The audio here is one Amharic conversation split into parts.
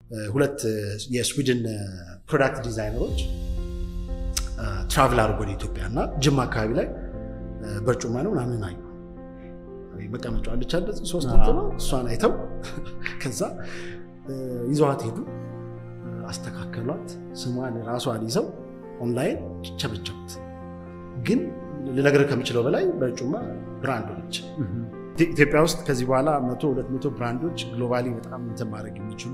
ሁለት የስዊድን ፕሮዳክት ዲዛይነሮች ትራቭል አድርጎ ወደ ኢትዮጵያ እና ጅማ አካባቢ ላይ በርጩማ ነው ምናምን አዩ። መቀመጫ አለች አለ ሶስት እንትኗ እሷን አይተው ከዛ ይዘዋት ሄዱ፣ አስተካከሏት። ስሟን ራሷን ይዘው ኦንላይን ቸበቸቡት። ግን ልነግርህ ከምችለው በላይ በርጩማ ብራንድ ሆነች። ኢትዮጵያ ውስጥ ከዚህ በኋላ መቶ ሁለት መቶ ብራንዶች ግሎባሊ በጣም እንትን ማድረግ የሚችሉ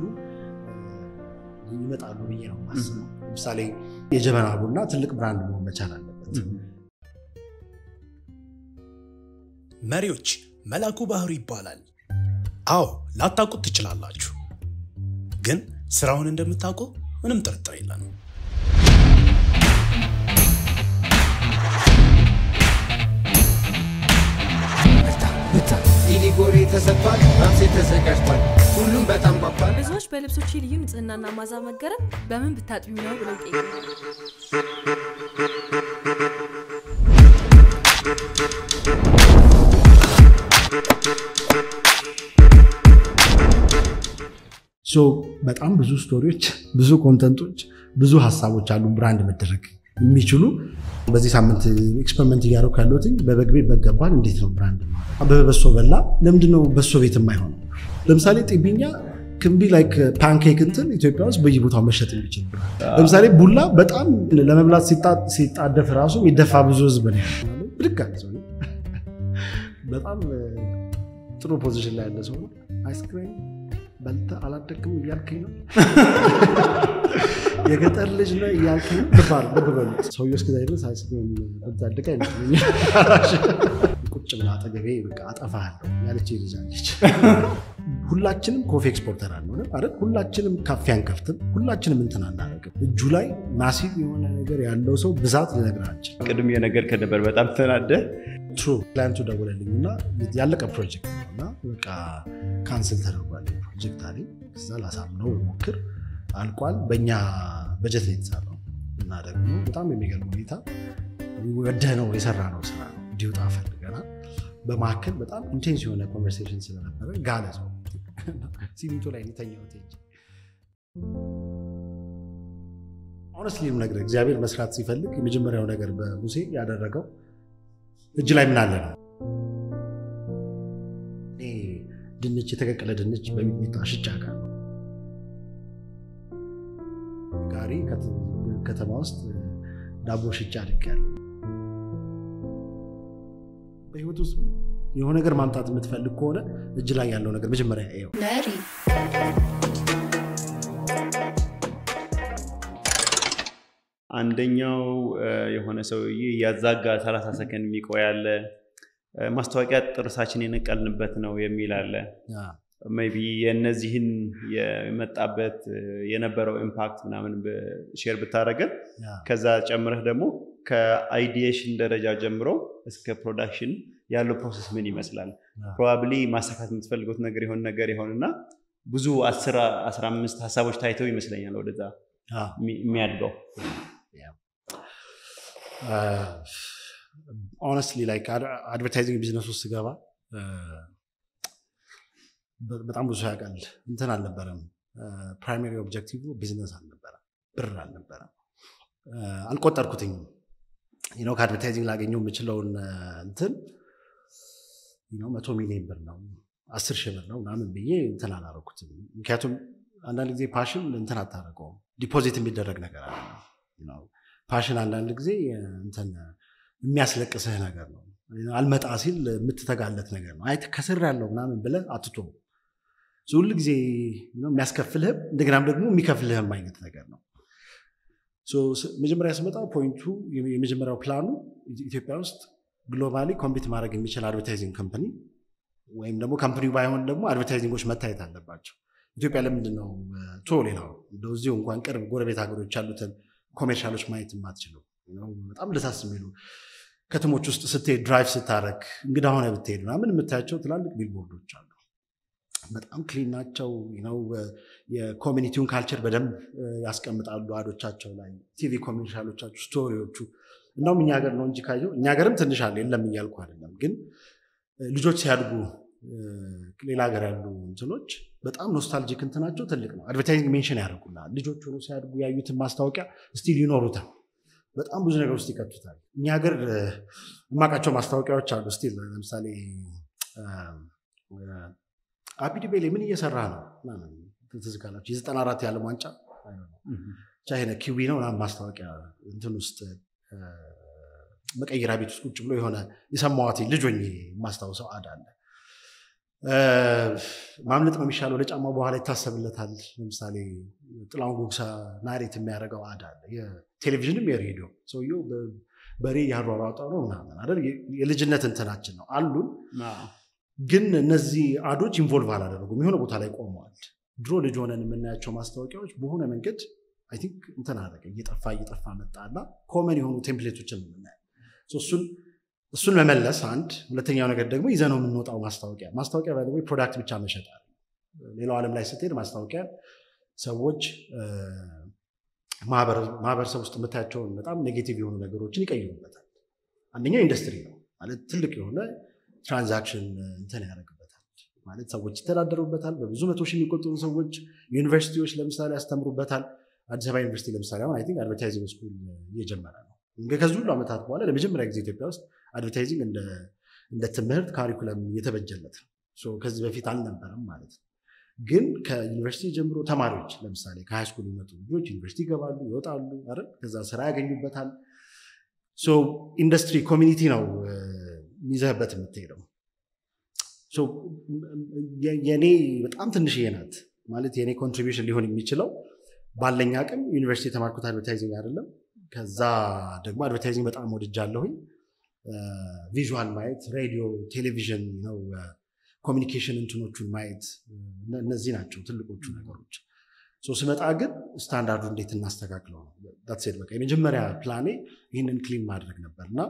ይመጣሉ ብዬ ነው የማስበው። ለምሳሌ የጀበና ቡና ትልቅ ብራንድ መሆን መቻል አለበት። መሪዎች መላኩ ባህሩ ይባላል። አዎ ላታውቁት ትችላላችሁ፣ ግን ስራውን እንደምታውቁ ምንም ጥርጥር የለም። ኢሊጎሬ ተሰጥቷል፣ ራምሴ ተዘጋጅቷል። ሁሉም በጣም ጓጓል። ብዙዎች በልብሶቼ ልዩ ንጽህናና ማዛ መገረም በምን ብታጥቢ ነው ብለው ይጠይቃሉ። በጣም ብዙ ስቶሪዎች፣ ብዙ ኮንተንቶች፣ ብዙ ሀሳቦች አሉ ብራንድ መደረግ የሚችሉ በዚህ ሳምንት ኤክስፐሪመንት እያደረኩ ያለሁት በበግ ቤት በገባል እንዴት ነው ብራንድ አበበ በሶ በላ ለምንድነው በሶ ቤት የማይሆነው? ለምሳሌ ጢብኛ ክንቢ ላይክ ፓንኬክ እንትን ኢትዮጵያ ውስጥ በየቦታው መሸጥ የሚችል ለምሳሌ ቡላ በጣም ለመብላት ሲጣደፍ ራሱ የሚደፋ ብዙ ህዝብ ነው ያለው። ብድግ አለ ሰው በጣም ጥሩ ፖዚሽን ላይ ያለ ሰው ነው። አይስክሬም በልተህ አላደግም እያልከኝ ነው የገጠር ልጅ ነው እያልከኝ ነው። ልባል ልብ በሉት ሰውዬው እስከዛ ድረስ አይስክሬም ብታደግ አይመስለኝም። ቁጭ ብላ አጠገቤ በቃ አጠፋለሁ ያለች ልጅ አለች። ሁላችንም ኮፊ ኤክስፖርተር አልሆንም አይደል? ሁላችንም ካፌ አንከፍትም። ሁላችንም እንትን አናደርግም። እጁ ላይ ማሲቭ የሆነ ነገር ያለው ሰው ብዛት ልነግርህ አልችልም። ቅድም የነገርከን ነበር በጣም ተናደ ትሩ ክላይንቱ ደወለልኝ እና ያለቀ ፕሮጀክት ነው እና በቃ ካንስል ተደርጓል ፕሮጀክት አለኝ። ከዛ ላሳምነው ሞክር አልቋል። በእኛ በጀት ነው የተሰራው እና ደግሞ በጣም የሚገርም ሁኔታ ወደህ ነው የሰራ ነው ስራ ነው እንዲወጣ ፈልገናል። በመካከል በጣም ኢንቴንስ የሆነ ኮንቨርሴሽን ስለነበረ ጋለ ሰው ሲሚንቶ ላይ የተኛሁት ሄጄ ኦነስትሊ ነገር እግዚአብሔር መስራት ሲፈልግ የመጀመሪያው ነገር በሙሴ ያደረገው እጅ ላይ ምን አለ ነው። እኔ ድንች የተቀቀለ ድንች በሚጥሚጣ ሽጫ ጋር ጋሪ ከተማ ውስጥ ዳቦ ሽጫ አድርጌያለሁ። በህይወት ውስጥ የሆነ ነገር ማምጣት የምትፈልግ ከሆነ እጅ ላይ ያለው ነገር መጀመሪያ ይኸው። መሪ አንደኛው የሆነ ሰውዬ እያዛጋ 30 ሰከንድ የሚቆይ አለ። ማስታወቂያ ጥርሳችን የነቀልንበት ነው የሚል አለ። ሜይ ቢ የእነዚህን የመጣበት የነበረው ኢምፓክት ምናምን ሼር ብታደረገን ከዛ ጨምረህ ደግሞ ከአይዲዬሽን ደረጃ ጀምሮ እስከ ፕሮዳክሽን ያለው ፕሮሰስ ምን ይመስላል? ፕሮባብሊ ማሳካት የምትፈልጉት ነገር የሆን ነገር ይሆንና ብዙ አስራ አምስት ሀሳቦች ታይተው ይመስለኛል ወደዛ የሚያድገው። ኦነስትሊ ላይክ አድቨርታይዚንግ ቢዝነስ ውስጥ ስገባ በጣም ብዙ ያውቃል። እንትን አልነበረም። ፕራይማሪ ኦብጀክቲቭ ቢዝነስ አልነበረም፣ ብር አልነበረም። አልቆጠርኩትኝም። ነው ከአድቨርታይዚንግ ላገኘው የምችለውን እንትን መቶ ሚሊዮን ብር ነው አስር ሺህ ብር ነው ምናምን ብዬ እንትን አላረኩትም። ምክንያቱም አንዳንድ ጊዜ ፓሽን እንትን አታደርገውም፣ ዲፖዚት የሚደረግ ነገር አለ። ፓሽን አንዳንድ ጊዜ እንትን የሚያስለቅስህ ነገር ነው። አልመጣ ሲል የምትተጋለት ነገር ነው። አይ ከስር ያለው ምናምን ብለህ አትቶ ሁል ጊዜ የሚያስከፍልህም እንደገናም ደግሞ የሚከፍልህም አይነት ነገር ነው። መጀመሪያ ስመጣ ፖይንቱ የመጀመሪያው ፕላኑ ኢትዮጵያ ውስጥ ግሎባሊ ኮምፒት ማድረግ የሚችል አድቨርታይዚንግ ከምፕኒ ወይም ደግሞ ከምፕኒው ባይሆን ደግሞ አድቨርታይዚንጎች መታየት አለባቸው። ኢትዮጵያ ለምንድን ነው ቶ ሌላው እንደው እዚሁ እንኳን ቅርብ ጎረቤት ሀገሮች ያሉትን ኮሜርሻሎች ማየት የማትችለው በጣም ደሳስ የሚሉ ከተሞች ውስጥ ስትሄድ ድራይቭ ስታረግ እንግዳ ሆነ ብትሄድ ምናምን የምታያቸው ትላልቅ ቢልቦርዶች አሉ። በጣም ክሊን ናቸው። ነው የኮሚኒቲውን ካልቸር በደንብ ያስቀምጣሉ አዶቻቸው ላይ ቲቪ ኮሜርሻሎቻችሁ፣ ስቶሪዎቹ እናውም እኛ ሀገር ነው እንጂ ካየው እኛ ሀገርም ትንሽ አለ የለም እያልኩ አይደለም። ግን ልጆች ሲያድጉ ሌላ ሀገር ያሉ እንትኖች በጣም ኖስታልጂክ እንትናቸው ትልቅ ነው። አድቨርታይዚንግ ሜንሽን ያደርጉልሃል። ልጆች ሆኖ ሲያድጉ ያዩትን ማስታወቂያ ስቲል ይኖሩታል። በጣም ብዙ ነገር ውስጥ ይከቱታል። እኛ ሀገር የማውቃቸው ማስታወቂያዎች አሉ። ስቲል ለምሳሌ አቢዲ ቤሌ ምን እየሰራ ነው ትዝ ካላችሁ የዘጠና አራት የዓለም ዋንጫ ቻይና ኪዊ ነው ምናምን ማስታወቂያ እንትን ውስጥ መቀየሪያ ቤት ውስጥ ቁጭ ብሎ የሆነ የሰማዋት ልጅ ሆኜ የማስታውሰው አድ አለ። ማምለጥ ነው የሚሻለው ለጫማ በኋላ ይታሰብለታል። ለምሳሌ ጥላሁን ጉግሳ ናሬት የሚያደርገው አድ አለ። የቴሌቪዥንም የሬዲዮ ሰውየው በሬ ያሯሯጠ ነው ምናምን አይደል? የልጅነት እንትናችን ነው አሉን። ግን እነዚህ አዶች ኢንቮልቭ አላደረጉም፣ የሆነ ቦታ ላይ ቆመዋል። ድሮ ልጅ ሆነን የምናያቸው ማስታወቂያዎች በሆነ መንገድ አይ ቲንክ እንትን አደረገ፣ እየጠፋ እየጠፋ መጣና ኮመን የሆኑ ቴምፕሌቶችን የምናየው እሱን እሱን መመለስ አንድ። ሁለተኛው ነገር ደግሞ ይዘነው የምንወጣው ማስታወቂያ ማስታወቂያ ባይ ፕሮዳክት ብቻ መሸጥ ሌላው ዓለም ላይ ስትሄድ ማስታወቂያ ሰዎች ማህበረሰብ ውስጥ የምታያቸውን በጣም ኔጌቲቭ የሆኑ ነገሮችን ይቀይሩበታል። አንደኛው ኢንዱስትሪ ነው ማለት ትልቅ የሆነ ትራንዛክሽን እንትን ያደርግበታል ማለት ሰዎች ይተዳደሩበታል። በብዙ መቶ ሺህ የሚቆጠሩ ሰዎች ዩኒቨርሲቲዎች ለምሳሌ ያስተምሩበታል። አዲስ አበባ ዩኒቨርሲቲ ለምሳሌ አሁን አይ ቲንክ አድቨርታይዚንግ ስኩል እየጀመረ ነው። ከዚህ ሁሉ ዓመታት በኋላ ለመጀመሪያ ጊዜ ኢትዮጵያ ውስጥ አድቨርታይዚንግ እንደ ትምህርት ካሪኩለም እየተበጀለት ነው። ከዚህ በፊት አልነበረም ማለት ነው። ግን ከዩኒቨርሲቲ ጀምሮ ተማሪዎች ለምሳሌ ከሃይ ስኩል የሚመጡ ልጆች ዩኒቨርሲቲ ይገባሉ፣ ይወጣሉ፣ አይደል? ከዛ ስራ ያገኙበታል። ኢንዱስትሪ ኮሚኒቲ ነው ይዘህበት የምትሄደው። የኔ በጣም ትንሽዬ ናት ማለት የኔ ኮንትሪቢሽን ሊሆን የሚችለው ባለኝ አቅም ዩኒቨርሲቲ የተማርኩት አድቨርታይዚንግ አይደለም። ከዛ ደግሞ አድቨርታይዚንግ በጣም ወድጃለሁኝ። ቪዥዋል ማየት፣ ሬዲዮ፣ ቴሌቪዥን ነው ኮሚኒኬሽን እንትኖቹን ማየት እነዚህ ናቸው ትልቆቹ ነገሮች። ስመጣ ግን ስታንዳርዱ እንዴት እናስተካክለው ነው ዳትሴት በቃ የመጀመሪያ ፕላኔ ይህንን ክሊን ማድረግ ነበር እና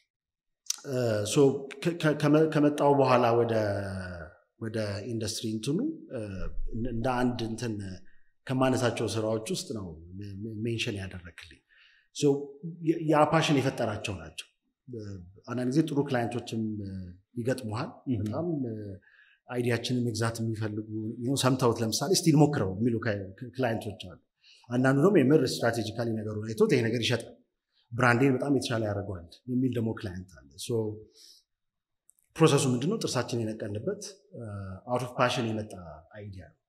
ከመጣው በኋላ ወደ ኢንዱስትሪ እንትኑ እንደ አንድ እንትን ከማነሳቸው ስራዎች ውስጥ ነው ሜንሽን ያደረግልኝ። ያ ፓሽን የፈጠራቸው ናቸው። አንዳንድ ጊዜ ጥሩ ክላይንቶችም ይገጥሙሃል። በጣም አይዲያችንን መግዛት የሚፈልጉ ሰምተውት ለምሳሌ ስቲል ሞክረው የሚሉ ክላይንቶች አሉ። አንዳንዱ ደግሞ የምር ስትራቴጂካሊ ነገሩን አይቶት ይሄ ነገር ይሸጣል፣ ብራንዴን በጣም የተሻለ ያደርገዋል የሚል ደግሞ ክላይንት አለ። ፕሮሰሱ ምንድነው? ጥርሳችን የነቀንበት አውት ኦፍ ፓሽን የመጣ አይዲያ ነው።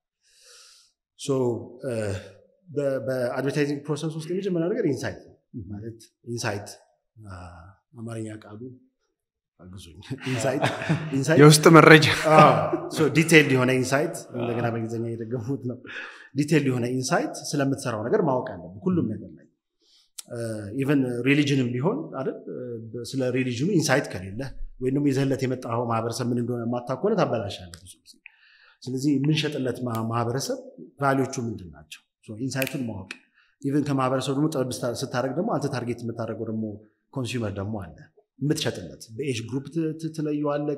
በአድቨርታይዚንግ ፕሮሰስ ውስጥ የመጀመሪያ ነገር ኢንሳይት ነው። ማለት ኢንሳይት አማርኛ ቃሉ አግዙኝ። የውስጥ መረጃ ዲቴይልድ የሆነ ኢንሳይት እንደገና በእንግሊዝኛ የደገሙት ነው። ዲቴይልድ የሆነ ኢንሳይት ስለምትሰራው ነገር ማወቅ አለብን ሁሉም ነገር ላይ ኢቨን ሪሊጅንም ቢሆን አይደል ስለ ሪሊጅኑ ኢንሳይት ከሌለ ወይም ደግሞ ይዘህለት የመጣው ማህበረሰብ ምን እንደሆነ የማታውቅ ከሆነ ታበላሻለህ ብዙ ጊዜ። ስለዚህ የምንሸጥለት ማህበረሰብ ቫሊዎቹ ምንድን ናቸው? ኢንሳይቱን ማወቅ ኢቨን ከማህበረሰቡ ደግሞ ጠብ ስታደርግ ደግሞ አንተ ታርጌት የምታደርገው ደግሞ ኮንሱመር ደግሞ አለ የምትሸጥለት በኤጅ ግሩፕ ትለየዋለህ፣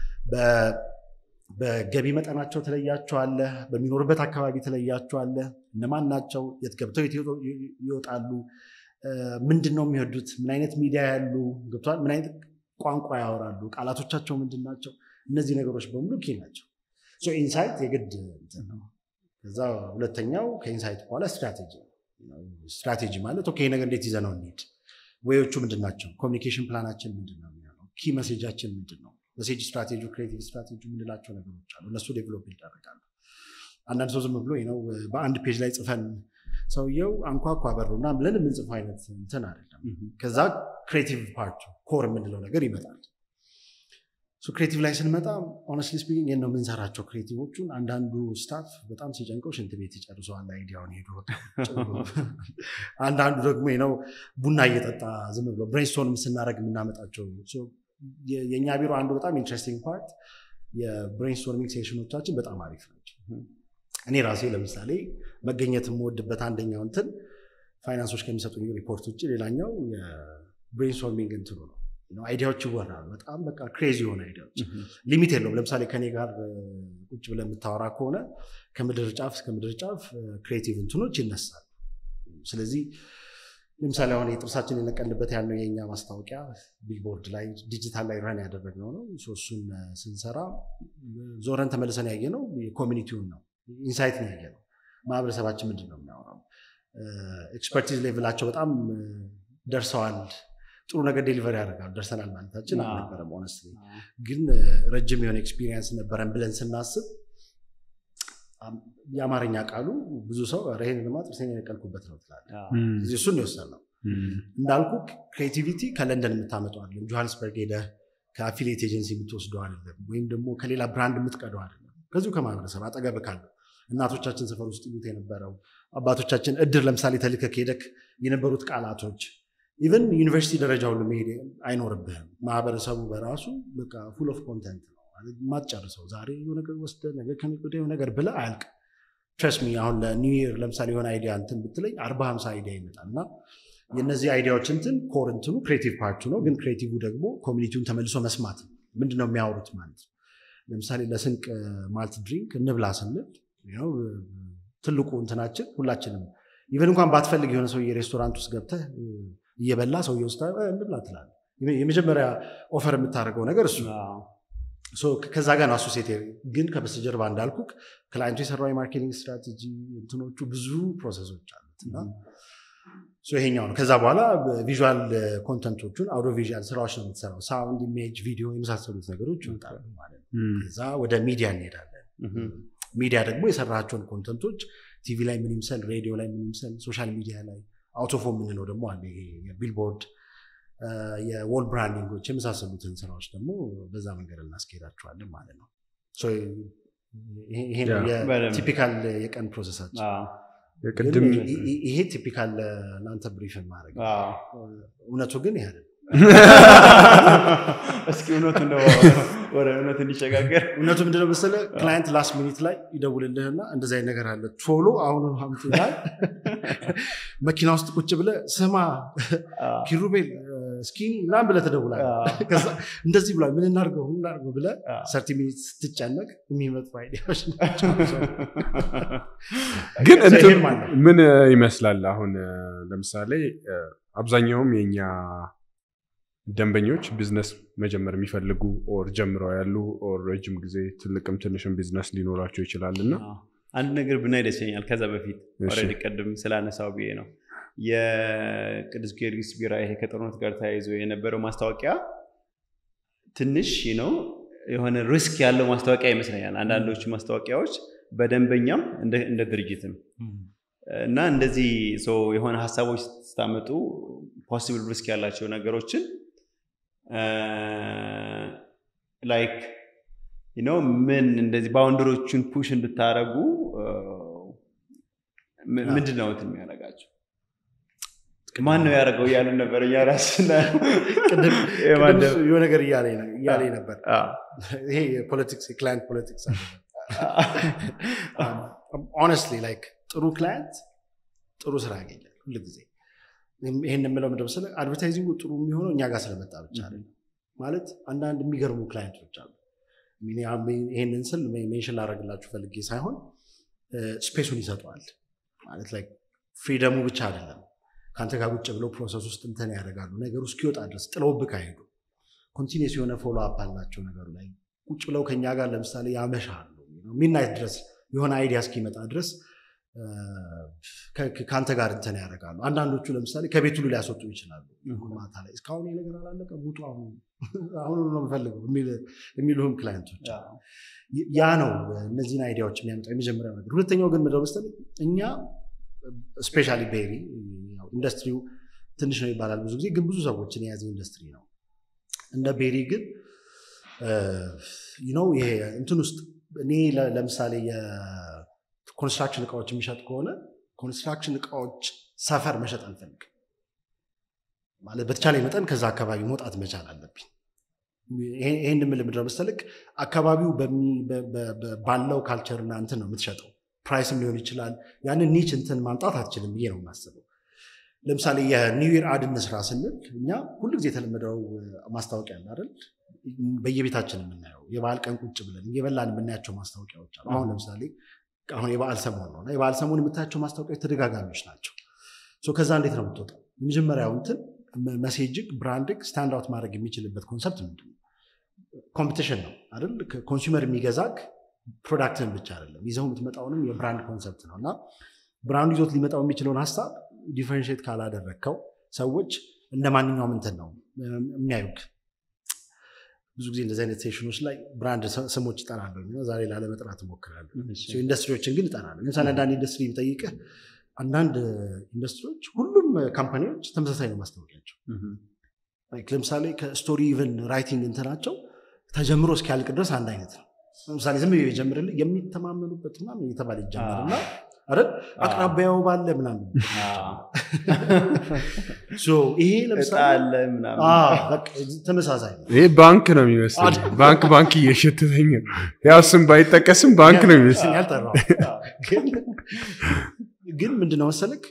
በገቢ መጠናቸው ትለያቸዋለህ፣ በሚኖርበት አካባቢ ትለያቸዋለህ። እነማን ናቸው? የት ገብተው ይወጣሉ? ምንድን ነው የሚወዱት? ምን አይነት ሚዲያ ያሉ ገብተዋል? ምን አይነት ቋንቋ ያወራሉ? ቃላቶቻቸው ምንድን ናቸው? እነዚህ ነገሮች በሙሉ ኪ ናቸው። ኢንሳይት የግድ ነው። ከዛ ሁለተኛው ከኢንሳይት በኋላ ስትራቴጂ ስትራቴጂ ማለት ኦኬ ነገር እንዴት ይዘነው እንሂድ ወዮቹ ምንድን ናቸው? ኮሚኒኬሽን ፕላናችን ምንድን ነው የሚሆነው? ኪ መሴጃችን ምንድን ነው? መሴጅ ስትራቴጂ፣ ክሬቲቭ ስትራቴጂ የምንላቸው ነገሮች አሉ። እነሱ ዴቨሎፕ ይደረጋሉ። አንዳንድ ሰው ዝም ብሎ ነው በአንድ ፔጅ ላይ ጽፈን ሰውየው አንኳኳ በሩና ብለን የምንጽፈው አይነት እንትን አይደለም። ከዛ ክሬቲቭ ፓርቱ ኮር የምንለው ነገር ይመጣል። ክሬቲቭ ላይ ስንመጣ ሆነስትሊ ስፒኪንግ ነው የምንሰራቸው ክሬቲቮቹን። አንዳንዱ ስታፍ በጣም ሲጨንቀው ሽንት ቤት ይጨርሰዋል አይዲያውን ሄዶ፣ አንዳንዱ ደግሞ ነው ቡና እየጠጣ ዝም ብሎ ብሬንስቶንም ስናደርግ የምናመጣቸው። የእኛ ቢሮ አንዱ በጣም ኢንትረስቲንግ ፓርት የብሬንስቶርሚንግ ሴሽኖቻችን በጣም አሪፍ ናቸው። እኔ ራሴ ለምሳሌ መገኘት የምወድበት አንደኛው እንትን ፋይናንሶች ከሚሰጡኝ ሪፖርት ውጭ ሌላኛው የብሬንስቶርሚንግ እንትኑ ነው። አይዲያዎች ይወራሉ። በጣም በቃ ክሬዚ የሆነ አይዲያዎች ሊሚት የለውም። ለምሳሌ ከኔ ጋር ቁጭ ብለህ የምታወራ ከሆነ ከምድር ጫፍ እስከ ምድር ጫፍ ክሬቲቭ እንትኖች ይነሳሉ። ስለዚህ ለምሳሌ አሁን የጥርሳችን የነቀልበት ያለው የኛ ማስታወቂያ ቢልቦርድ ላይ ዲጂታል ላይ ረን ያደረግነው ነው። እሱን ስንሰራ ዞረን ተመልሰን ያየነው የኮሚኒቲውን ነው። ኢንሳይት ነው ያየ ነው። ማህበረሰባችን ምንድን ነው የሚያወራው? ኤክስፐርቲዝ ሌቭላቸው በጣም ደርሰዋል። ጥሩ ነገር ዴሊቨር ያደርጋሉ። ደርሰናል ማለታችን አልነበረም። ሆነስ ግን ረጅም የሆነ ኤክስፒሪየንስ ነበረን ብለን ስናስብ የአማርኛ ቃሉ ብዙ ሰው ይሄን ልማ ጥርሴን የነቀልኩበት ነው ትላለህ። እዚህ እሱን ነው የወሰድነው። እንዳልኩ ክሬቲቪቲ ከለንደን የምታመጣው አይደለም። ጆሃንስበርግ ሄደህ ከአፊሊየት ኤጀንሲ የምትወስደው አይደለም። ወይም ደግሞ ከሌላ ብራንድ የምትቀደው አይደለም። ከዚሁ ከማህበረሰብ አጠገብ ካለው እናቶቻችን ሰፈር ውስጥ ይሉት የነበረው አባቶቻችን እድር ለምሳሌ ተልከህ ሄደክ የነበሩት ቃላቶች ኢቨን ዩኒቨርሲቲ ደረጃ ሁሉ መሄድ አይኖርብህም። ማህበረሰቡ በራሱ በቃ ፉል ኦፍ ኮንተንት ነው የማትጨርሰው። ዛሬ የሆነ ነገር ወስደህ ነገ ከነገ ወዲያ የሆነ ነገር ብለህ አያልቅ። ትረስት ሚ አሁን ለኒው ይር ለምሳሌ የሆነ አይዲያ እንትን ብትለኝ አርባ ሀምሳ አይዲያ ይመጣል እና የእነዚህ አይዲያዎች እንትን ኮር እንትኑ ክሬቲቭ ፓርቱ ነው። ግን ክሬቲቭ ደግሞ ኮሚኒቲውን ተመልሶ መስማት ነው። ምንድን ነው የሚያወሩት ማለት ነው። ለምሳሌ ለስንቅ ማልት ድሪንክ እንብላ ስንል ትልቁ እንትናችን ሁላችንም ኢቨን እንኳን ባትፈልግ የሆነ ሰው የሬስቶራንት ውስጥ ገብተህ እየበላ ሰውዬ ውስጥ እንብላ ትላለህ። የመጀመሪያ ኦፈር የምታደርገው ነገር እሱ ከዛ ጋር ነው አሶሴት ግን ከበስተጀርባ እንዳልኩ ክላይንቱ የሰራው የማርኬቲንግ ስትራቴጂ እንትኖቹ ብዙ ፕሮሰሶች አሉት እና ይሄኛው ነው። ከዛ በኋላ ቪዥዋል ኮንተንቶቹን አውዶ ቪዥዋል ስራዎች ነው የምትሰራው። ሳውንድ፣ ኢሜጅ፣ ቪዲዮ የመሳሰሉት ነገሮች ይወጣሉ ማለት ነው። ከዛ ወደ ሚዲያ እንሄዳለን። ሚዲያ ደግሞ የሰራቸውን ኮንተንቶች ቲቪ ላይ ምን ይምሰል፣ ሬዲዮ ላይ ምን ይምሰል፣ ሶሻል ሚዲያ ላይ አውቶፎ የምንለው ደግሞ አለ። ይሄ የቢልቦርድ የዎል ብራንዲንጎች የመሳሰሉትን ስራዎች ደግሞ በዛ መንገድ እናስኬዳቸዋለን ማለት ነው። ይሄ ነው የቲፒካል የቀን ፕሮሰሳችን። የቅድም ይሄ ቲፒካል ለአንተ ብሪፍን ማድረግ እውነቱ ግን ይሄ አይደለም። እስኪ እውነቱ ወደ እውነት እንዲሸጋገር እውነቱ ምንድነው መሰለህ? ክላይንት ላስት ሚኒት ላይ ይደውልልህና እንደዚህ አይነት ነገር አለ ቶሎ አሁኑ ሀምት ይላል። መኪና ውስጥ ቁጭ ብለህ ስማ ኪሩቤል ስኪኒ ምናምን ብለህ ትደውላለህ። እንደዚህ ብሏል፣ ምን እናድርገው ምን እናድርገው ብለህ ሰርቲ ሚኒት ስትጨነቅ የሚመጡ አይዲያዎች ናቸው። ግን እንትን ምን ይመስላል አሁን ለምሳሌ አብዛኛውም የኛ ደንበኞች ቢዝነስ መጀመር የሚፈልጉ ኦር ጀምረው ያሉ ኦር ረጅም ጊዜ ትልቅም ትንሽም ቢዝነስ ሊኖራቸው ይችላል እና አንድ ነገር ብናይ ደስ ይለኛል። ከዛ በፊት ኦልሬዲ ቅድም ስላነሳው ብዬ ነው የቅዱስ ጊዮርጊስ ቢራ ይሄ ከጦርነት ጋር ተያይዞ የነበረው ማስታወቂያ ትንሽ ነው የሆነ ሪስክ ያለው ማስታወቂያ ይመስለኛል። አንዳንዶቹ ማስታወቂያዎች በደንበኛም እንደ ድርጅትም እና እንደዚህ ሰው የሆነ ሀሳቦች ስታመጡ ፖሲብል ሪስክ ያላቸው ነገሮችን ላይክ ነው ምን እንደዚህ ባውንደሮቹን ፑሽ እንድታረጉ ምንድን ነው እንትን የሚያደርጋቸው ማን ነው ያደረገው እያሉን ነበር እኛ ራስ የሆነ ነገር እያለ ነበር ይሄ የፖለቲክስ የክላይንት ፖለቲክስ ኦነስትሊ ላይክ ጥሩ ክላይንት ጥሩ ስራ ያገኛል ሁል ጊዜ ይህን የምለው ምንድን መሰለህ አድቨርታይዚንጉ ጥሩ የሚሆነው እኛ ጋር ስለመጣ ብቻ አይደለም ማለት አንዳንድ የሚገርሙ ክላይንቶች አሉ ይህንን ስል ሜንሽን ላደረግላችሁ ፈልጌ ሳይሆን ስፔሱን ይሰጠዋል ማለት ላይ ፍሪደሙ ብቻ አይደለም ከአንተ ጋር ቁጭ ብለው ፕሮሰስ ውስጥ እንትን ያደርጋሉ ነገሩ እስኪወጣ ድረስ ጥለውብህ አይሄዱ ኮንቲኒስ የሆነ ፎሎ አፕ አላቸው ነገሩ ላይ ቁጭ ብለው ከኛ ጋር ለምሳሌ ያመሻሉ ሚድናይት ድረስ የሆነ አይዲያ እስኪመጣ ድረስ ከአንተ ጋር እንትን ያደርጋሉ አንዳንዶቹ ለምሳሌ ከቤት ሁሉ ሊያስወጡ ይችላሉ ማታ ላይ እስካሁን ነገር አላለቀ ውጡ አሁን ነው የምፈልገው የሚሉህም ክላይንቶች ያ ነው እነዚህን አይዲያዎች የሚያመጣው የመጀመሪያው ነገር ሁለተኛው ግን ምድረ መሰለኝ እኛ ስፔሻሊ ቤሪ ኢንዱስትሪው ትንሽ ነው ይባላል ብዙ ጊዜ ግን ብዙ ሰዎችን የያዘ ኢንዱስትሪ ነው እንደ ቤሪ ግን ነው ይሄ እንትን ውስጥ እኔ ለምሳሌ የኮንስትራክሽን እቃዎች የሚሸጥ ከሆነ ኮንስትራክሽን እቃዎች ሰፈር መሸጥ አልፈልግም ማለት በተቻለ መጠን ከዛ አካባቢ መውጣት መቻል አለብኝ ይህን የምል ምድረ መሰልክ አካባቢው ባለው ካልቸርና እንትን ነው የምትሸጠው ፕራይስም ሊሆን ይችላል ያንን ኒች እንትን ማምጣት አትችልም ብዬ ነው የማስበው ለምሳሌ የኒው ይር አድ እንስራ ስንል እኛ ሁሉ ጊዜ የተለመደው ማስታወቂያ አለ አይደል በየቤታችን የምናየው የበዓል ቀን ቁጭ ብለን እየበላን የምናያቸው ማስታወቂያዎች አሉ አሁን ለምሳሌ አሁን የበዓል ሰሞን ነው የበዓል ሰሞን የምታያቸው ማስታወቂያዎች ተደጋጋሚዎች ናቸው ከዛ እንዴት ነው የምትወጣው የመጀመሪያው እንትን መሴጅግ ብራንድግ ስታንድ አውት ማድረግ የሚችልበት ኮንሰፕት ምንድን ነው ኮምፒቲሽን ነው አይደል ኮንሱመር የሚገዛክ ፕሮዳክትን ብቻ አይደለም ይዘው የምትመጣውንም የብራንድ ኮንሰፕት ነው እና ብራንዱ ይዞት ሊመጣው የሚችለውን ሀሳብ ዲፈረንሽት ካላደረግከው ሰዎች እንደ ማንኛውም እንትን ነው የሚያዩክ ብዙ ጊዜ እንደዚህ አይነት ሴሽኖች ላይ ብራንድ ስሞች ይጠራለሁ እና ዛሬ ላለመጥራት እሞክራለሁ ኢንዱስትሪዎችን ግን ይጠራሉ ለምሳሌ አንዳንድ ኢንዱስትሪ ቢጠይቅህ አንዳንድ ኢንዱስትሪዎች ሁሉም ካምፓኒዎች ተመሳሳይ ነው ማስታወቂያቸው ለምሳሌ ከስቶሪ ኢቨን ራይቲንግ እንትናቸው ተጀምሮ እስኪያልቅ ድረስ አንድ አይነት ነው ለምሳሌ ዝም ብዬ ጀምርልህ የሚተማመኑበት ምናምን እየተባለ ይጀምርና አይደል አቅራቢያው ባለ ምናምን ይሄ ለምሳሌ ተመሳሳይ ነው ይሄ ባንክ ነው የሚመስል ባንክ ባንክ እየሸተተኝ ነው ያው ስም ባይጠቀስም ባንክ ነው የሚመስል ያልጠራው ግን ምንድነው መሰለክ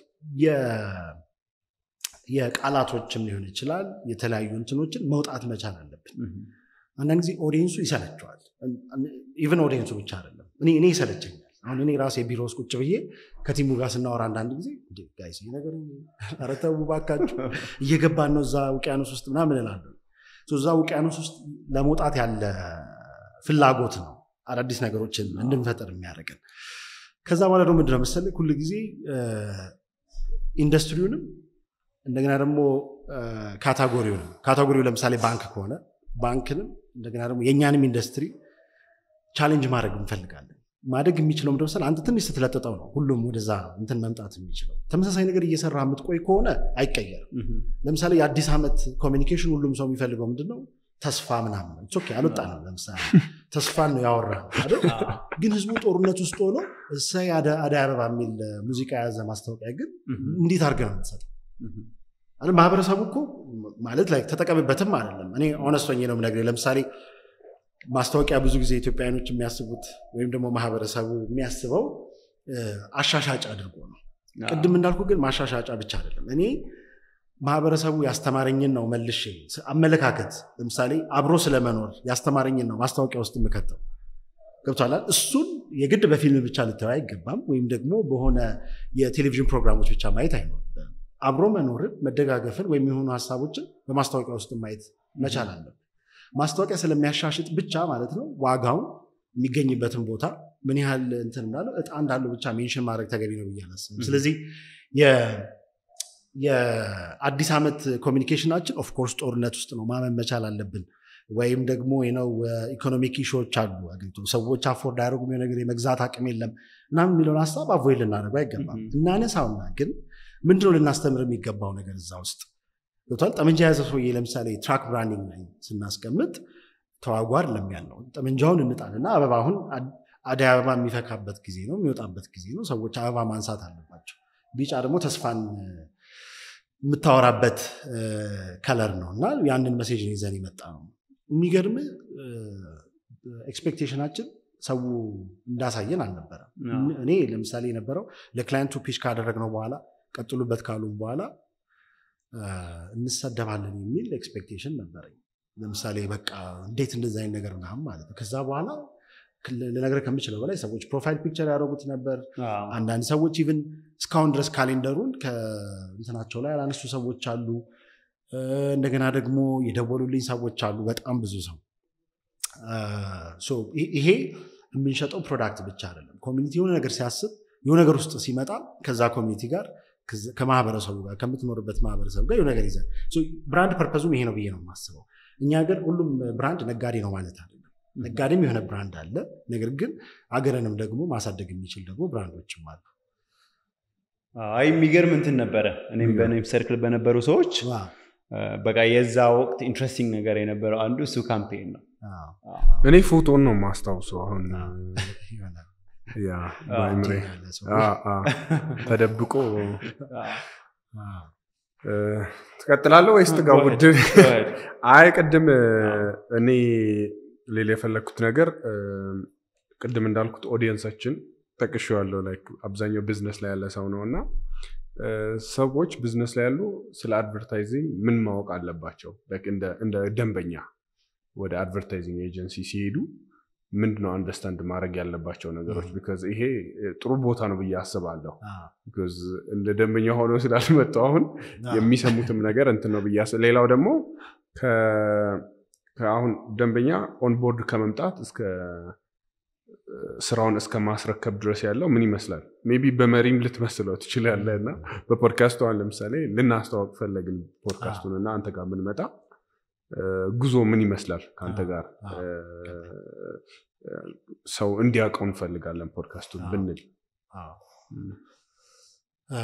የቃላቶችም ሊሆን ይችላል የተለያዩ እንትኖችን መውጣት መቻል አለብን አንዳንድ ጊዜ ኦዲየንሱ ይሰለቸዋል ኢቨን ኦዲየንሱ ብቻ አይደለም እኔ ይሰለቸኛል አሁን እኔ ራሴ ቢሮ ውስጥ ቁጭ ብዬ ከቲሙ ጋር ስናወራ አንዳንድ ጊዜ ጋይስ ነገር ኧረ ተው እባካችሁ እየገባን ነው እዛ ውቅያኖስ ውስጥ ምናምን እላለሁ እዛ ውቅያኖስ ውስጥ ለመውጣት ያለ ፍላጎት ነው አዳዲስ ነገሮችን እንድንፈጠር የሚያደርገን ከዛ በኋላ ደግሞ ምንድነው መሰለህ ሁል ጊዜ ኢንዱስትሪውንም እንደገና ደግሞ ካታጎሪውንም ካታጎሪው ለምሳሌ ባንክ ከሆነ ባንክንም እንደገና ደግሞ የእኛንም ኢንዱስትሪ ቻሌንጅ ማድረግ እንፈልጋለን ማደግ የሚችለው ምደ አንተ ትንሽ ስትለጥጠው ነው ሁሉም ወደዛ እንትን መምጣት የሚችለው ተመሳሳይ ነገር እየሰራ የምትቆይ ከሆነ አይቀየርም ለምሳሌ የአዲስ ዓመት ኮሚኒኬሽን ሁሉም ሰው የሚፈልገው ምንድነው ተስፋ ምናምን ነው ኦኬ አልወጣንም ለምሳሌ ተስፋን ነው ያወራ ግን ህዝቡ ጦርነት ውስጥ ሆኖ እሰይ አደይ አበባ የሚል ሙዚቃ የያዘ ማስታወቂያ ግን እንዴት አድርገ ነው የምትሰጠው ማህበረሰቡ እኮ ማለት ላይ ተጠቀምበትም አይደለም እኔ ኦነስቶኝ ነው የምነግርህ ለምሳሌ ማስታወቂያ ብዙ ጊዜ ኢትዮጵያውያኖች የሚያስቡት ወይም ደግሞ ማህበረሰቡ የሚያስበው አሻሻጭ አድርጎ ነው ቅድም እንዳልኩ ግን ማሻሻጫ ብቻ አይደለም እኔ ማህበረሰቡ ያስተማረኝን ነው መልሼ አመለካከት ለምሳሌ አብሮ ስለመኖር ያስተማረኝን ነው ማስታወቂያ ውስጥ የምከተው ገብቷላል እሱን የግድ በፊልም ብቻ ልታዩ አይገባም ወይም ደግሞ በሆነ የቴሌቪዥን ፕሮግራሞች ብቻ ማየት አይኖርም አብሮ መኖርን መደጋገፍን ወይም የሆኑ ሀሳቦችን በማስታወቂያ ውስጥ ማየት መቻል አለብን ማስታወቂያ ስለሚያሻሽጥ ብቻ ማለት ነው ዋጋውን የሚገኝበትን ቦታ ምን ያህል እንትን እንዳለው እጣ እንዳለው ብቻ ሜንሽን ማድረግ ተገቢ ነው ብዬ አላስብም ስለዚህ የአዲስ ዓመት ኮሚኒኬሽናችን ኦፍኮርስ ጦርነት ውስጥ ነው ማመን መቻል አለብን ወይም ደግሞ ነው ኢኮኖሚክ ኢሾዎች አሉ አገሪቱ ሰዎች አፎርድ አያደርጉም ነገር የመግዛት አቅም የለም ምናምን የሚለውን ሀሳብ አቮይድ ልናደርገው አይገባም እናነሳውና ግን ምንድነው ልናስተምር የሚገባው ነገር እዛ ውስጥ ገብቷል ጠመንጃ የያዘ ሰውዬ ለምሳሌ ትራክ ብራንዲንግ ላይ ስናስቀምጥ ተዋጉ አይደለም ያለው ጠመንጃውን እንጣልና አበባ አሁን አደይ አበባ የሚፈካበት ጊዜ ነው የሚወጣበት ጊዜ ነው ሰዎች አበባ ማንሳት አለባቸው ቢጫ ደግሞ ተስፋን የምታወራበት ከለር ነው እና ያንን መሴጅን ይዘን የመጣ ነው የሚገርም ኤክስፔክቴሽናችን ሰው እንዳሳየን አልነበረም እኔ ለምሳሌ የነበረው ለክላይንቱ ፒች ካደረግነው በኋላ ቀጥሉበት ካሉ በኋላ እንሰደባለን የሚል ኤክስፔክቴሽን ነበረኝ ለምሳሌ በቃ እንዴት እንደዚ አይነት ነገር ምናምን ማለት ነው ከዛ በኋላ ልነገር ከምችለው በላይ ሰዎች ፕሮፋይል ፒክቸር ያደረጉት ነበር አንዳንድ ሰዎች ኢቭን እስካሁን ድረስ ካሌንደሩን ከእንትናቸው ላይ ያላነሱ ሰዎች አሉ እንደገና ደግሞ የደወሉልኝ ሰዎች አሉ በጣም ብዙ ሰው ይሄ የምንሸጠው ፕሮዳክት ብቻ አይደለም ኮሚኒቲ የሆነ ነገር ሲያስብ የሆነ ነገር ውስጥ ሲመጣ ከዛ ኮሚኒቲ ጋር ከማህበረሰቡ ጋር ከምትኖርበት ማህበረሰብ ጋር የሆነ ነገር ይዘን ብራንድ ፐርፐዙም ይሄ ነው ብዬ ነው የማስበው እኛ ሀገር ሁሉም ብራንድ ነጋዴ ነው ማለት አይደለም ነጋዴም የሆነ ብራንድ አለ ነገር ግን አገርንም ደግሞ ማሳደግ የሚችል ደግሞ ብራንዶችም አሉ አይ የሚገርም እንትን ነበረ እኔም በኔም ሰርክል በነበሩ ሰዎች በቃ የዛ ወቅት ኢንትረስቲንግ ነገር የነበረው አንዱ እሱ ካምፔን ነው እኔ ፎቶን ነው ማስታውሰው አሁን ያ በአይምሬ ተደብቆ ትቀጥላለህ ወይስ ትጋውድ አይ ቅድም እኔ ሌላ የፈለግኩት ነገር ቅድም እንዳልኩት ኦዲየንሳችን ጠቅሼዋለሁ ላይክ አብዛኛው ቢዝነስ ላይ ያለ ሰው ነው እና ሰዎች ቢዝነስ ላይ ያሉ ስለ አድቨርታይዚንግ ምን ማወቅ አለባቸው እንደ ደንበኛ ወደ አድቨርታይዚንግ ኤጀንሲ ሲሄዱ ምንድነው አንደርስታንድ ማድረግ ያለባቸው ነገሮች ቢካዝ ይሄ ጥሩ ቦታ ነው ብዬ አስባለሁ ቢካዝ እንደ ደንበኛ ሆኖ ስላልመጣው አሁን የሚሰሙትም ነገር እንትን ነው ብዬ ሌላው ደግሞ አሁን ደንበኛ ኦንቦርድ ከመምጣት እስከ ስራውን እስከ ማስረከብ ድረስ ያለው ምን ይመስላል? ሜይ ቢ በመሪም ልትመስለው ትችላለህ እና በፖድካስቱ አሁን ለምሳሌ ልናስተዋወቅ ፈለግን ፖድካስቱን እና አንተ ጋር ብንመጣ እ፣ ጉዞ ምን ይመስላል ከአንተ ጋር እ፣ ሰው እንዲያውቀው እንፈልጋለን ፖድካስቱን ብንል አዎ። ም። አ፣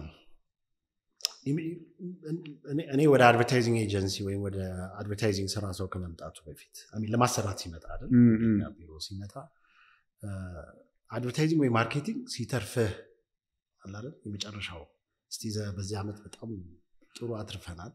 እኔ- እኔ ወደ አድቨርታይዚንግ ኤጀንሲ ወይም ወደ አድቨርታይዚንግ ስራ ሰው ከመምጣቱ በፊት I mean ለማሰራት ሲመጣ አይደል ም፣ ም። እኛ ቢሮ ሲመጣ አድቨርታይዚንግ ወይ ማርኬቲንግ ሲተርፍህ አለ አይደል የመጨረሻው እስቲ ዘ- በዚህ ዓመት በጣም ጥሩ አትርፈናል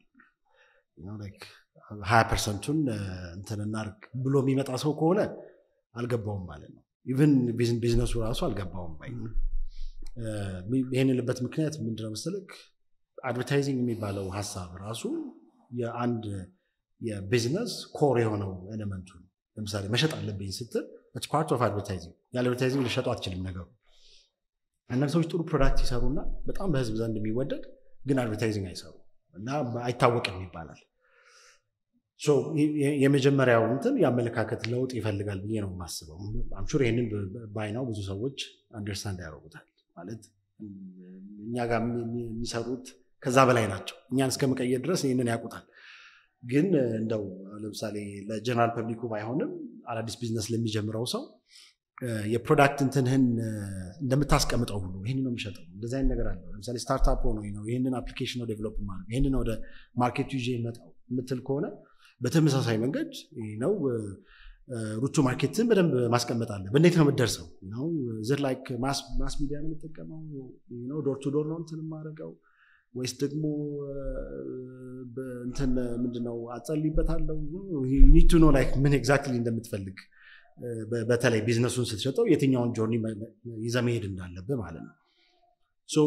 ሀያ ፐርሰንቱን እንትን እናርግ ብሎ የሚመጣ ሰው ከሆነ አልገባውም ማለት ነው ኢቨን ቢዝነሱ ራሱ አልገባውም ባይ ነው። እ፣ ይህን ልበት ምክንያት ምንድነው መሰለክ አድቨርታይዚንግ የሚባለው ሀሳብ ራሱ የአንድ የቢዝነስ ኮር የሆነው ኤሌመንቱ ነው ለምሳሌ መሸጥ አለብኝ ስትል ፓርት ኦፍ አድቨርታይዚንግ ያለ አድቨርታይዚንግ ልሸጡ አትችልም ነገሩ አንዳንድ ሰዎች ጥሩ ፕሮዳክት ይሰሩና በጣም በህዝብ ዘንድ የሚወደድ ግን አድቨርታይዚንግ አይሰሩ እና አይታወቅም ይባላል ሶ የ- የ- የመጀመሪያው እንትን የአመለካከት ለውጥ ይፈልጋል ብዬ ነው የማስበው አምሹር ይህንን ባይናው ብዙ ሰዎች አንደርስታንድ ያደርጉታል ማለት እም፣ እኛ ጋር የሚ- የሚ- የሚሰሩት ከዛ በላይ ናቸው እኛን እስከ መቀየር ድረስ ይህንን ያውቁታል ግን እ፣ እንደው ለምሳሌ ለጀነራል ፐብሊኩ ባይሆንም አዳዲስ ቢዝነስ ለሚጀምረው ሰው እ፣ የፕሮዳክት እንትንህን እ፣ እንደምታስቀምጠው ሁሉ ይህን ነው የሚሸጠው እንደዚህ አይነት ነገር አለው ለምሳሌ ስታርታፕ ሆኖ ነው ይህንን አፕሊኬሽን ነው ዴቨሎፕ ማድረግ ይህንን ወደ ማርኬቱ ይዤ ይመጣው የምትል ከሆነ በተመሳሳይ መንገድ ይህ ነው እ፣ እ፣ ሩቱ ማርኬትን በደንብ ማስቀመጥ አለ እንዴት ነው የምትደርሰው ነው ዝር ላይክ ማስ ሚዲያ ነው የምጠቀመው ዶር ቱ ዶር ነው እንትን የማደርገው ወይስ ደግሞ እ፣ በእንትን ምንድነው አጸልይበታለሁ ኒቱ ነው ላይክ ምን ኤግዛክትሊ እንደምትፈልግ እ፣ በ- በተለይ ቢዝነሱን ስትሸጠው የትኛውን ጆርኒ ይዘህ መሄድ እንዳለብህ ማለት ነው ሶ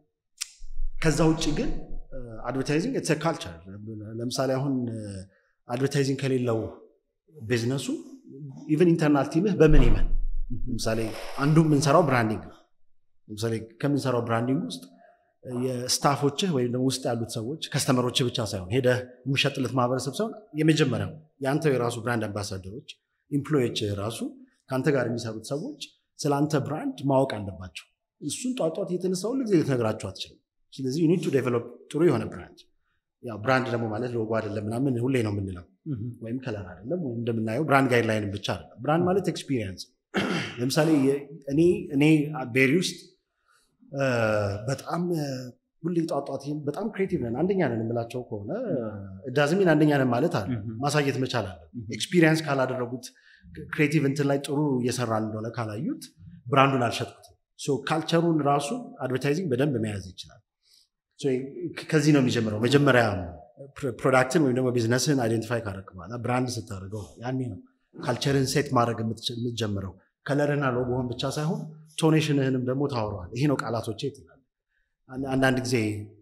ከዛ ውጭ ግን አድቨርታይዚንግ ኢትስ ካልቸር ለምሳሌ አሁን አድቨርታይዚንግ ከሌለው ቢዝነሱ ኢቨን ኢንተርናል ቲምህ በምን ይመን ለምሳሌ አንዱ የምንሰራው ብራንዲንግ ነው ለምሳሌ ከምንሰራው ብራንዲንግ ውስጥ የስታፎችህ ወይም ደግሞ ውስጥ ያሉት ሰዎች ከስተመሮችህ ብቻ ሳይሆን ሄደህ የሚሸጥለት ማህበረሰብ ሳይሆን የመጀመሪያው የአንተ የራሱ ብራንድ አምባሳደሮች ኢምፕሎዮችህ ራሱ ከአንተ ጋር የሚሰሩት ሰዎች ስለ አንተ ብራንድ ማወቅ አለባቸው እሱን ጧጧት እየተነሳ ሁሉ ጊዜ ልትነግራቸው አትችልም ስለዚህ ዩኒት ቱ ዴቨሎፕ ጥሩ የሆነ ብራንድ ያው ብራንድ ደግሞ ማለት ሎጎ አይደለም ምናምን ሁሌ ነው የምንለው ወይም ከለር አይደለም ወይም እንደምናየው ብራንድ ጋይድላይን ብቻ አይደለም ብራንድ ማለት ኤክስፒሪየንስ ለምሳሌ የ- እኔ እኔ ቤሪ ውስጥ እ፣ በጣም እ፣ ሁሌ ጧጧት ይህን በጣም ክሬቲቭ ነን አንደኛ ነን የምላቸው ከሆነ እዳዝሚን አንደኛ ነን ማለት አለ ማሳየት መቻል አለ ኤክስፒሪየንስ ካላደረጉት ክሬቲቭ እንትን ላይ ጥሩ እየሰራን እንደሆነ ካላዩት ብራንዱን አልሸጥኩትም ሶ ካልቸሩን ራሱ አድቨርታይዚንግ በደንብ መያዝ ይችላል ሶ ከዚህ ነው የሚጀምረው መጀመሪያ ፕሮ- ፕሮዳክትን ወይም ደግሞ ቢዝነስን አይደንቲፋይ ካደረግ በኋላ ብራንድ ስታደርገው ያኔ ነው ካልቸርን ሴት ማድረግ የምትች- የምትጀምረው ከለርና ሎጎህን ብቻ ሳይሆን ቶኔሽንህንም ደግሞ ታወረዋል ይሄ ነው ቃላቶቼ ትላል አንዳንድ ጊዜ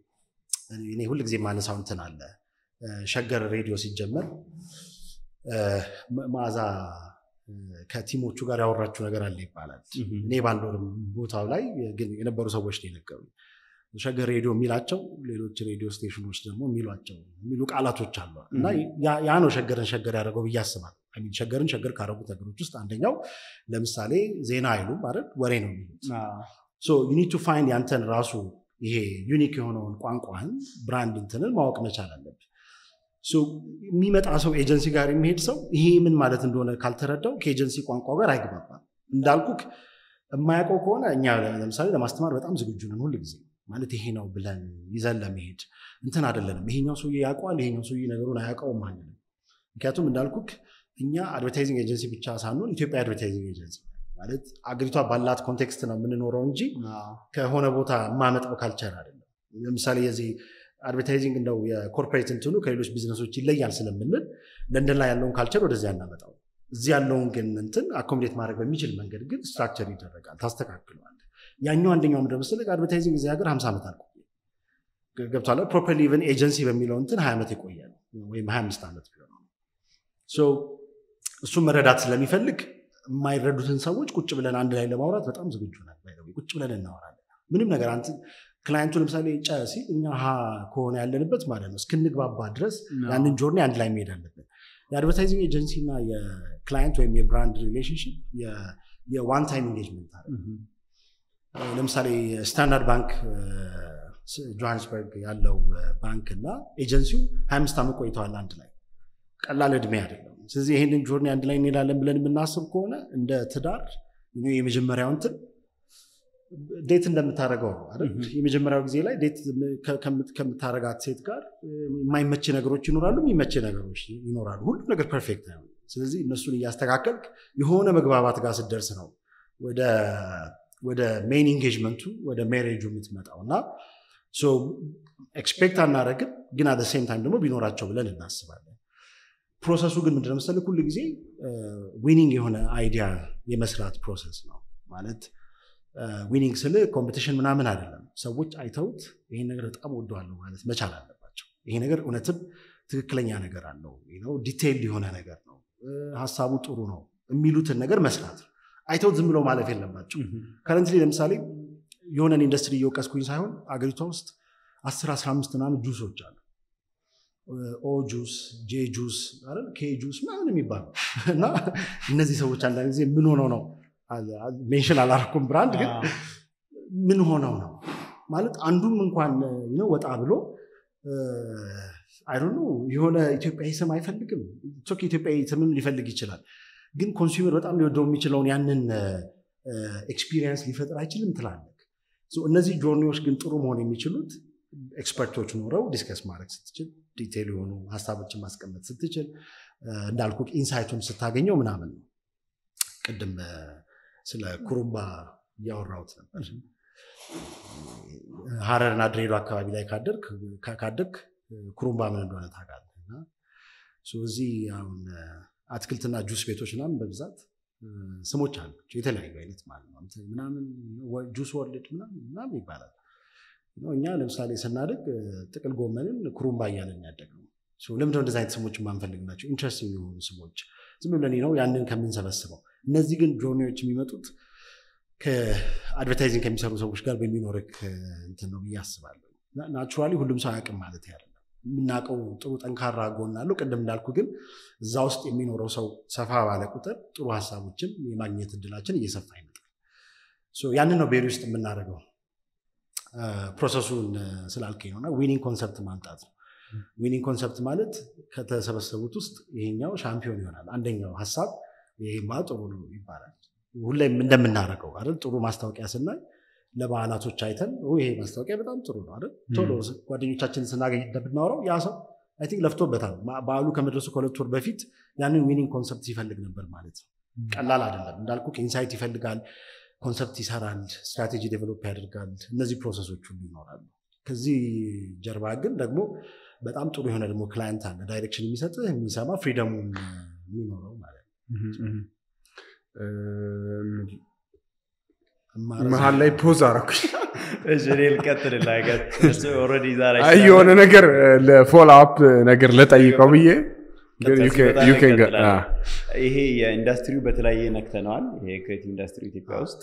እኔ ሁል ጊዜ ማነሳው እንትን አለ እ፣ ሸገር ሬዲዮ ሲጀመር እ፣ መ- መዓዛ እ፣ ከቲሞቹ ጋር ያወራችው ነገር አለ ይባላል እኔ ባልኖርም ቦታው ላይ ግን የነበሩ ሰዎች ነው የነገሩኝ ሸገር ሬዲዮ የሚላቸው ሌሎች ሬዲዮ ስቴሽኖች ደግሞ የሚሏቸው የሚሉ ቃላቶች አሉ እና ያ- ያ ነው ሸገርን ሸገር ያደረገው ብዬ አስባለሁ I mean ሸገርን ሸገር ካደረጉት ነገሮች ውስጥ አንደኛው ለምሳሌ ዜና አይሉም ማለት ወሬ ነው የሚሉት ሶ ዩ ኒድ ቱ ፋይንድ ያንተን ራሱ ይሄ ዩኒክ የሆነውን ቋንቋህን ብራንድ እንትንን ማወቅ መቻል አለብህ ሶ የሚመጣ ሰው ኤጀንሲ ጋር የሚሄድ ሰው ይሄ ምን ማለት እንደሆነ ካልተረዳው ከኤጀንሲ ቋንቋ ጋር አይግባባም እንዳልኩክ የማያውቀው ከሆነ እኛ ለምሳሌ ለማስተማር በጣም ዝግጁ ነን ሁል ጊዜ ማለት ይሄ ነው ብለን ይዘን ለመሄድ እንትን አይደለንም ይሄኛው ሰውዬ ያውቀዋል ይሄኛው ሰውዬ ነገሩን አያውቀውም አንልም ምክንያቱም እንዳልኩክ እኛ አድቨርታይዚንግ ኤጀንሲ ብቻ ሳንሆን ኢትዮጵያ አድቨርታይዚንግ ኤጀንሲ ማለት አገሪቷ ባላት ኮንቴክስት ነው የምንኖረው እንጂ ከሆነ ቦታ የማመጣው ካልቸር አይደለም ለምሳሌ የዚህ አድቨርታይዚንግ እንደው የኮርፖሬት እንትኑ ከሌሎች ቢዝነሶች ይለያል ስለምንል ለንደን ላይ ያለውን ካልቸር ወደዚያ እናመጣው እዚህ ያለውን ግን እንትን አኮሞዴት ማድረግ በሚችል መንገድ ግን ስትራክቸር ይደረጋል ታስተካክለዋል ያኛው አንደኛው ምንድን መሰለህ አድቨርታይዚንግ እዚህ ሀገር ሀምሳ ዓመት አልቆየ ገብቷል ፕሮፐርሊ ኢቨን ኤጀንሲ በሚለው እንትን ሀያ ዓመት የቆየ ነው ወይም ሀያ አምስት ዓመት ቢሆን ነው ሶ እሱን መረዳት ስለሚፈልግ የማይረዱትን ሰዎች ቁጭ ብለን አንድ ላይ ለማውራት በጣም ዝግጁ ነን by the way። ቁጭ ብለን እናወራለን ምንም ነገር አንተ ክላይንቱ ለምሳሌ ጨ ሲል እኛ ሀ ከሆነ ያለንበት ማለት ነው እስክንግባባ ድረስ ያንን ጆርኒ አንድ ላይ መሄድ አለብን የአድቨርታይዚንግ ኤጀንሲ እና የክላይንት ወይም የብራንድ ሪሌሽንሽፕ የዋን ታይም ኢንጌጅመንት አለ። ለምሳሌ ስታንዳርድ ባንክ ጆሃንስበርግ ያለው ባንክ እና ኤጀንሲው 25 ዓመት ቆይተዋል አንድ ላይ። ቀላል እድሜ አይደለም። ስለዚህ ይህንን ጆርኒ አንድ ላይ እንሄዳለን ብለን የምናስብ ከሆነ እንደ ትዳር የመጀመሪያው እንትን ዴት እንደምታደርገው ነው አይደል? የመጀመሪያው ጊዜ ላይ ዴት ከምታረጋት ሴት ጋር የማይመች ነገሮች ይኖራሉ፣ የሚመች ነገሮች ይኖራሉ። ሁሉም ነገር ፐርፌክት ነው። ስለዚህ እነሱን እያስተካከልክ የሆነ መግባባት ጋር ስትደርስ ነው ወደ ሜን ኢንጌጅመንቱ ወደ ሜሬጁ የምትመጣው እና ኤክስፔክት አናደረግም፣ ግን አደ ሴም ታይም ደግሞ ቢኖራቸው ብለን እናስባለን። ፕሮሰሱ ግን ምንድን ነው መሰለህ ሁል ጊዜ ዊኒንግ የሆነ አይዲያ የመስራት ፕሮሰስ ነው ማለት ዊኒንግ ስል ኮምፒቲሽን ምናምን አይደለም። ሰዎች አይተውት ይሄን ነገር በጣም ወደዋለሁ ማለት መቻል አለባቸው። ይሄ ነገር እውነትም ትክክለኛ ነገር አለው፣ ዲቴይልድ የሆነ ነገር ነው፣ ሀሳቡ ጥሩ ነው የሚሉትን ነገር መስራት ነው። አይተውት ዝም ብለው ማለፍ የለባቸው። ከረንትሊ ለምሳሌ የሆነን ኢንዱስትሪ እየወቀስኩኝ ሳይሆን አገሪቷ ውስጥ አስር አስራ አምስት ምናምን ጁሶች አሉ። ኦ ጁስ፣ ጄ ጁስ፣ ኬ ጁስ ምናምን የሚባሉ እና እነዚህ ሰዎች አንዳንድ ጊዜ ምን ሆነው ነው ሜንሽን አላረኩም ብራንድ ግን ምን ሆነው ነው ማለት አንዱም እንኳን ወጣ ብሎ አይ የሆነ ኢትዮጵያዊ ስም አይፈልግም። ኢትዮጵያዊ ስምም ሊፈልግ ይችላል። ግን ኮንሱመር በጣም ሊወደው የሚችለውን ያንን ኤክስፒሪየንስ ሊፈጥር አይችልም ትላለህ። እነዚህ ጆርኒዎች ግን ጥሩ መሆን የሚችሉት ኤክስፐርቶች ኖረው ዲስከስ ማድረግ ስትችል፣ ዲቴል የሆኑ ሀሳቦችን ማስቀመጥ ስትችል፣ እንዳልኩ ኢንሳይቱን ስታገኘው ምናምን ነው። ቅድም ስለ ኩሩምባ እያወራሁት ነበር። ሀረርና ድሬዳዋ አካባቢ ላይ ካደግ ኩሩምባ ምን እንደሆነ ታውቃለህ። እና እዚህ አሁን አትክልትና ጁስ ቤቶች ምናምን በብዛት ስሞች አላቸው የተለያዩ አይነት ማለት ነው። ምናምን ጁስ ወርልድ ምናምን ይባላል። እኛ ለምሳሌ ስናደግ ጥቅል ጎመንን ኩሩምባ እያለን ያደግነው ለምንድነው እንደዚህ አይነት ስሞች የማንፈልግ ናቸው? ኢንትረስቲንግ የሆኑ ስሞች ዝም ብለን ነው ያንን ከምንሰበስበው። እነዚህ ግን ጆርኒዎች የሚመጡት ከአድቨርታይዚንግ ከሚሰሩ ሰዎች ጋር በሚኖርክ እንትን ነው ብዬ አስባለሁ። ናቹራሊ ሁሉም ሰው አያውቅም ማለት አይደለም። የምናውቀው ጥሩ ጠንካራ ጎን አለው። ቅድም እንዳልኩ ግን እዛ ውስጥ የሚኖረው ሰው ሰፋ ባለ ቁጥር ጥሩ ሀሳቦችን የማግኘት እድላችን እየሰፋ ይመጣል። ያንን ነው ቤሪ ውስጥ የምናደርገው። ፕሮሰሱን ስላልከኝ ነውና ዊኒንግ ኮንሰፕት ማምጣት ነው። ዊኒንግ ኮንሰፕት ማለት ከተሰበሰቡት ውስጥ ይሄኛው ሻምፒዮን ይሆናል። አንደኛው ሀሳብ ይሄማ ጥሩ ነው ይባላል። ሁሌም እንደምናደርገው አይደል? ጥሩ ማስታወቂያ ስናይ ለበዓላቶች አይተን ይሄ ማስታወቂያ በጣም ጥሩ ነው አይደል? ቶሎ ጓደኞቻችንን ስናገኝ እንደምናወራው ያ ሰው አይ ቲንክ ለፍቶበታል። በዓሉ ከመድረሱ ከሁለት ወር በፊት ያንን ዊኒንግ ኮንሰፕት ይፈልግ ነበር ማለት ነው። ቀላል አይደለም እንዳልኩ ኢንሳይት ይፈልጋል፣ ኮንሰፕት ይሰራል፣ ስትራቴጂ ዴቨሎፕ ያደርጋል። እነዚህ ፕሮሰሶች ሁሉ ይኖራሉ። ከዚህ ጀርባ ግን ደግሞ በጣም ጥሩ የሆነ ደግሞ ክላይንት አለ፣ ዳይሬክሽን የሚሰጥህ የሚሰማ ፍሪደሙን የሚኖረው ማለት ነው። መሀል ላይ ፖዝ አረኩኝ። የሆነ ነገር ለፎሎ አፕ ነገር ለጠይቀው ብዬ ይሄ የኢንዱስትሪው በተለያየ ነክተነዋል። ይሄ ክሬቲቭ ኢንዱስትሪ ኢትዮጵያ ውስጥ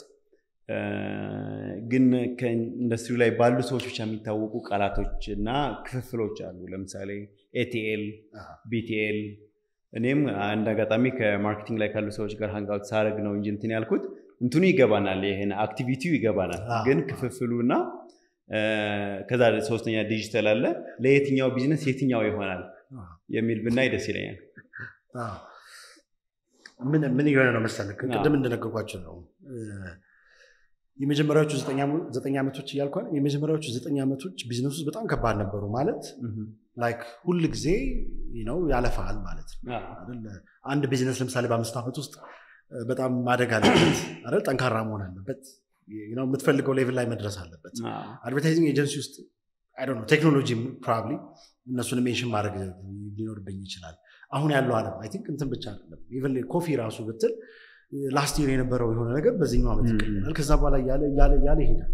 ግን ከኢንዱስትሪው ላይ ባሉ ሰዎች ብቻ የሚታወቁ ቃላቶች እና ክፍፍሎች አሉ። ለምሳሌ ኤቲኤል፣ ቢቲኤል እኔም አንድ አጋጣሚ ከማርኬቲንግ ላይ ካሉ ሰዎች ጋር ሀንጋውት ሳረግ ነው እንጂ እንትን ያልኩት እንትኑ ይገባናል፣ ይሄን አክቲቪቲው ይገባናል። ግን ክፍፍሉ እና ከዛ ሶስተኛ ዲጂታል አለ። ለየትኛው ቢዝነስ የትኛው ይሆናል የሚል ብናይ ደስ ይለኛል። ምን የሆነ ነው መሰለህ፣ ቅድም እንደነገርኳቸው ነው የመጀመሪያዎቹ ዘጠኝ ዓመቶች እያልኳል የመጀመሪያዎቹ ዘጠኝ ዓመቶች ቢዝነስ ውስጥ በጣም ከባድ ነበሩ። ማለት ላይክ ሁል ጊዜ ነው ያለፋል ማለት ነው። አንድ ቢዝነስ ለምሳሌ በአምስት ዓመት ውስጥ በጣም ማደግ አለበት አይደል? ጠንካራ መሆን አለበት። የምትፈልገው ሌቭል ላይ መድረስ አለበት። አድቨርታይዚንግ ኤጀንሲ ውስጥ ቴክኖሎጂ ፕሮባብሊ እነሱን ሜንሽን ማድረግ ሊኖርብኝ ይችላል። አሁን ያለው ዓለም አይ ቲንክ እንትን ብቻ አይደለም። ኢቨን ኮፊ ራሱ ብትል ላስት ይር የነበረው የሆነ ነገር በዚህኛው ዓመት ይቀየራል። ከዛ በኋላ እያለ እያለ እያለ ይሄዳል።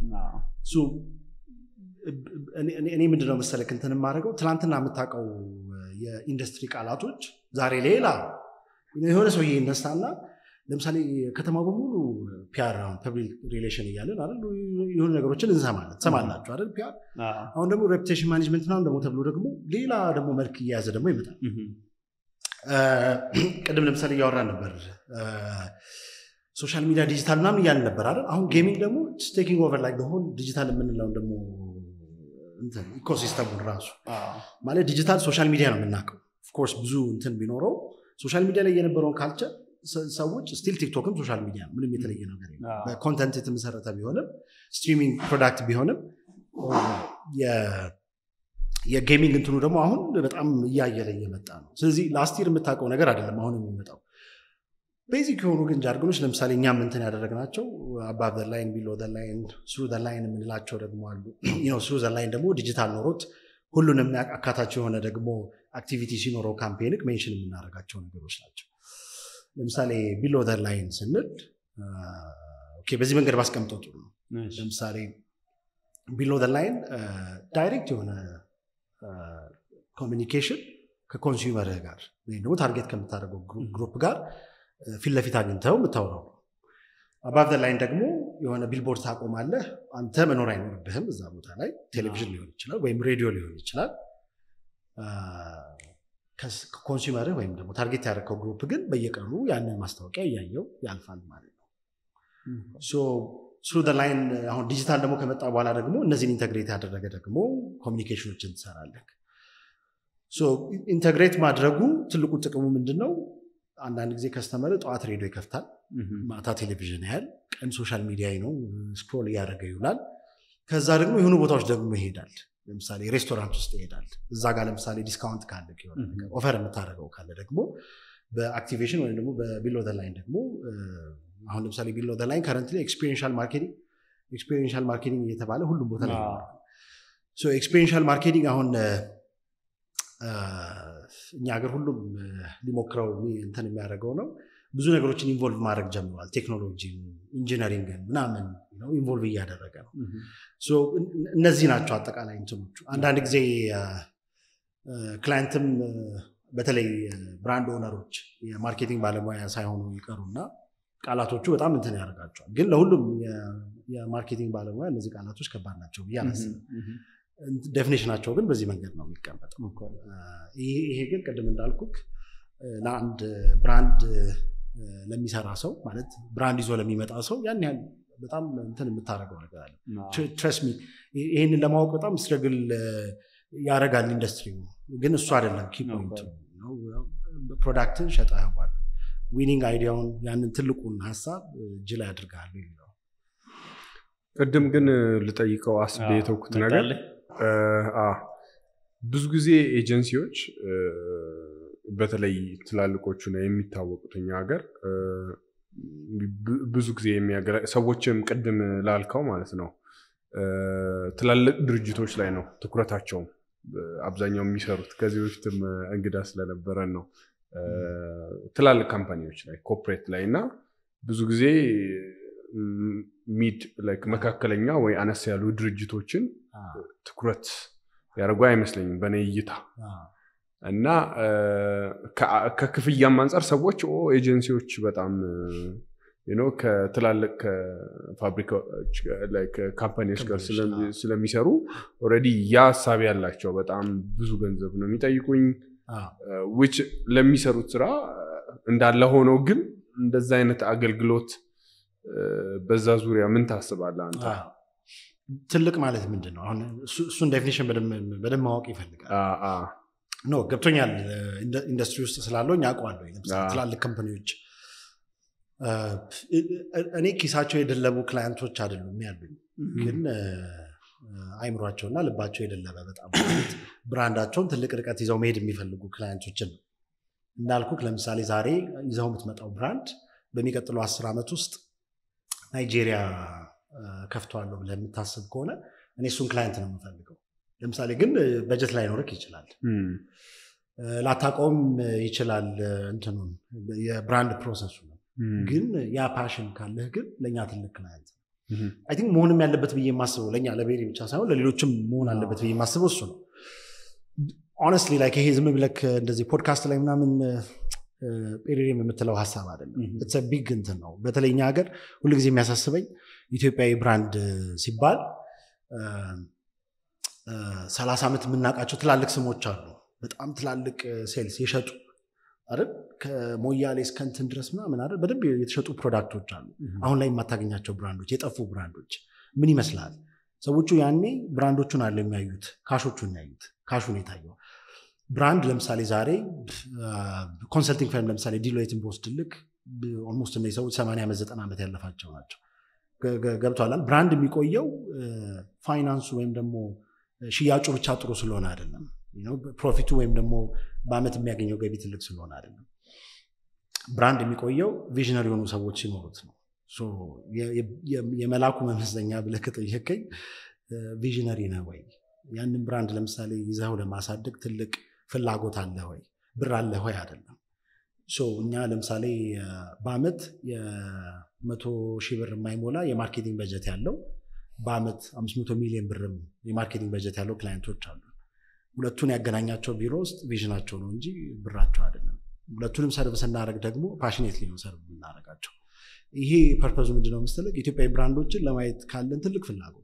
እኔ ምንድነው መሰለክ እንትን የማደርገው ትናንትና የምታውቀው የኢንዱስትሪ ቃላቶች ዛሬ ሌላ የሆነ ሰውዬ ይነሳና ለምሳሌ ከተማ በሙሉ ፒያር አሁን ፐብሊክ ሪሌሽን እያለን አይደል የሆኑ ነገሮችን እንሰማለን ትሰማላችሁ አይደል ፒያር አሁን ደግሞ ሬፑቴሽን ማኔጅመንት ምናምን ደግሞ ተብሎ ደግሞ ሌላ ደግሞ መልክ እየያዘ ደግሞ ይመጣል ቅድም ለምሳሌ እያወራን ነበር ሶሻል ሚዲያ ዲጂታል ምናምን እያልን ነበር አይደል? አሁን ጌሚንግ ደግሞ ቴኪንግ ኦቨር ላይ ሆል ዲጂታል የምንለውን ደግሞ ኢኮሲስተሙን ራሱ ማለት ዲጂታል ሶሻል ሚዲያ ነው የምናውቀው። ኦፍኮርስ ብዙ እንትን ቢኖረው ሶሻል ሚዲያ ላይ የነበረውን ካልቸር ሰዎች ስቲል ቲክቶክም ሶሻል ሚዲያ ነው። ምንም የተለየ ነገር የለም። አዎ። በኮንተንት የተመሰረተ ቢሆንም ስትሪሚንግ ፕሮዳክት ቢሆንም የ- የጌሚንግ እንትኑ ደግሞ አሁን በጣም እያየለ እየመጣ ነው። ስለዚህ ላስት ይር የምታውቀው ነገር አይደለም አሁን የሚመጣው ቤዚክ የሆኑ ግን ጃርገኖች ለምሳሌ እኛም እንትን ያደረግናቸው አባብ ላይን ቢሎ ላይን ስሩ ላይን የምንላቸው ደግሞ አሉ። ስሩ ላይን ደግሞ ዲጂታል ኖሮት ሁሉንም አካታች የሆነ ደግሞ አክቲቪቲ ሲኖረው ካምፔንክ ሜንሽን የምናደርጋቸው ነገሮች ናቸው። ለምሳሌ ቢሎ ላይን ስንል ኦኬ፣ በዚህ መንገድ ባስቀምጠው ጥሩ ነው። ለምሳሌ ቢሎ ላይን ዳይሬክት የሆነ ኮሚኒኬሽን ከኮንሱመርህ ጋር ወይም ደግሞ ታርጌት ከምታደርገው ግሩፕ ጋር ፊት ለፊት አግኝተው የምታወራው ነው። አባብ ላይን ደግሞ የሆነ ቢልቦርድ ታቆማለህ። አንተ መኖር አይኖርብህም እዛ ቦታ ላይ ቴሌቪዥን ሊሆን ይችላል ወይም ሬዲዮ ሊሆን ይችላል። ኮንሱመርህ ወይም ደግሞ ታርጌት ያደረገው ግሩፕ ግን በየቀኑ ያንን ማስታወቂያ እያየው ያልፋል ማለት ነው። ስሩ ላይን አሁን ዲጂታል ደግሞ ከመጣ በኋላ ደግሞ እነዚህን ኢንተግሬት ያደረገ ደግሞ ኮሚኒኬሽኖችን ትሰራለህ። ኢንተግሬት ማድረጉ ትልቁ ጥቅሙ ምንድን ነው? አንዳንድ ጊዜ ከስተመር ጠዋት ሬዲዮ ይከፍታል፣ ማታ ቴሌቪዥን ያህል፣ ቀን ሶሻል ሚዲያ ነው ስክሮል እያደረገ ይውላል። ከዛ ደግሞ የሆኑ ቦታዎች ደግሞ ይሄዳል። ለምሳሌ ሬስቶራንት ውስጥ ይሄዳል። እዛ ጋር ለምሳሌ ዲስካውንት ካለ ኦፈር የምታደርገው ካለ ደግሞ በአክቲቬሽን ወይም ደግሞ በቢሎ ላይን ደግሞ አሁን ለምሳሌ ቢሎ ላይን ከረንት ኤክስፔሪንሻል ማርኬቲንግ ኤክስፔሪንሻል ማርኬቲንግ እየተባለ ሁሉም ቦታ ላይ ኤክስፔሪንሻል ማርኬቲንግ አሁን እኛ ሀገር ሁሉም ሊሞክረው እንትን የሚያደርገው ነው። ብዙ ነገሮችን ኢንቮልቭ ማድረግ ጀምሯል። ቴክኖሎጂ፣ ኢንጂነሪንግን ምናምን ኢንቮልቭ እያደረገ ነው። እነዚህ ናቸው አጠቃላይ እንትኖቹ። አንዳንድ ጊዜ ክላይንትም በተለይ ብራንድ ኦነሮች የማርኬቲንግ ባለሙያ ሳይሆኑ ይቀሩና ቃላቶቹ በጣም እንትን ያደርጋቸዋል። ግን ለሁሉም የማርኬቲንግ ባለሙያ እነዚህ ቃላቶች ከባድ ናቸው ብዬ አላስብም። ዴፊኔሽናቸው ግን በዚህ መንገድ ነው የሚቀመጠው። ይሄ ግን ቅድም እንዳልኩክ ለአንድ ብራንድ ለሚሰራ ሰው ማለት ብራንድ ይዞ ለሚመጣ ሰው ያን ያህል በጣም እንትን የምታደርገው ነገር አለ። ትረስሚ ይህንን ለማወቅ በጣም ስትረግል ያደርጋል ኢንዱስትሪ። ግን እሱ አይደለም ኪ ፖይንት ፕሮዳክትን ሸጠኸዋል። ዊኒንግ አይዲያውን ያንን ትልቁን ሀሳብ እጅ ላይ ያድርግሃል የሚለው ቅድም ግን ልጠይቀው አስቤ የተውኩት ነገር ብዙ ጊዜ ኤጀንሲዎች በተለይ ትላልቆቹ ነው የሚታወቁት እኛ ሀገር ብዙ ጊዜ ሰዎችም ቅድም ላልከው ማለት ነው ትላልቅ ድርጅቶች ላይ ነው ትኩረታቸውም አብዛኛው የሚሰሩት ከዚህ በፊትም እንግዳ ስለነበረን ነው ትላልቅ ካምፓኒዎች ላይ ኮፕሬት ላይ እና ብዙ ጊዜ ሚድ መካከለኛ ወይ አነስ ያሉ ድርጅቶችን ትኩረት ያደርጉ አይመስለኝም በእኔ እይታ እና ከክፍያም አንጻር ሰዎች ኤጀንሲዎች በጣም ከትላልቅ ካምፓኒዎች ጋር ስለሚሰሩ ኦልሬዲ ያ ሀሳብ ያላቸው በጣም ብዙ ገንዘብ ነው የሚጠይቁኝ ዊች ለሚሰሩት ስራ እንዳለ ሆኖ ግን እንደዛ አይነት አገልግሎት በዛ ዙሪያ ምን ታስባለህ አንተ? ትልቅ ማለት ምንድን ነው? አሁን እሱን ዴፊኒሽን በደንብ ማወቅ ይፈልጋል። ኖ ገብቶኛል። ኢንዱስትሪ ውስጥ ስላለው እኛ አውቀዋለሁ። ለምሳሌ ትላልቅ ካምፓኒዎች እኔ ኪሳቸው የደለቡ ክላየንቶች አይደሉም ያሉኝ፣ ግን አይምሯቸውና ልባቸው የደለበ በጣም ብራንዳቸውን ትልቅ ርቀት ይዘው መሄድ የሚፈልጉ ክላየንቶችን ነው እንዳልኩክ። ለምሳሌ ዛሬ ይዘው የምትመጣው ብራንድ በሚቀጥለው አስር ዓመት ውስጥ ናይጄሪያ ከፍተዋለሁ ብለህ የምታስብ ከሆነ እኔ እሱን ክላይንት ነው የምፈልገው። ለምሳሌ ግን በጀት ላይኖርክ ይችላል፣ ላታውቀውም ይችላል እንትኑን የብራንድ ፕሮሰሱ ነው። ግን ያ ፓሽን ካለህ ግን ለእኛ ትልቅ ክላይንት ነው። አይ ቲንክ መሆንም ያለበት ብዬ የማስበው ለእኛ ለቤሪ ብቻ ሳይሆን ለሌሎችም መሆን አለበት ብዬ የማስበው እሱ ነው። ኦነስትሊ ላይክ ይሄ ዝም ብለክ እንደዚህ ፖድካስት ላይ ምናምን ጴሪሬም የምትለው ሀሳብ አይደለም። ቢግ እንትን ነው። በተለይ እኛ ሀገር ሁልጊዜ የሚያሳስበኝ ኢትዮጵያዊ ብራንድ ሲባል ሰላሳ ዓመት የምናውቃቸው ትላልቅ ስሞች አሉ። በጣም ትላልቅ ሴልስ የሸጡ አይደል ከሞያሌ እስከ እንትን ድረስ ምናምን አይደል በደንብ የተሸጡ ፕሮዳክቶች አሉ። አሁን ላይ የማታገኛቸው ብራንዶች፣ የጠፉ ብራንዶች ምን ይመስላል? ሰዎቹ ያኔ ብራንዶቹን አለ የሚያዩት፣ ካሾቹን ያዩት፣ ካሹን የታየው ብራንድ ለምሳሌ ዛሬ ኮንሰልቲንግ ፈርም ለምሳሌ ዲሎይትን በወስድልክ ኦልሞስት እነዚህ ሰዎች ሰማንያ ዓመት ዘጠና ዓመት ያለፋቸው ናቸው። ገብቷላል። ብራንድ የሚቆየው ፋይናንሱ ወይም ደግሞ ሽያጩ ብቻ ጥሩ ስለሆነ አይደለም። ፕሮፊቱ ወይም ደግሞ በአመት የሚያገኘው ገቢ ትልቅ ስለሆነ አይደለም። ብራንድ የሚቆየው ቪዥነሪ የሆኑ ሰዎች ሲኖሩት ነው። የመላኩ መመዘኛ ብለህ ከጠየቀኝ ቪዥነሪ ነህ ወይ? ያንን ብራንድ ለምሳሌ ይዘው ለማሳደግ ትልቅ ፍላጎት አለ ወይ? ብር አለ ወይ? አይደለም። እኛ ለምሳሌ በአመት የመቶ ሺህ ብር የማይሞላ የማርኬቲንግ በጀት ያለው በአመት አምስት መቶ ሚሊዮን ብርም የማርኬቲንግ በጀት ያለው ክላይንቶች አሉ። ሁለቱን ያገናኛቸው ቢሮ ውስጥ ቪዥናቸው ነው እንጂ ብራቸው አይደለም። ሁለቱንም ሰርቭ ስናደርግ ደግሞ ፓሽኔትሊ ነው ሰርቭ የምናደርጋቸው። ይሄ ፐርፐዙ ምንድነው መሰለህ? ኢትዮጵያዊ ብራንዶችን ለማየት ካለን ትልቅ ፍላጎት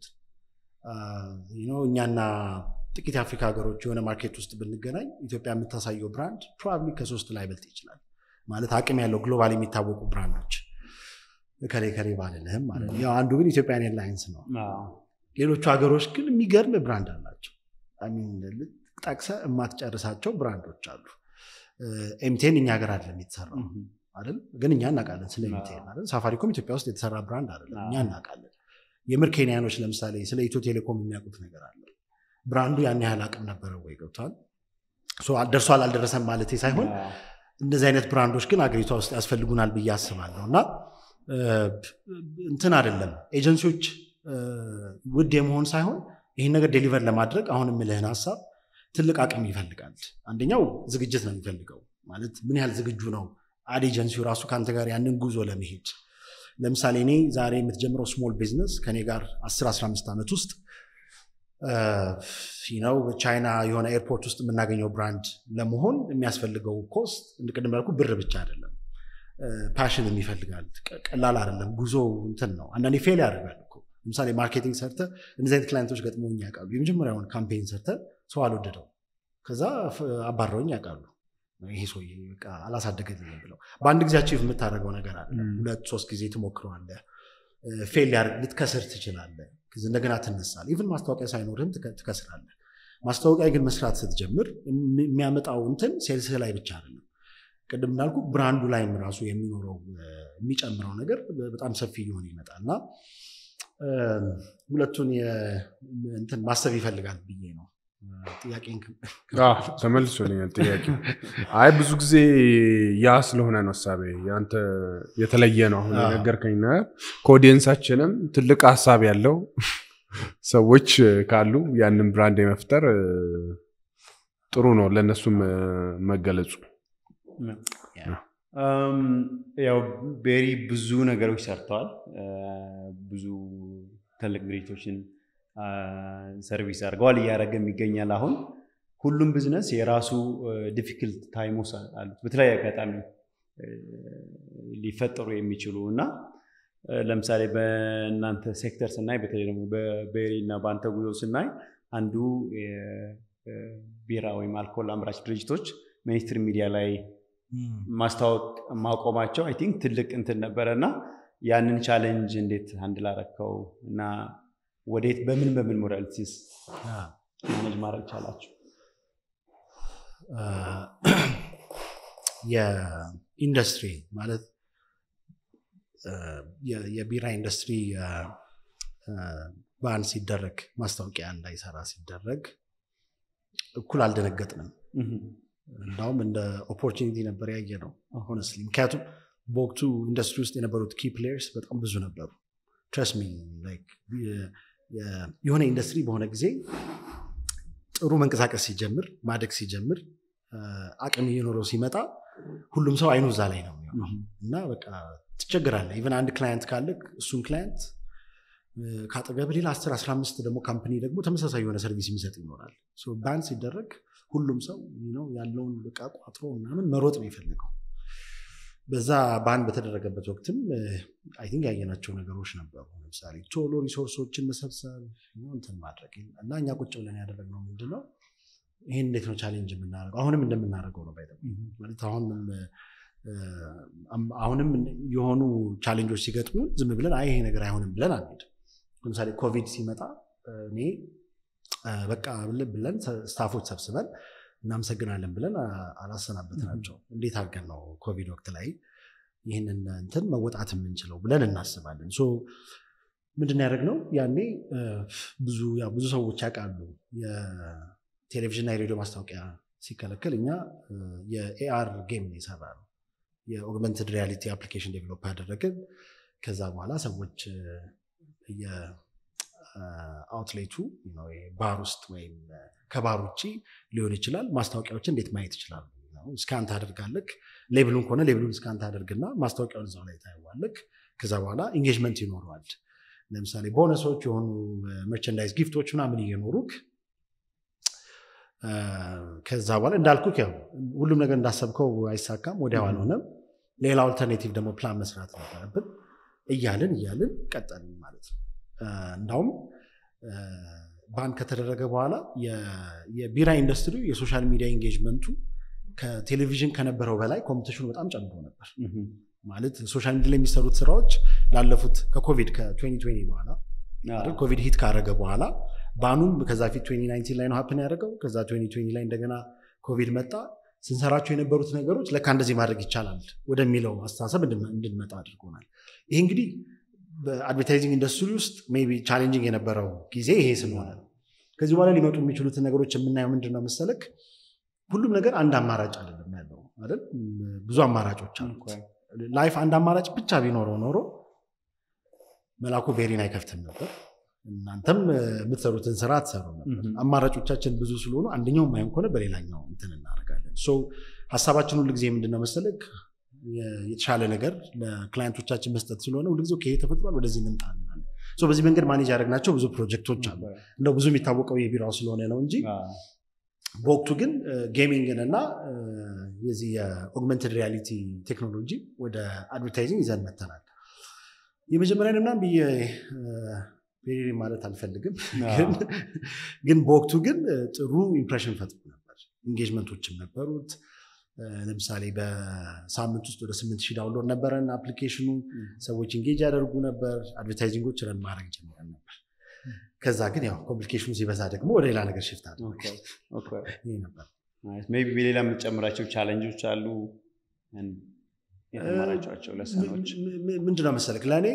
እኛና ጥቂት የአፍሪካ ሀገሮች የሆነ ማርኬት ውስጥ ብንገናኝ ኢትዮጵያ የምታሳየው ብራንድ ፕሮባብሊ ከሶስት ላይ በልጥ ይችላል። ማለት አቅም ያለው ግሎባል የሚታወቁ ብራንዶች ከሌ ከሌ ባልልህም ማለት ነው። ያው አንዱ ግን ኢትዮጵያን ኤርላይንስ ነው። ሌሎቹ ሀገሮች ግን የሚገርም ብራንድ አላቸው። ጠቅሰ የማትጨርሳቸው ብራንዶች አሉ። ኤምቴን እኛ ሀገር አይደለም የተሰራው አይደል? ግን እኛ እናውቃለን ስለ ኤምቴን አይደል? ሳፋሪኮም ኢትዮጵያ ውስጥ የተሰራ ብራንድ አይደለም፣ እኛ እናውቃለን። የምር ኬንያኖች ለምሳሌ ስለ ኢትዮ ቴሌኮም የሚያውቁት ነገር አለ። ብራንዱ ያን ያህል አቅም ነበረው ወይ? ገብቷል። ደርሷል አልደረሰም ማለት ሳይሆን እንደዚህ አይነት ብራንዶች ግን አገሪቷ ውስጥ ያስፈልጉናል ብዬ አስባለሁ እና እንትን አይደለም ኤጀንሲዎች ውድ የመሆን ሳይሆን ይህን ነገር ዴሊቨር ለማድረግ አሁን የምልህን ሀሳብ ትልቅ አቅም ይፈልጋል። አንደኛው ዝግጅት ነው የሚፈልገው። ማለት ምን ያህል ዝግጁ ነው አድ ኤጀንሲው ራሱ ከአንተ ጋር ያንን ጉዞ ለመሄድ። ለምሳሌ እኔ ዛሬ የምትጀምረው ስሞል ቢዝነስ ከኔ ጋር 10 15 ዓመት ውስጥ ነው ቻይና የሆነ ኤርፖርት ውስጥ የምናገኘው ብራንድ ለመሆን የሚያስፈልገው ኮስት ቅድም ያልኩ ብር ብቻ አይደለም፣ ፓሽን ይፈልጋል። ቀላል አይደለም። ጉዞ እንትን ነው። አንዳንዴ ፌል ያደርጋል እኮ። ለምሳሌ ማርኬቲንግ ሰርተ እንደዚህ አይነት ክላይንቶች ገጥሞኝ ያውቃሉ። የመጀመሪያውን ካምፔን ሰርተ ሰው አልወደደው፣ ከዛ አባረውኝ ያውቃሉ። ይሄ ሰውዬ በቃ አላሳደገኝም ብለው በአንድ ጊዜ አቺቭ የምታደርገው ነገር አለ። ሁለት ሶስት ጊዜ ትሞክረዋለህ። ፌል ልትከስር ትችላለህ። እንደገና ትነሳል። ኢቭን ማስታወቂያ ሳይኖርህም ትከስራለህ። ማስታወቂያ ግን መስራት ስትጀምር የሚያመጣው እንትን ሴልስ ላይ ብቻ አይደለም። ቅድም እንዳልኩ ብራንዱ ላይም ራሱ የሚኖረው የሚጨምረው ነገር በጣም ሰፊ እየሆነ ይመጣል እና ሁለቱን እንትን ማሰብ ይፈልጋል ብዬ ነው። ጥያቄን ተመልሶልኛል ጥያቄ። አይ ብዙ ጊዜ ያ ስለሆነ ነው ሀሳቤ ያንተ የተለየ ነው። አሁን የነገርከኝ ነገር ከኦዲየንሳችንም ትልቅ ሀሳብ ያለው ሰዎች ካሉ ያንን ብራንድ የመፍጠር ጥሩ ነው ለእነሱም መገለጹ። ያው ቤሪ ብዙ ነገሮች ሰርተዋል። ብዙ ትልቅ ድርጅቶችን ሰርቪስ አድርገዋል፣ እያደረገም ይገኛል። አሁን ሁሉም ቢዝነስ የራሱ ዲፊክልት ታይሞስ አሉት በተለያየ አጋጣሚ ሊፈጠሩ የሚችሉ እና ለምሳሌ በእናንተ ሴክተር ስናይ በተለይ ደግሞ በቤሪ እና በአንተ ጉዞ ስናይ አንዱ ቢራ ወይም አልኮል አምራች ድርጅቶች ሚኒስትር ሚዲያ ላይ ማስታወቅ ማቆማቸው አይ ቲንክ ትልቅ እንትን ነበረ እና ያንን ቻሌንጅ እንዴት አንድ ላረከው እና ወዴት በምን በምን ሞዳሊቲስ ማኔጅ ማድረግ ቻላችሁ? የኢንዱስትሪ ማለት የቢራ ኢንዱስትሪ ባን ሲደረግ ማስታወቂያ እንዳይሰራ ሲደረግ እኩል አልደነገጥንም። እንዳውም እንደ ኦፖርቹኒቲ ነበር ያየ ነው ሆነስሊ። ምክንያቱም በወቅቱ ኢንዱስትሪ ውስጥ የነበሩት ኪ ፕሌየርስ በጣም ብዙ ነበሩ። ትረስሚ የሆነ ኢንዱስትሪ በሆነ ጊዜ ጥሩ መንቀሳቀስ ሲጀምር ማደግ ሲጀምር አቅም እየኖረው ሲመጣ ሁሉም ሰው አይኑ እዛ ላይ ነው የሚሆነው እና በቃ ትቸግራለህ። ኢቨን አንድ ክላየንት ካለ እሱን ክላየንት ከአጠገብ ሌላ 10 15 ደግሞ ካምፕኒ ደግሞ ተመሳሳይ የሆነ ሰርቪስ የሚሰጥ ይኖራል። ባን ሲደረግ ሁሉም ሰው ያለውን በቃ ቋጥሮ ምናምን መሮጥ ነው የፈለገው። በዛ ባን በተደረገበት ወቅትም አይ ቲንክ ያየናቸው ነገሮች ነበሩ። ለምሳሌ ቶሎ ሪሶርሶችን መሰብሰብ እንትን ማድረግ እና እኛ ቁጭ ብለን ያደረግነው ምንድነው ይህን እንዴት ነው ቻሌንጅ የምናደርገው? አሁንም እንደምናደርገው ነው ባይ ማለት አሁንም አሁንም የሆኑ ቻሌንጆች ሲገጥሙ ዝም ብለን አይ ይሄ ነገር አይሆንም ብለን አንሄድም። ለምሳሌ ኮቪድ ሲመጣ እኔ በቃ ብለን ስታፎች ሰብስበን እናመሰግናለን ብለን አላሰናበትናቸው። እንዴት አድርገን ነው ኮቪድ ወቅት ላይ ይህንን እንትን መወጣት የምንችለው ብለን እናስባለን። ሶ ምንድን ያደረግነው ያኔ ብዙ ብዙ ሰዎች ያውቃሉ የቴሌቪዥንና የሬዲዮ ማስታወቂያ ሲከለከል እኛ የኤአር ጌም ነው የሰራ ነው የኦግመንትድ ሪያሊቲ አፕሊኬሽን ዴቨሎፕ ያደረግን ከዛ በኋላ ሰዎች የአውትሌቱ ባር ውስጥ ወይም ከባር ውጭ ሊሆን ይችላል ማስታወቂያዎችን እንዴት ማየት ይችላሉ ስካን ታደርጋለክ ሌብሉን ከሆነ ሌብሉን ስካን ታደርግና ማስታወቂያውን እዛው ላይ ታየዋለክ ከዛ በኋላ ኢንጌጅመንት ይኖረዋል ለምሳሌ ቦነሶች የሆኑ መርቸንዳይዝ ጊፍቶች ምናምን እየኖሩክ ከዛ በኋላ እንዳልኩ ያው ሁሉም ነገር እንዳሰብከው አይሳካም፣ ወዲያው አልሆነም። ሌላ አልተርኔቲቭ ደግሞ ፕላን መስራት ነበረብን። እያልን እያልን ቀጠልን ማለት ነው። እንዳውም ባን ከተደረገ በኋላ የቢራ ኢንዱስትሪ የሶሻል ሚዲያ ኤንጌጅመንቱ ከቴሌቪዥን ከነበረው በላይ ኮምፒቲሽኑ በጣም ጨምሮ ነበር። ማለት ሶሻል ሚዲያ ላይ የሚሰሩት ስራዎች ላለፉት ከኮቪድ ከ2020 በኋላ ኮቪድ ሂት ካረገ በኋላ ባኑም ከዛ ፊት 2019 ላይ ነው ሀፕን ያደረገው። ከዛ 2020 ላይ እንደገና ኮቪድ መጣ። ስንሰራቸው የነበሩት ነገሮች ለካ እንደዚህ ማድረግ ይቻላል ወደሚለው አስተሳሰብ እንድንመጣ አድርጎናል። ይህ እንግዲህ በአድቨርታይዚንግ ኢንዱስትሪ ውስጥ ሜይ ቢ ቻሌንጂንግ የነበረው ጊዜ ይሄ ስለሆነ ነው። ከዚህ በኋላ ሊመጡ የሚችሉትን ነገሮች የምናየው ምንድን ነው መሰለክ፣ ሁሉም ነገር አንድ አማራጭ አይደለም ያለው አይደል? ብዙ አማራጮች አሉት። ላይፍ አንድ አማራጭ ብቻ ቢኖረው ኖሮ መላኩ ቤሪን አይከፍትም ነበር። እናንተም የምትሰሩትን ስራ አትሰሩ ነበር። አማራጮቻችን ብዙ ስለሆኑ አንደኛው ማይሆን ከሆነ በሌላኛው እንትን እናደርጋለን። ሀሳባችን ሁልጊዜ ምንድነው መሰለክ የተሻለ ነገር ለክላይንቶቻችን መስጠት ስለሆነ ሁልጊዜ ይሄ ተፈጥሯል፣ ወደዚህ እንምጣ እንላለን። በዚህ መንገድ ማኔጅ ያደረግናቸው ብዙ ፕሮጀክቶች አሉ። እንደው ብዙ የሚታወቀው የቢራው ስለሆነ ነው እንጂ በወቅቱ ግን ጌሚንግን እና የዚህ የኦግመንትድ ሪያሊቲ ቴክኖሎጂ ወደ አድቨርታይዚንግ ይዘን መተናል። የመጀመሪያ ምናምን ብዬ ፔሪ ማለት አልፈልግም፣ ግን በወቅቱ ግን ጥሩ ኢምፕሬሽን ፈጥሮ ነበር። ኢንጌጅመንቶችም ነበሩት። ለምሳሌ በሳምንት ውስጥ ወደ ስምንት ሺህ ዳውንሎድ ነበረን አፕሊኬሽኑ። ሰዎች ኢንጌጅ ያደርጉ ነበር። አድቨርታይዚንጎች ረን ማድረግ ጀምረን ነበር። ከዛ ግን ያው ኮምፕሊኬሽኑ ሲበዛ ደግሞ ወደ ሌላ ነገር ሽፍት አድርግ ነበር። ሜይ ቢ ሌላ የምትጨምራቸው ቻለንጆች አሉ የተማራቸዋቸው ለሰኖች ምንድነው መሰለክ ለእኔ